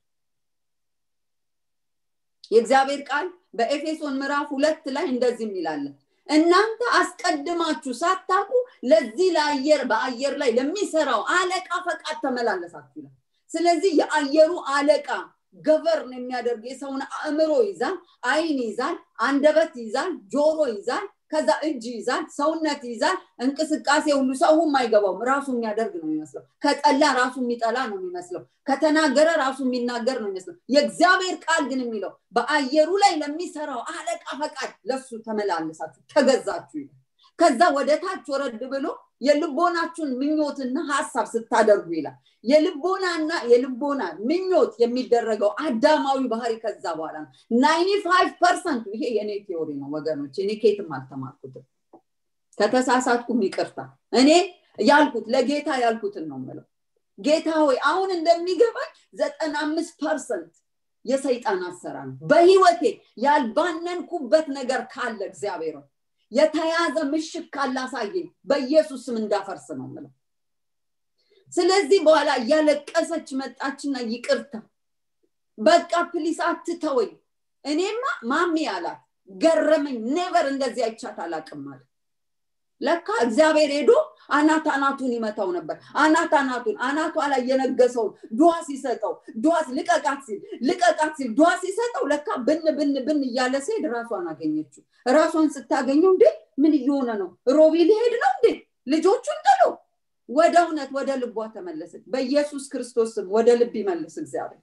የእግዚአብሔር ቃል በኤፌሶን ምዕራፍ ሁለት ላይ እንደዚህ የሚላለን እናንተ አስቀድማችሁ ሳታቁ ለዚህ ለአየር በአየር ላይ ለሚሰራው አለቃ ፈቃድ ተመላለሳችሁ ይላል ስለዚህ የአየሩ አለቃ ገቨርን የሚያደርግ የሰውን አእምሮ ይዛል አይን ይዛል አንደበት ይዛል ጆሮ ይዛል ከዛ እጅ ይዛል ሰውነት ይዛል እንቅስቃሴ ሁሉ ሰውም አይገባውም ራሱ የሚያደርግ ነው የሚመስለው ከጠላ ራሱ የሚጠላ ነው የሚመስለው ከተናገረ ራሱ የሚናገር ነው የሚመስለው የእግዚአብሔር ቃል ግን የሚለው በአየሩ ላይ ለሚሰራው አለቃ ፈቃድ ለሱ ተመላለሳችሁ ተገዛችሁ ይላል ከዛ ወደ ታች ወረድ ብሎ የልቦናችሁን ምኞትና ሀሳብ ስታደርጉ ይላል የልቦናና የልቦና ምኞት የሚደረገው አዳማዊ ባህሪ ከዛ በኋላ ነው ናይኒ ፋይቭ ፐርሰንቱ ይሄ የኔ ቴዎሪ ነው ወገኖች እኔ ኬትም አልተማርኩትም ከተሳሳትኩም ይቅርታ እኔ ያልኩት ለጌታ ያልኩትን ነው ምለው ጌታ ሆይ አሁን እንደሚገባኝ ዘጠና አምስት ፐርሰንት የሰይጣን አሰራር ነው በህይወቴ ያልባነንኩበት ነገር ካለ እግዚአብሔር የተያዘ ምሽግ ካላሳየኝ በኢየሱስ ስም እንዳፈርስ ነው ምለው ስለዚህ በኋላ እያለቀሰች መጣችና ይቅርታ በቃ ፕሊስ አትተወኝ እኔማ ማሚ አላት ገረመኝ ኔቨር እንደዚህ አይቻት አላቅም አለ ለካ እግዚአብሔር ሄዶ አናት አናቱን ይመታው ነበር አናት አናቱን አናቷ ላይ የነገሰውን ዱዋ ሲሰጠው ዱዋስ ልቀቃት ሲል ልቀቃት ሲል ዱዋ ሲሰጠው ለካ ብን ብን ብን እያለ ሲሄድ ራሷን አገኘችው ራሷን ስታገኘው እንዴ ምን እየሆነ ነው ሮቢ ሊሄድ ነው እንዴ ልጆቹን ጥሎ ወደ እውነት ወደ ልቧ ተመለሰች በኢየሱስ ክርስቶስ ስም ወደ ልብ ይመልስ እግዚአብሔር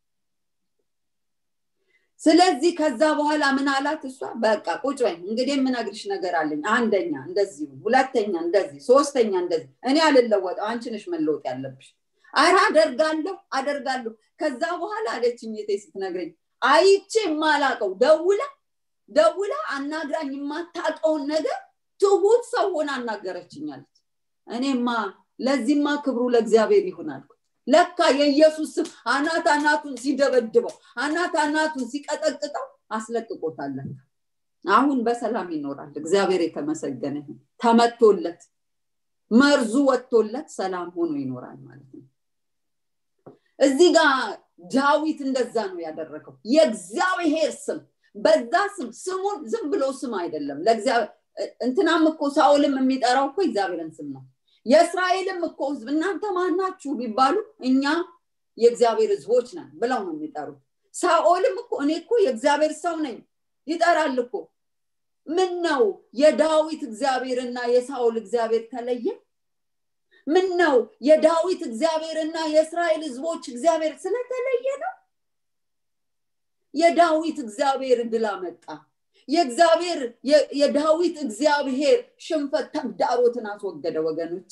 ስለዚህ ከዛ በኋላ ምን አላት እሷ በቃ ቁጭ በይ እንግዲህ የምነግርሽ ነገር አለኝ አንደኛ እንደዚህ ሁለተኛ እንደዚህ ሶስተኛ እንደዚህ እኔ አልለወጠው አንቺ ነሽ መለወጥ ያለብሽ አረ አደርጋለሁ አደርጋለሁ ከዛ በኋላ አለችኝ የቴ ስትነግረኝ አይቼ የማላቀው ደውላ ደውላ አናግራኝ የማታቀውን ነገር ትሁት ሰው ሆና አናገረችኛለች እኔማ ለዚህማ ክብሩ ለእግዚአብሔር ይሁን አልኩ ለካ የኢየሱስ ስም አናት አናቱን ሲደበድበው አናት አናቱን ሲቀጠቅጠው አስለቅቆታለን አሁን በሰላም ይኖራል እግዚአብሔር የተመሰገነ ተመቶለት መርዙ ወጥቶለት ሰላም ሆኖ ይኖራል ማለት ነው እዚህ ጋር ዳዊት እንደዛ ነው ያደረገው የእግዚአብሔር ስም በዛ ስም ስሙን ዝም ብሎ ስም አይደለም ለእግዚአብሔር እንትናም እኮ ሳውልም የሚጠራው እኮ እግዚአብሔርን ስም ነው የእስራኤልም እኮ ህዝብ እናንተ ማናችሁ ቢባሉ እኛ የእግዚአብሔር ህዝቦች ነን ብለው ነው የሚጠሩት ሳኦልም እኮ እኔ እኮ የእግዚአብሔር ሰው ነኝ ይጠራል እኮ ምን ነው የዳዊት እግዚአብሔርና የሳኦል እግዚአብሔር ተለየ ምን ነው የዳዊት እግዚአብሔርና የእስራኤል ህዝቦች እግዚአብሔር ስለተለየ ነው የዳዊት እግዚአብሔር ድል አመጣ የእግዚአብሔር የዳዊት እግዚአብሔር ሽንፈት ተግዳሮትን አስወገደ ወገኖች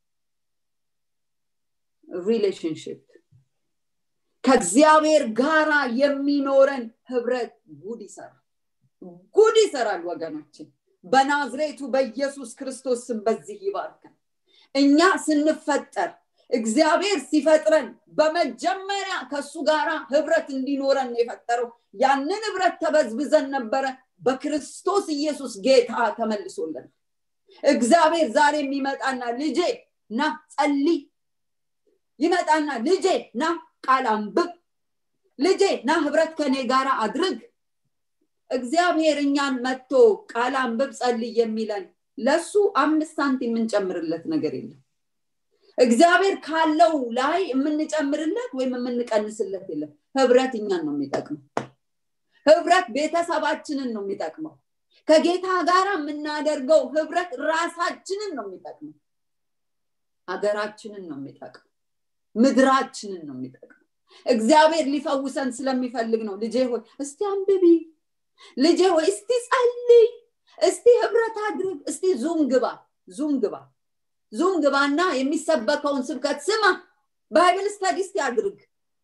ሪሌሽንሽፕ ከእግዚአብሔር ጋራ የሚኖረን ህብረት ጉድ ይሰራል ጉድ ይሰራል ወገኖች በናዝሬቱ በኢየሱስ ክርስቶስ ስም በዚህ ይባርከን እኛ ስንፈጠር እግዚአብሔር ሲፈጥረን በመጀመሪያ ከሱ ጋር ህብረት እንዲኖረን የፈጠረው ያንን ህብረት ተበዝብዘን ነበረ በክርስቶስ ኢየሱስ ጌታ ተመልሶልን እግዚአብሔር ዛሬ የሚመጣና ልጄ ና ጸልይ ይመጣና ልጄ ና ቃል አንብብ ልጄ ና ህብረት ከኔ ጋር አድርግ እግዚአብሔር እኛን መጥቶ ቃል አንብብ ጸልይ የሚለን ለሱ አምስት ሳንቲም የምንጨምርለት ነገር የለም እግዚአብሔር ካለው ላይ የምንጨምርለት ወይም የምንቀንስለት የለም ህብረት እኛን ነው የሚጠቅመው ህብረት ቤተሰባችንን ነው የሚጠቅመው ከጌታ ጋር የምናደርገው ህብረት ራሳችንን ነው የሚጠቅመው ሀገራችንን ነው የሚጠቅመው ምድራችንን ነው የሚጠቅመው እግዚአብሔር ሊፈውሰን ስለሚፈልግ ነው ልጄ ሆይ እስቲ አንብቢ ልጄ ሆይ እስቲ ጸልይ እስቲ ህብረት አድርግ እስቲ ዙም ግባ ዙም ግባ ዙም ግባና የሚሰበከውን ስብከት ስማ ባይብል ስተዲስ ያድርግ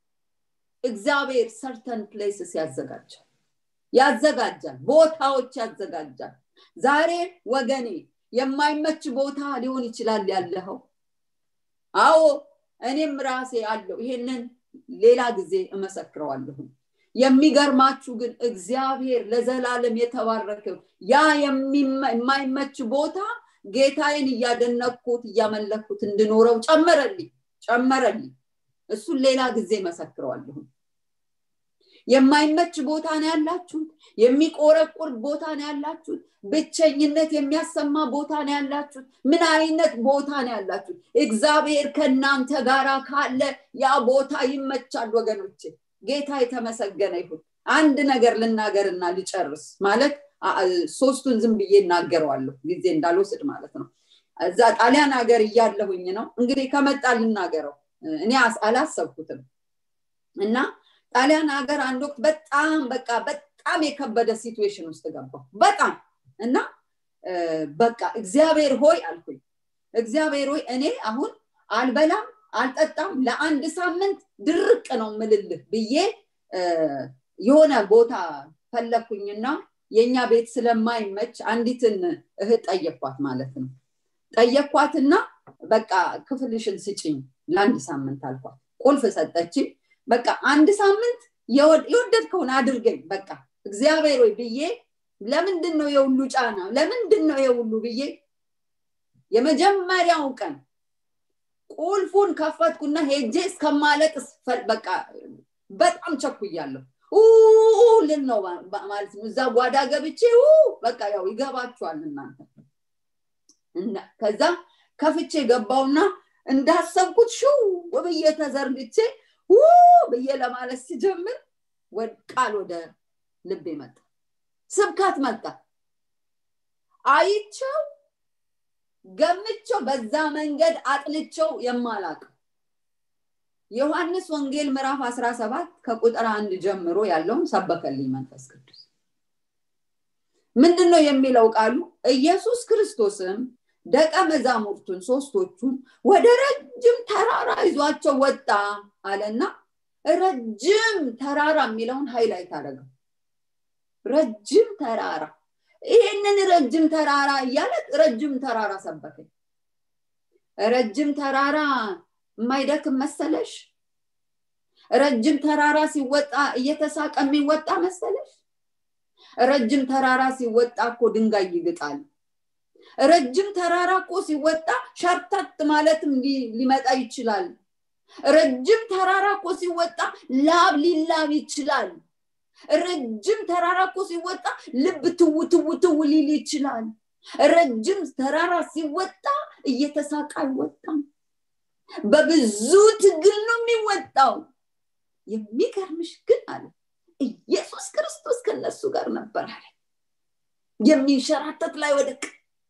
እግዚአብሔር ሰርተን ፕሌስስ ያዘጋጃል ያዘጋጃል ቦታዎች ያዘጋጃል ዛሬ ወገኔ የማይመች ቦታ ሊሆን ይችላል ያለኸው አዎ እኔም ራሴ አለው ይሄንን ሌላ ጊዜ እመሰክረዋለሁ የሚገርማችሁ ግን እግዚአብሔር ለዘላለም የተባረከው ያ የማይመች ቦታ ጌታዬን እያደነኩት እያመለኩት እንድኖረው ጨመረልኝ ጨመረልኝ እሱን ሌላ ጊዜ መሰክረዋለሁ የማይመች ቦታ ነው ያላችሁት የሚቆረቁር ቦታ ነው ያላችሁት ብቸኝነት የሚያሰማ ቦታ ነው ያላችሁት ምን አይነት ቦታ ነው ያላችሁት እግዚአብሔር ከእናንተ ጋራ ካለ ያ ቦታ ይመቻል ወገኖች ጌታ የተመሰገነ ይሁን አንድ ነገር ልናገርና ልጨርስ ማለት ሶስቱን ዝም ብዬ እናገረዋለሁ ጊዜ እንዳልወስድ ማለት ነው እዛ ጣሊያን ሀገር እያለሁኝ ነው እንግዲህ ከመጣ ልናገረው እኔ አላሰብኩትም እና ጣሊያን ሀገር አንድ ወቅት በጣም በቃ በጣም የከበደ ሲትዌሽን ውስጥ ገባው በጣም እና በቃ እግዚአብሔር ሆይ አልኩኝ እግዚአብሔር ሆይ እኔ አሁን አልበላም አልጠጣም ለአንድ ሳምንት ድርቅ ነው ምልልህ ብዬ የሆነ ቦታ ፈለግኩኝና የእኛ ቤት ስለማይመች አንዲትን እህት ጠየኳት ማለት ነው ጠየኳትና በቃ ክፍልሽን ስጭኝ ለአንድ ሳምንት አልኳት ቁልፍ ሰጠችኝ በቃ አንድ ሳምንት የወደድከውን አድርገኝ በቃ እግዚአብሔር ወይ ብዬ ለምንድን ነው የሁሉ ጫና ለምንድን ነው የሁሉ ብዬ የመጀመሪያው ቀን ቁልፉን ከፈትኩና ሄጄ እስከማለቅስ በቃ በጣም ቸኩያለሁ ልን ነው ማለት ነው እዛ ጓዳ ገብቼ በቃ ያው ይገባችኋል እናንተ ከዛ ከፍቼ ገባውና እንዳሰብኩት ሽው ብዬ ተዘርግቼ ብዬ ለማለት ሲጀምር ቃል ወደ ልቤ መጣ ስብከት መጣ አይቸው ገምቸው በዛ መንገድ አጥልቸው የማላቅ ዮሐንስ ወንጌል ምዕራፍ 17 ከቁጥር አንድ ጀምሮ ያለውን ሰበከልኝ መንፈስ ቅዱስ ምንድን ነው የሚለው ቃሉ ኢየሱስ ክርስቶስም ደቀ መዛሙርቱን ሶስቶቹን ወደ ረጅም ተራራ ይዟቸው ወጣ አለና ረጅም ተራራ የሚለውን ሃይላይት አደረገው ረጅም ተራራ ይሄንን ረጅም ተራራ እያለ ረጅም ተራራ ሰበከኝ ረጅም ተራራ የማይደክም መሰለሽ ረጅም ተራራ ሲወጣ እየተሳቀ የሚወጣ መሰለሽ ረጅም ተራራ ሲወጣ እኮ ድንጋይ ይግጣል ረጅም ተራራ እኮ ሲወጣ ሸርተት ማለትም ሊመጣ ይችላል ረጅም ተራራ እኮ ሲወጣ ላብ ሊላብ ይችላል ረጅም ተራራ እኮ ሲወጣ ልብ ትው ትው ትው ሊል ይችላል ረጅም ተራራ ሲወጣ እየተሳቀ አይወጣም በብዙ ትግል ነው የሚወጣው የሚገርምሽ ግን አለ ኢየሱስ ክርስቶስ ከነሱ ጋር ነበር አለ የሚንሸራተት ላይ ወደቅ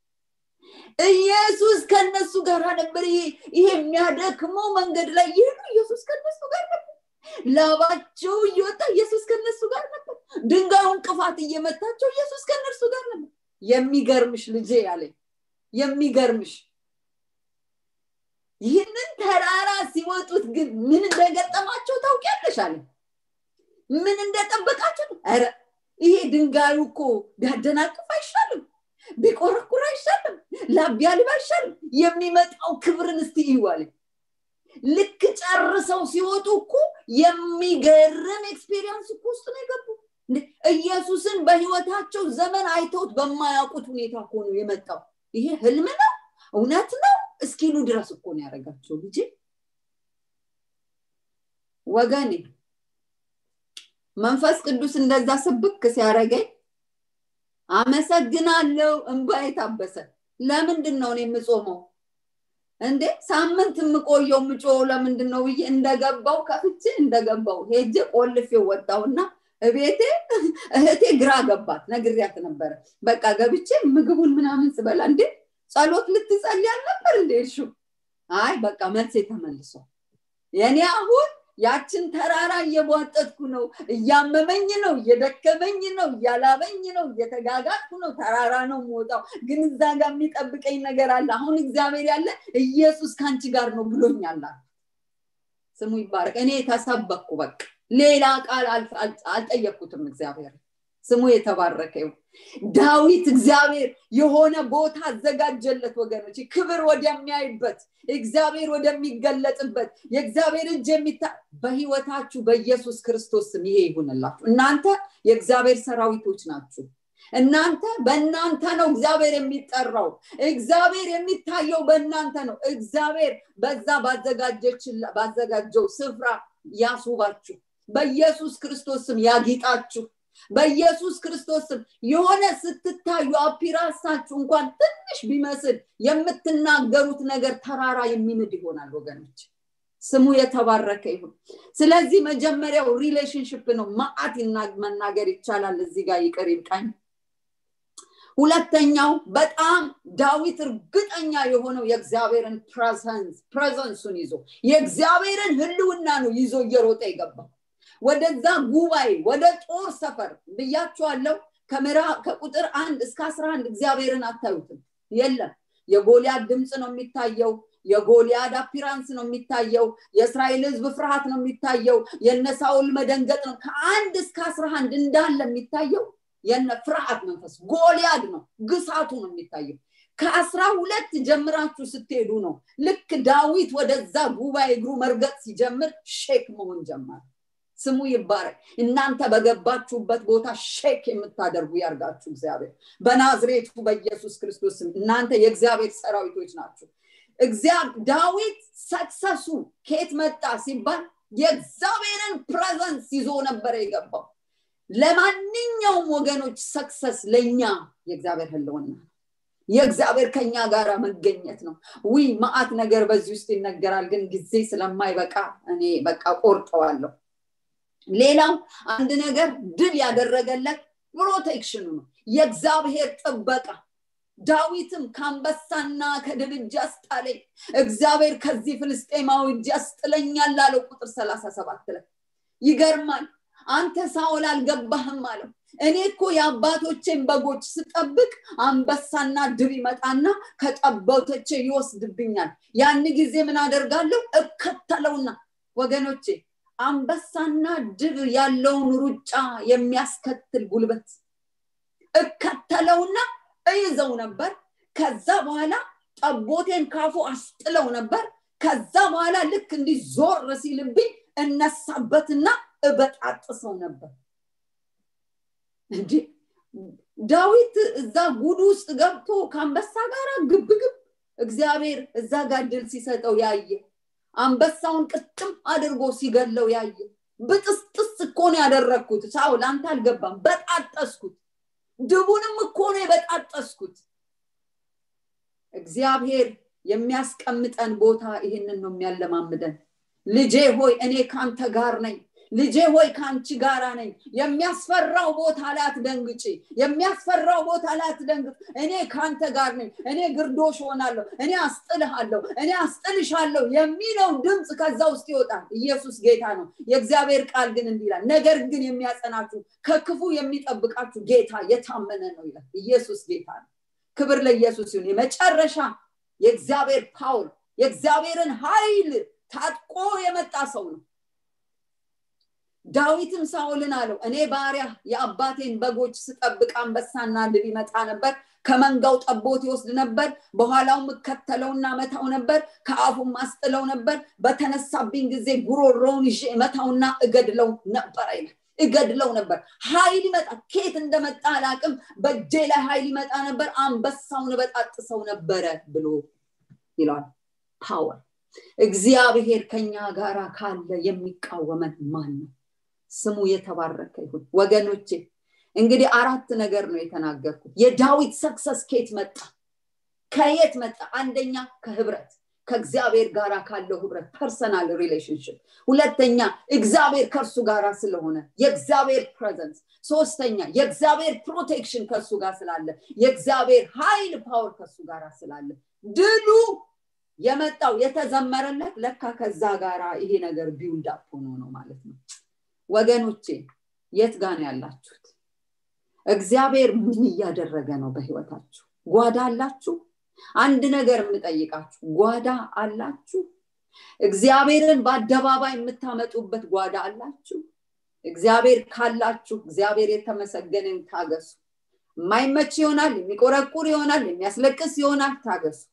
ኢየሱስ ከነሱ ጋር ነበር ይሄ የሚያደክመው መንገድ ላይ ይሄዱ ኢየሱስ ከነሱ ጋር ነበር ላባቸው እየወጣ ኢየሱስ ከነሱ ጋር ነበር ድንጋዩ እንቅፋት እየመታቸው ኢየሱስ ከነርሱ ጋር ነበር የሚገርምሽ ልጄ ያለኝ የሚገርምሽ ይህንን ተራራ ሲወጡት ግን ምን እንደገጠማቸው ታውቂያለሽ አለ ምን እንደጠበቃቸው ረ ይሄ ድንጋዩ እኮ ቢያደናቅፍ አይሻልም ቢቆረቁር አይሻልም ላቢያልብ አይሻልም የሚመጣው ክብርን እስቲ ይዋል ልክ ጨርሰው ሲወጡ እኮ የሚገርም ኤክስፔሪንስ እኮ ውስጥ ነው የገቡ ኢየሱስን በህይወታቸው ዘመን አይተውት በማያውቁት ሁኔታ እኮ ነው የመጣው ይሄ ህልም ነው እውነት ነው እስኪሉ ድረስ እኮ ነው ያደረጋቸው ልጄ ወገኔ መንፈስ ቅዱስ እንደዛ ስብክ ሲያደረገኝ አመሰግናለው እንባ የታበሰ ለምንድን ነው እኔ የምጾመው እንዴ ሳምንት የምቆየው ምጮ ለምንድን ነው ብዬ እንደገባው ከፍቼ እንደገባው ሄጄ ቆልፌ ወጣውና እቤቴ እህቴ ግራ ገባት ነግሪያት ነበረ በቃ ገብቼ ምግቡን ምናምን ስበላ እንዴ ጸሎት ልትጸልይ አልነበር እንዴ እሹ አይ በቃ መልሴ ተመልሷል የኔ አሁን ያችን ተራራ እየቧጠጥኩ ነው እያመመኝ ነው እየደከመኝ ነው እያላበኝ ነው እየተጋጋጥኩ ነው ተራራ ነው የምወጣው ግን እዛ ጋር የሚጠብቀኝ ነገር አለ አሁን እግዚአብሔር ያለ ኢየሱስ ከአንቺ ጋር ነው ብሎኛል ስሙ ይባረክ እኔ ተሰበኩ በቃ ሌላ ቃል አልጠየቅኩትም እግዚአብሔር ስሙ የተባረከ ይሁን ዳዊት እግዚአብሔር የሆነ ቦታ አዘጋጀለት ወገኖች ክብር ወደሚያይበት እግዚአብሔር ወደሚገለጥበት የእግዚአብሔር እጅ የሚታ በህይወታችሁ በኢየሱስ ክርስቶስ ስም ይሄ ይሁንላችሁ እናንተ የእግዚአብሔር ሰራዊቶች ናችሁ እናንተ በእናንተ ነው እግዚአብሔር የሚጠራው እግዚአብሔር የሚታየው በእናንተ ነው እግዚአብሔር በዛ ባዘጋጀው ስፍራ ያስውባችሁ በኢየሱስ ክርስቶስ ስም ያጊጣችሁ በኢየሱስ ክርስቶስ ስም የሆነ ስትታዩ አፒራሳችሁ እንኳን ትንሽ ቢመስል የምትናገሩት ነገር ተራራ የሚንድ ይሆናል ወገኖች ስሙ የተባረከ ይሁን ስለዚህ መጀመሪያው ሪሌሽንሽፕ ነው ማአት መናገር ይቻላል እዚህ ጋር ይቅር ይብቃኝ ሁለተኛው በጣም ዳዊት እርግጠኛ የሆነው የእግዚአብሔርን ፕሬዘንስ ፕሬዘንሱን ይዞ የእግዚአብሔርን ህልውና ነው ይዞ እየሮጠ የገባው ወደዛ ጉባኤ ወደ ጦር ሰፈር ብያችኋለው ከምራ ከቁጥር አንድ እስከ አስራ አንድ እግዚአብሔርን አታዩትም የለም የጎልያድ ድምፅ ነው የሚታየው የጎልያድ አፒራንስ ነው የሚታየው የእስራኤል ህዝብ ፍርሃት ነው የሚታየው የነሳውል መደንገጥ ነው ከአንድ እስከ አስራ አንድ እንዳለ የሚታየው የነ ፍርሃት መንፈስ ጎልያድ ነው ግሳቱ ነው የሚታየው ከአስራ ሁለት ጀምራችሁ ስትሄዱ ነው ልክ ዳዊት ወደዛ ጉባኤ እግሩ መርገጥ ሲጀምር ሼክ መሆን ጀመረ ስሙ ይባረክ እናንተ በገባችሁበት ቦታ ሼክ የምታደርጉ ያርጋችሁ እግዚአብሔር በናዝሬቱ በኢየሱስ ክርስቶስ እናንተ የእግዚአብሔር ሰራዊቶች ናችሁ ዳዊት ሰክሰሱ ከየት መጣ ሲባል የእግዚአብሔርን ፕሬዘንስ ይዞ ነበረ የገባው ለማንኛውም ወገኖች ሰክሰስ ለእኛ የእግዚአብሔር ህልውና ነው የእግዚአብሔር ከኛ ጋር መገኘት ነው ዊ ማአት ነገር በዚህ ውስጥ ይነገራል ግን ጊዜ ስለማይበቃ እኔ በቃ ቆርጠዋለሁ ሌላው አንድ ነገር ድል ያደረገለት ፕሮቴክሽኑ ነው የእግዚአብሔር ጥበቃ ዳዊትም ከአንበሳና ከድብ እጅ አስጣለኝ እግዚአብሔር ከዚህ ፍልስጤማዊ እጅ ያስጥለኛል አለው ቁጥር ሰላሳ ሰባት ላይ ይገርማል አንተ ሳኦል አልገባህም አለው እኔ እኮ የአባቶቼን በጎች ስጠብቅ አንበሳና ድብ ይመጣና ከጠበቶቼ ይወስድብኛል ያን ጊዜ ምን አደርጋለሁ እከተለውና ወገኖቼ አንበሳና ድብ ያለውን ሩጫ የሚያስከትል ጉልበት እከተለውና እይዘው ነበር ከዛ በኋላ ጠቦቴን ካፉ አስጥለው ነበር ከዛ በኋላ ልክ እንዲህ ዞር ሲልብኝ እነሳበትና እበጣጥሰው ነበር እንዲ ዳዊት እዛ ጉድ ውስጥ ገብቶ ከአንበሳ ጋር ግብግብ እግዚአብሔር እዛ ጋር ድል ሲሰጠው ያየ አንበሳውን ቅጥም አድርጎ ሲገለው ያየ ብጥስጥስ እኮ ነው ያደረግኩት ሳውል አንተ አልገባም በጣጠስኩት ድቡንም እኮ ነው የበጣጠስኩት እግዚአብሔር የሚያስቀምጠን ቦታ ይህንን ነው የሚያለማምደን ልጄ ሆይ እኔ ካንተ ጋር ነኝ ልጄ ሆይ ከአንቺ ጋራ ነኝ የሚያስፈራው ቦታ ላይ አትደንግጭ የሚያስፈራው ቦታ ላይ አትደንግጥ እኔ ከአንተ ጋር ነኝ እኔ ግርዶሽ ሆናለሁ እኔ አስጥልሃለሁ እኔ አስጥልሻለሁ የሚለው ድምፅ ከዛ ውስጥ ይወጣል ኢየሱስ ጌታ ነው የእግዚአብሔር ቃል ግን እንዲህ ይላል ነገር ግን የሚያጸናችሁ ከክፉ የሚጠብቃችሁ ጌታ የታመነ ነው ይላል ኢየሱስ ጌታ ነው ክብር ለኢየሱስ ይሁን የመጨረሻ የእግዚአብሔር ፓውል የእግዚአብሔርን ኃይል ታጥቆ የመጣ ሰው ነው ዳዊትም ሳውልን አለው እኔ ባሪያ የአባቴን በጎች ስጠብቅ አንበሳና ድብ ይመጣ ነበር ከመንጋው ጠቦት ይወስድ ነበር በኋላው ምከተለውና መታው ነበር ከአፉም አስጥለው ነበር በተነሳብኝ ጊዜ ጉሮሮውን ይዤ መታውና እገድለው ነበር አይላል እገድለው ነበር ኃይል ይመጣ ኬት እንደመጣ አላቅም በእጄ ላይ ኃይል ይመጣ ነበር አንበሳውን በጣጥሰው ነበረ ብሎ ይለዋል ፓወር እግዚአብሔር ከኛ ጋራ ካለ የሚቃወመን ማን ነው ስሙ የተባረከ ይሁን ወገኖቼ እንግዲህ አራት ነገር ነው የተናገርኩት የዳዊት ሰክሰስ ኬት መጣ ከየት መጣ አንደኛ ከህብረት ከእግዚአብሔር ጋር ካለው ህብረት ፐርሰናል ሪሌሽንሽፕ ሁለተኛ እግዚአብሔር ከእርሱ ጋር ስለሆነ የእግዚአብሔር ፕሬዘንስ ሶስተኛ የእግዚአብሔር ፕሮቴክሽን ከእሱ ጋር ስላለ የእግዚአብሔር ኃይል ፓወር ከእሱ ጋር ስላለ ድሉ የመጣው የተዘመረለት ለካ ከዛ ጋር ይሄ ነገር ቢውልድ አፕ ሆኖ ነው ማለት ነው ወገኖቼ የት ጋር ነው ያላችሁት እግዚአብሔር ምን እያደረገ ነው በህይወታችሁ ጓዳ አላችሁ አንድ ነገር የምጠይቃችሁ ጓዳ አላችሁ እግዚአብሔርን በአደባባይ የምታመጡበት ጓዳ አላችሁ እግዚአብሔር ካላችሁ እግዚአብሔር የተመሰገንን ታገሱ የማይመች ይሆናል የሚቆረቁር ይሆናል የሚያስለቅስ ይሆናል ታገሱ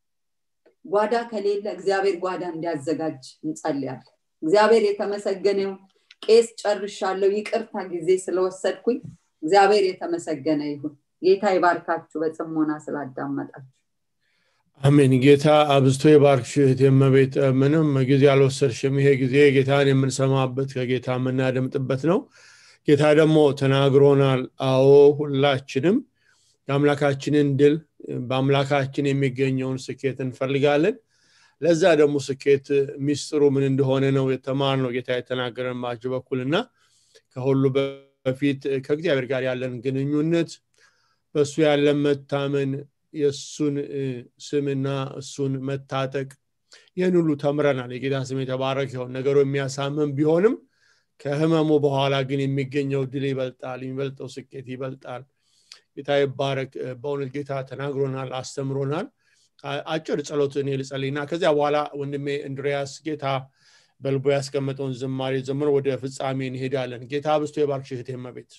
ጓዳ ከሌለ እግዚአብሔር ጓዳ እንዲያዘጋጅ እንጸልያለን እግዚአብሔር የተመሰገነው ቄስ ጨርሻለሁ ይቅርታ ጊዜ ስለወሰድኩኝ እግዚአብሔር የተመሰገነ ይሁን ጌታ ይባርካችሁ በጽሞና ስላዳመጣችሁ አሜን ጌታ አብዝቶ የባርክሽ የመቤት ምንም ጊዜ አልወሰድሽም ይሄ ጊዜ ጌታን የምንሰማበት ከጌታ የምናደምጥበት ነው ጌታ ደግሞ ተናግሮናል አዎ ሁላችንም የአምላካችንን ድል በአምላካችን የሚገኘውን ስኬት እንፈልጋለን ለዛ ደግሞ ስኬት ሚስጥሩ ምን እንደሆነ ነው የተማር ነው ጌታ የተናገረን ባቸው በኩል እና ከሁሉ በፊት ከእግዚአብሔር ጋር ያለን ግንኙነት በእሱ ያለን መታመን የእሱን ስምና እሱን መታጠቅ ይህን ሁሉ ተምረናል የጌታ ስም የተባረክ ይሆን ነገሩ የሚያሳምን ቢሆንም ከህመሙ በኋላ ግን የሚገኘው ድል ይበልጣል የሚበልጠው ስኬት ይበልጣል ጌታ ይባረክ በእውነት ጌታ ተናግሮናል አስተምሮናል አጭር ጸሎት እኔ ልጸልይና ከዚያ በኋላ ወንድሜ እንድሪያስ ጌታ በልቦ ያስቀመጠውን ዝማሬ ዘምሮ ወደ ፍጻሜ እንሄዳለን ጌታ ብስቶ የባርክ ሽህት መቤት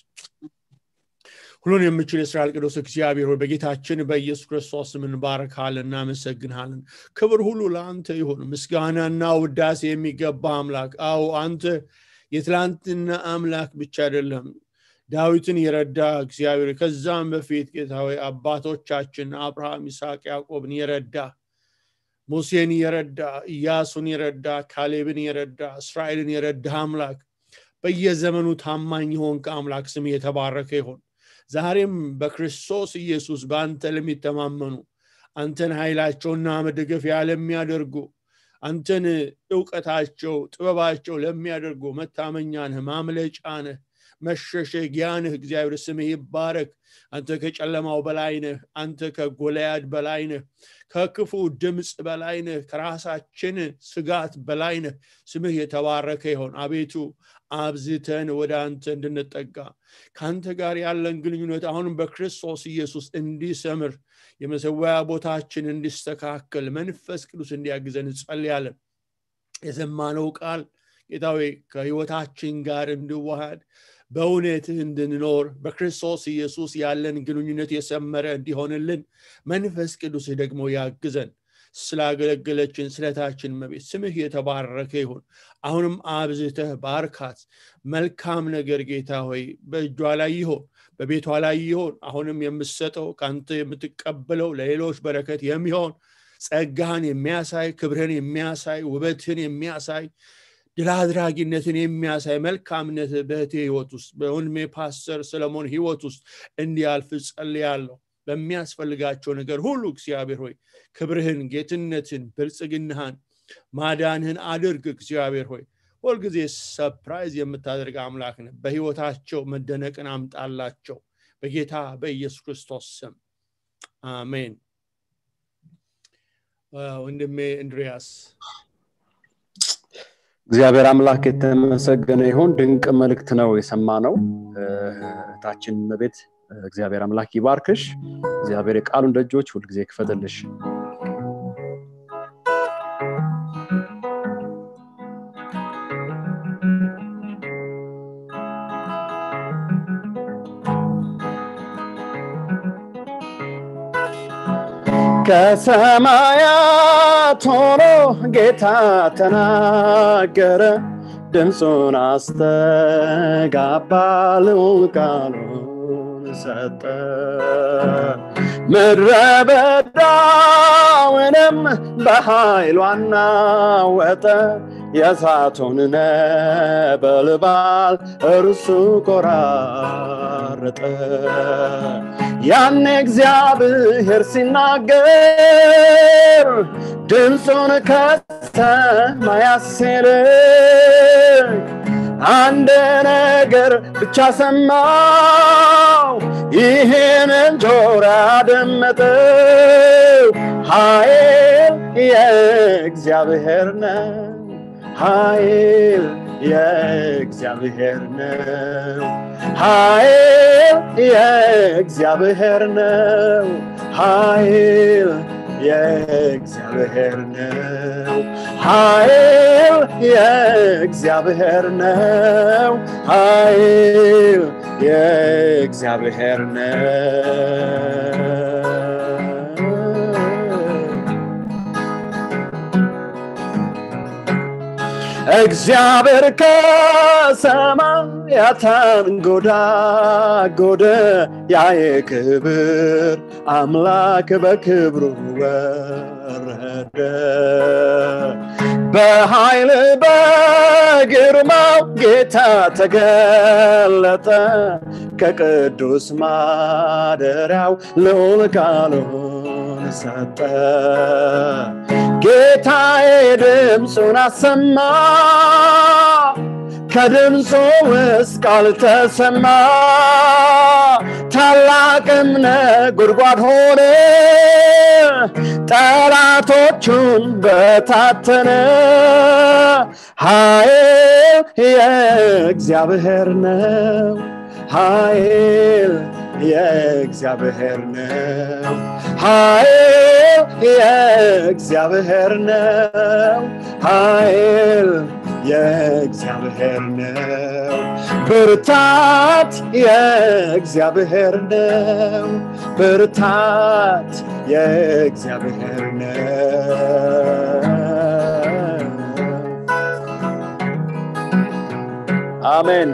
ሁሉን የምችል የእስራኤል ቅዱስ እግዚአብሔር ሆይ በጌታችን በኢየሱስ ክርስቶስ እንባረካለን እናመሰግንሃለን ክብር ሁሉ ለአንተ ይሁን ምስጋናና ውዳሴ የሚገባ አምላክ አዎ አንተ የትላንትና አምላክ ብቻ አይደለም ዳዊትን የረዳ እግዚአብሔር ከዛም በፊት ጌታ አባቶቻችን አብርሃም ይስሐቅ ያዕቆብን የረዳ ሙሴን የረዳ ኢያሱን የረዳ ካሌብን የረዳ እስራኤልን የረዳ አምላክ በየዘመኑ ታማኝ የሆንክ አምላክ ስም የተባረከ ይሆን ዛሬም በክርስቶስ ኢየሱስ በአንተ ለሚተማመኑ አንተን ኃይላቸውና መደገፊያ ለሚያደርጉ አንተን እውቀታቸው ጥበባቸው ለሚያደርጉ መታመኛ ነህ ማምለጫ ነህ መሸሸጊያ ነህ እግዚአብሔር ስምህ ይባረክ አንተ ከጨለማው በላይ ነህ አንተ ከጎልያድ በላይ ነህ ከክፉ ድምፅ በላይ ነህ ከራሳችን ስጋት በላይ ነህ ስምህ የተባረከ ይሆን አቤቱ አብዝተን ወደ አንተ እንድንጠጋ ከአንተ ጋር ያለን ግንኙነት አሁንም በክርስቶስ ኢየሱስ እንዲሰምር የመሰወያ ቦታችን እንዲስተካከል መንፈስ ቅዱስ እንዲያግዘን እንጸልያለን የሰማነው ቃል ጌታዊ ከህይወታችን ጋር እንድዋሃድ በእውነትህ እንድንኖር በክርስቶስ ኢየሱስ ያለን ግንኙነት የሰመረ እንዲሆንልን መንፈስ ቅዱስህ ደግሞ ያግዘን ስላገለገለችን ስለታችን መቤት ስምህ የተባረከ ይሁን አሁንም አብዝተህ ባርካት መልካም ነገር ጌታ ሆይ በእጇ ላይ ይሆን በቤቷ ላይ ይሆን አሁንም የምሰጠው ከአንተ የምትቀበለው ለሌሎች በረከት የሚሆን ጸጋህን የሚያሳይ ክብርህን የሚያሳይ ውበትህን የሚያሳይ ድል አድራጊነትን የሚያሳይ መልካምነት በእህቴ ህይወት ውስጥ በወንድሜ ፓስተር ሰለሞን ህይወት ውስጥ እንዲያልፍ ጸልያለሁ በሚያስፈልጋቸው ነገር ሁሉ እግዚአብሔር ሆይ ክብርህን ጌትነትን ብልጽግናህን ማዳንህን አድርግ እግዚአብሔር ሆይ ሁልጊዜ ሰፕራይዝ የምታደርግ አምላክ ነ በህይወታቸው መደነቅን አምጣላቸው በጌታ በኢየሱስ ክርስቶስ ስም አሜን ወንድሜ እንድሪያስ እግዚአብሔር አምላክ የተመሰገነ ይሁን ድንቅ መልእክት ነው የሰማ ነው እህታችን መቤት እግዚአብሔር አምላክ ይባርክሽ እግዚአብሔር የቃሉን ደጆች ሁልጊዜ ክፈትልሽ ከሰማያት ሆኖ ጌታ ተናገረ ድምፁን አስተጋባ ልዑል ቃሉን ሰጠ ምድረ በዳውንም በኃይሉ አናወጠ የእሳቱን ነበልባል እርሱ ቆራረጠ ያን እግዚአብሔር ሲናገር ድምፁን ከሰማያት ሲልክ አንድ ነገር ብቻ ሰማው ይህንን ጆሮ አደመጠው ኃይል የእግዚአብሔር ነው ኃይል የእግዚአብሔር ነው ኃይል የእግዚአብሔር ነው ኃይል የእግዚአብሔር ነው ኃይል የእግዚአብሔር ነው ኃይል የእግዚአብሔር ነው እግዚአብሔር ከሰማያት አንጎዳጎደ ያየ ክብር አምላክ በክብሩ ወረደ በኃይል በግርማው ጌታ ተገለጠ ከቅዱስ ማደሪያው ልዑል ቃሉን ሰጠ ጌታዬ ድምፁን አሰማ ከድምፁ ውስጥ ቃል ተሰማ ታላቅም ነጎድጓድ ሆነ ጠላቶቹን በታተነ ኃይል የእግዚአብሔር ነው ኃይል የእግዚአብሔር ነው ኃይል የእግዚአብሔር ነው ኃይል የእግዚአብሔር ነው ብርታት የእግዚአብሔር ነው ብርታት የእግዚአብሔር ነው አሜን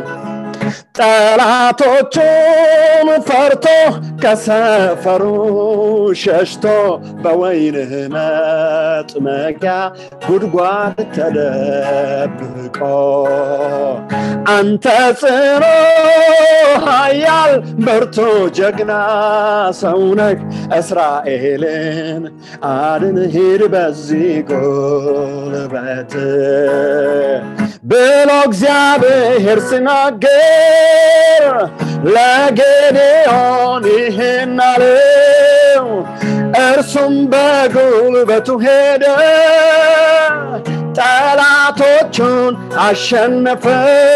ጠላቶቹን ፈርቶ ከሰፈሩ ሸሽቶ በወይንህ መጥመቂያ ጉድጓድ ተደብቆ አንተ ጽኑ ኃያል ብርቱ ጀግና ሰውነህ እስራኤልን አድን ሂድ በዚህ ጉልበት ብሎ እግዚአብሔር ሲናገር ለጌዴዎን ይህን አለው እርሱም በጉልበቱ ሄደ ጠላቶቹን አሸነፈ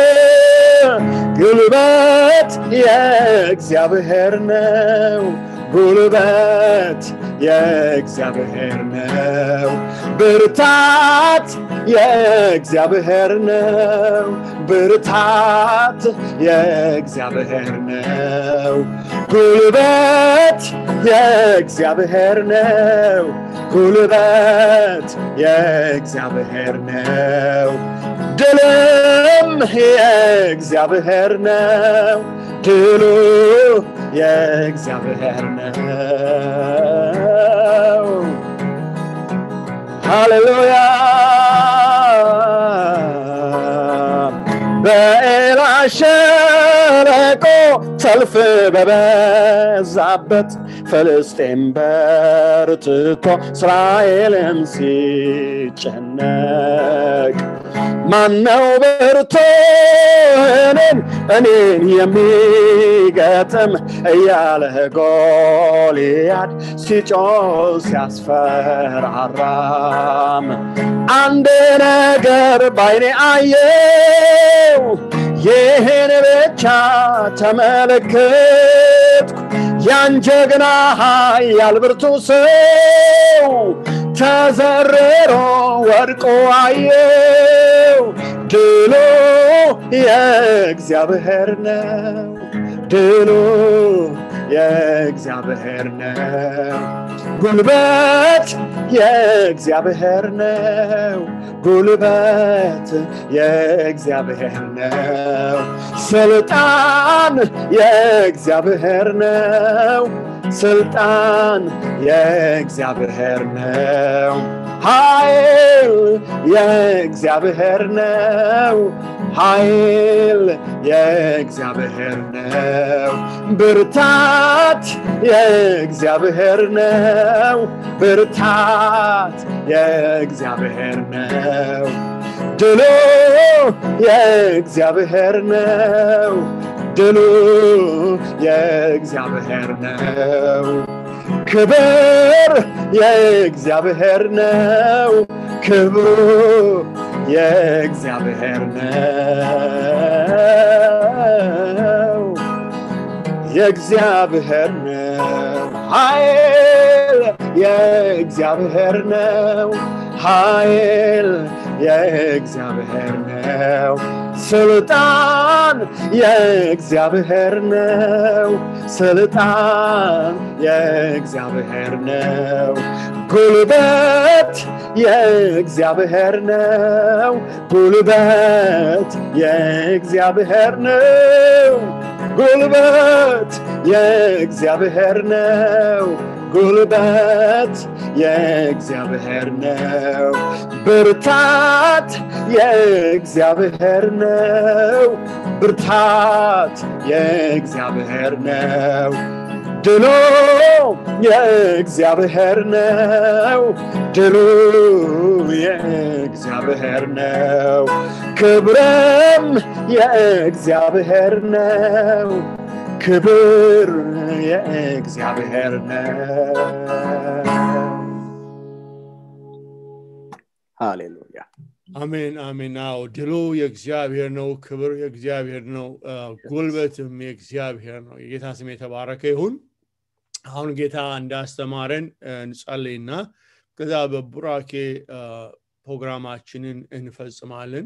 ጉልበት የእግዚአብሔር ነው ጉልበት የእግዚአብሔር ነው ብርታት የእግዚአብሔር ነው ብርታት የእግዚአብሔር ነው ጉልበት የእግዚአብሔር ነው ጉልበት የእግዚአብሔር ነው ድልም የእግዚአብሔር ነው ድሉ የእግዚአብሔር ነው ሃሌሉያ በኤላ ሸለቆ ሰልፍ በበዛበት ፍልስጤም በርትቶ እስራኤልም ሲጨነቅ ማነው ብርቱ እኔን እኔን የሚገጥም እያለ ጎልያድ ሲጮህ ሲያስፈራራም አንድ ነገር ባይኔ አየው ይህን ብቻ ተመለከትኩ ያን ጀግና ኃያል ብርቱ ሰው ተዘርሮ ወድቆ አየው ድሉ የእግዚአብሔር ነው ድሉ የእግዚአብሔር ነው ጉልበት የእግዚአብሔር ነው ጉልበት የእግዚአብሔር ነው ስልጣን የእግዚአብሔር ነው ስልጣን የእግዚአብሔር ነው ኃይል የእግዚአብሔር ነው ኃይል የእግዚአብሔር ነው ብርታት የእግዚአብሔር ነው ብርታት የእግዚአብሔር ነው ድሉ የእግዚአብሔር ነው ድሉ የእግዚአብሔር ነው ክብር የእግዚአብሔር ነው ክብሩ የእግዚአብሔር ነው የእግዚአብሔር ነው ኃይል የእግዚአብሔር ነው ኃይል የእግዚአብሔር ነው ስልጣን የእግዚአብሔር ነው ስልጣን የእግዚአብሔር ነው ጉልበት የእግዚአብሔር ነው ጉልበት የእግዚአብሔር ነው ጉልበት የእግዚአብሔር ነው ጉልበት የእግዚአብሔር ነው ብርታት የእግዚአብሔር ነው ብርታት የእግዚአብሔር ነው ድሉ የእግዚአብሔር ነው ድሉ የእግዚአብሔር ነው ክብርም የእግዚአብሔር ነው ክብር የእግዚአብሔር ነው ሃሌሉያ አሜን አሜን አዎ ድሉ የእግዚአብሔር ነው ክብር የእግዚአብሔር ነው ጉልበትም የእግዚአብሔር ነው የጌታ ስም የተባረከ ይሁን አሁን ጌታ እንዳስተማረን እንጸልይና ከዛ በቡራኬ ፕሮግራማችንን እንፈጽማለን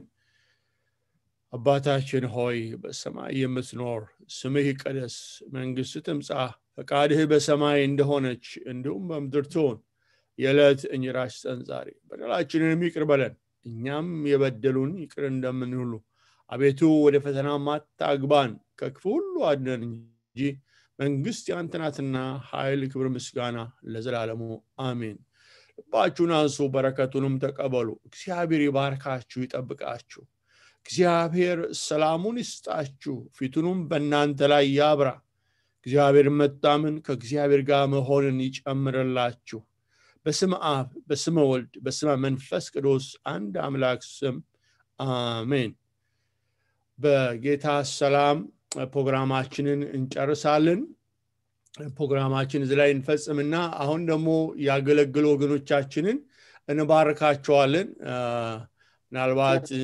አባታችን ሆይ በሰማይ የምትኖር ስምህ ይቀደስ መንግስት ትምጻ ፈቃድህ በሰማይ እንደሆነች እንዲሁም በምድር ትሆን የዕለት እንጀራችንን ስጠን ዛሬ በደላችንንም ይቅር በለን እኛም የበደሉን ይቅር እንደምን ሁሉ አቤቱ ወደ ፈተና ማታግባን ከክፉ ሁሉ አድነን እንጂ መንግስት ያንተ ናትና ኃይል ክብር ምስጋና ለዘላለሙ አሜን ልባችሁን አንሱ በረከቱንም ተቀበሉ እግዚአብሔር ይባርካችሁ ይጠብቃችሁ እግዚአብሔር ሰላሙን ይስጣችሁ ፊቱንም በእናንተ ላይ ያብራ እግዚአብሔር መታምን ከእግዚአብሔር ጋር መሆንን ይጨምርላችሁ በስም አብ በስመ ወልድ በስመ መንፈስ ቅዱስ አንድ አምላክ ስም አሜን በጌታ ሰላም ፕሮግራማችንን እንጨርሳለን ፕሮግራማችን እዚ ላይ እንፈጽምና አሁን ደግሞ ያገለግሉ ወገኖቻችንን እንባርካቸዋለን ምናልባት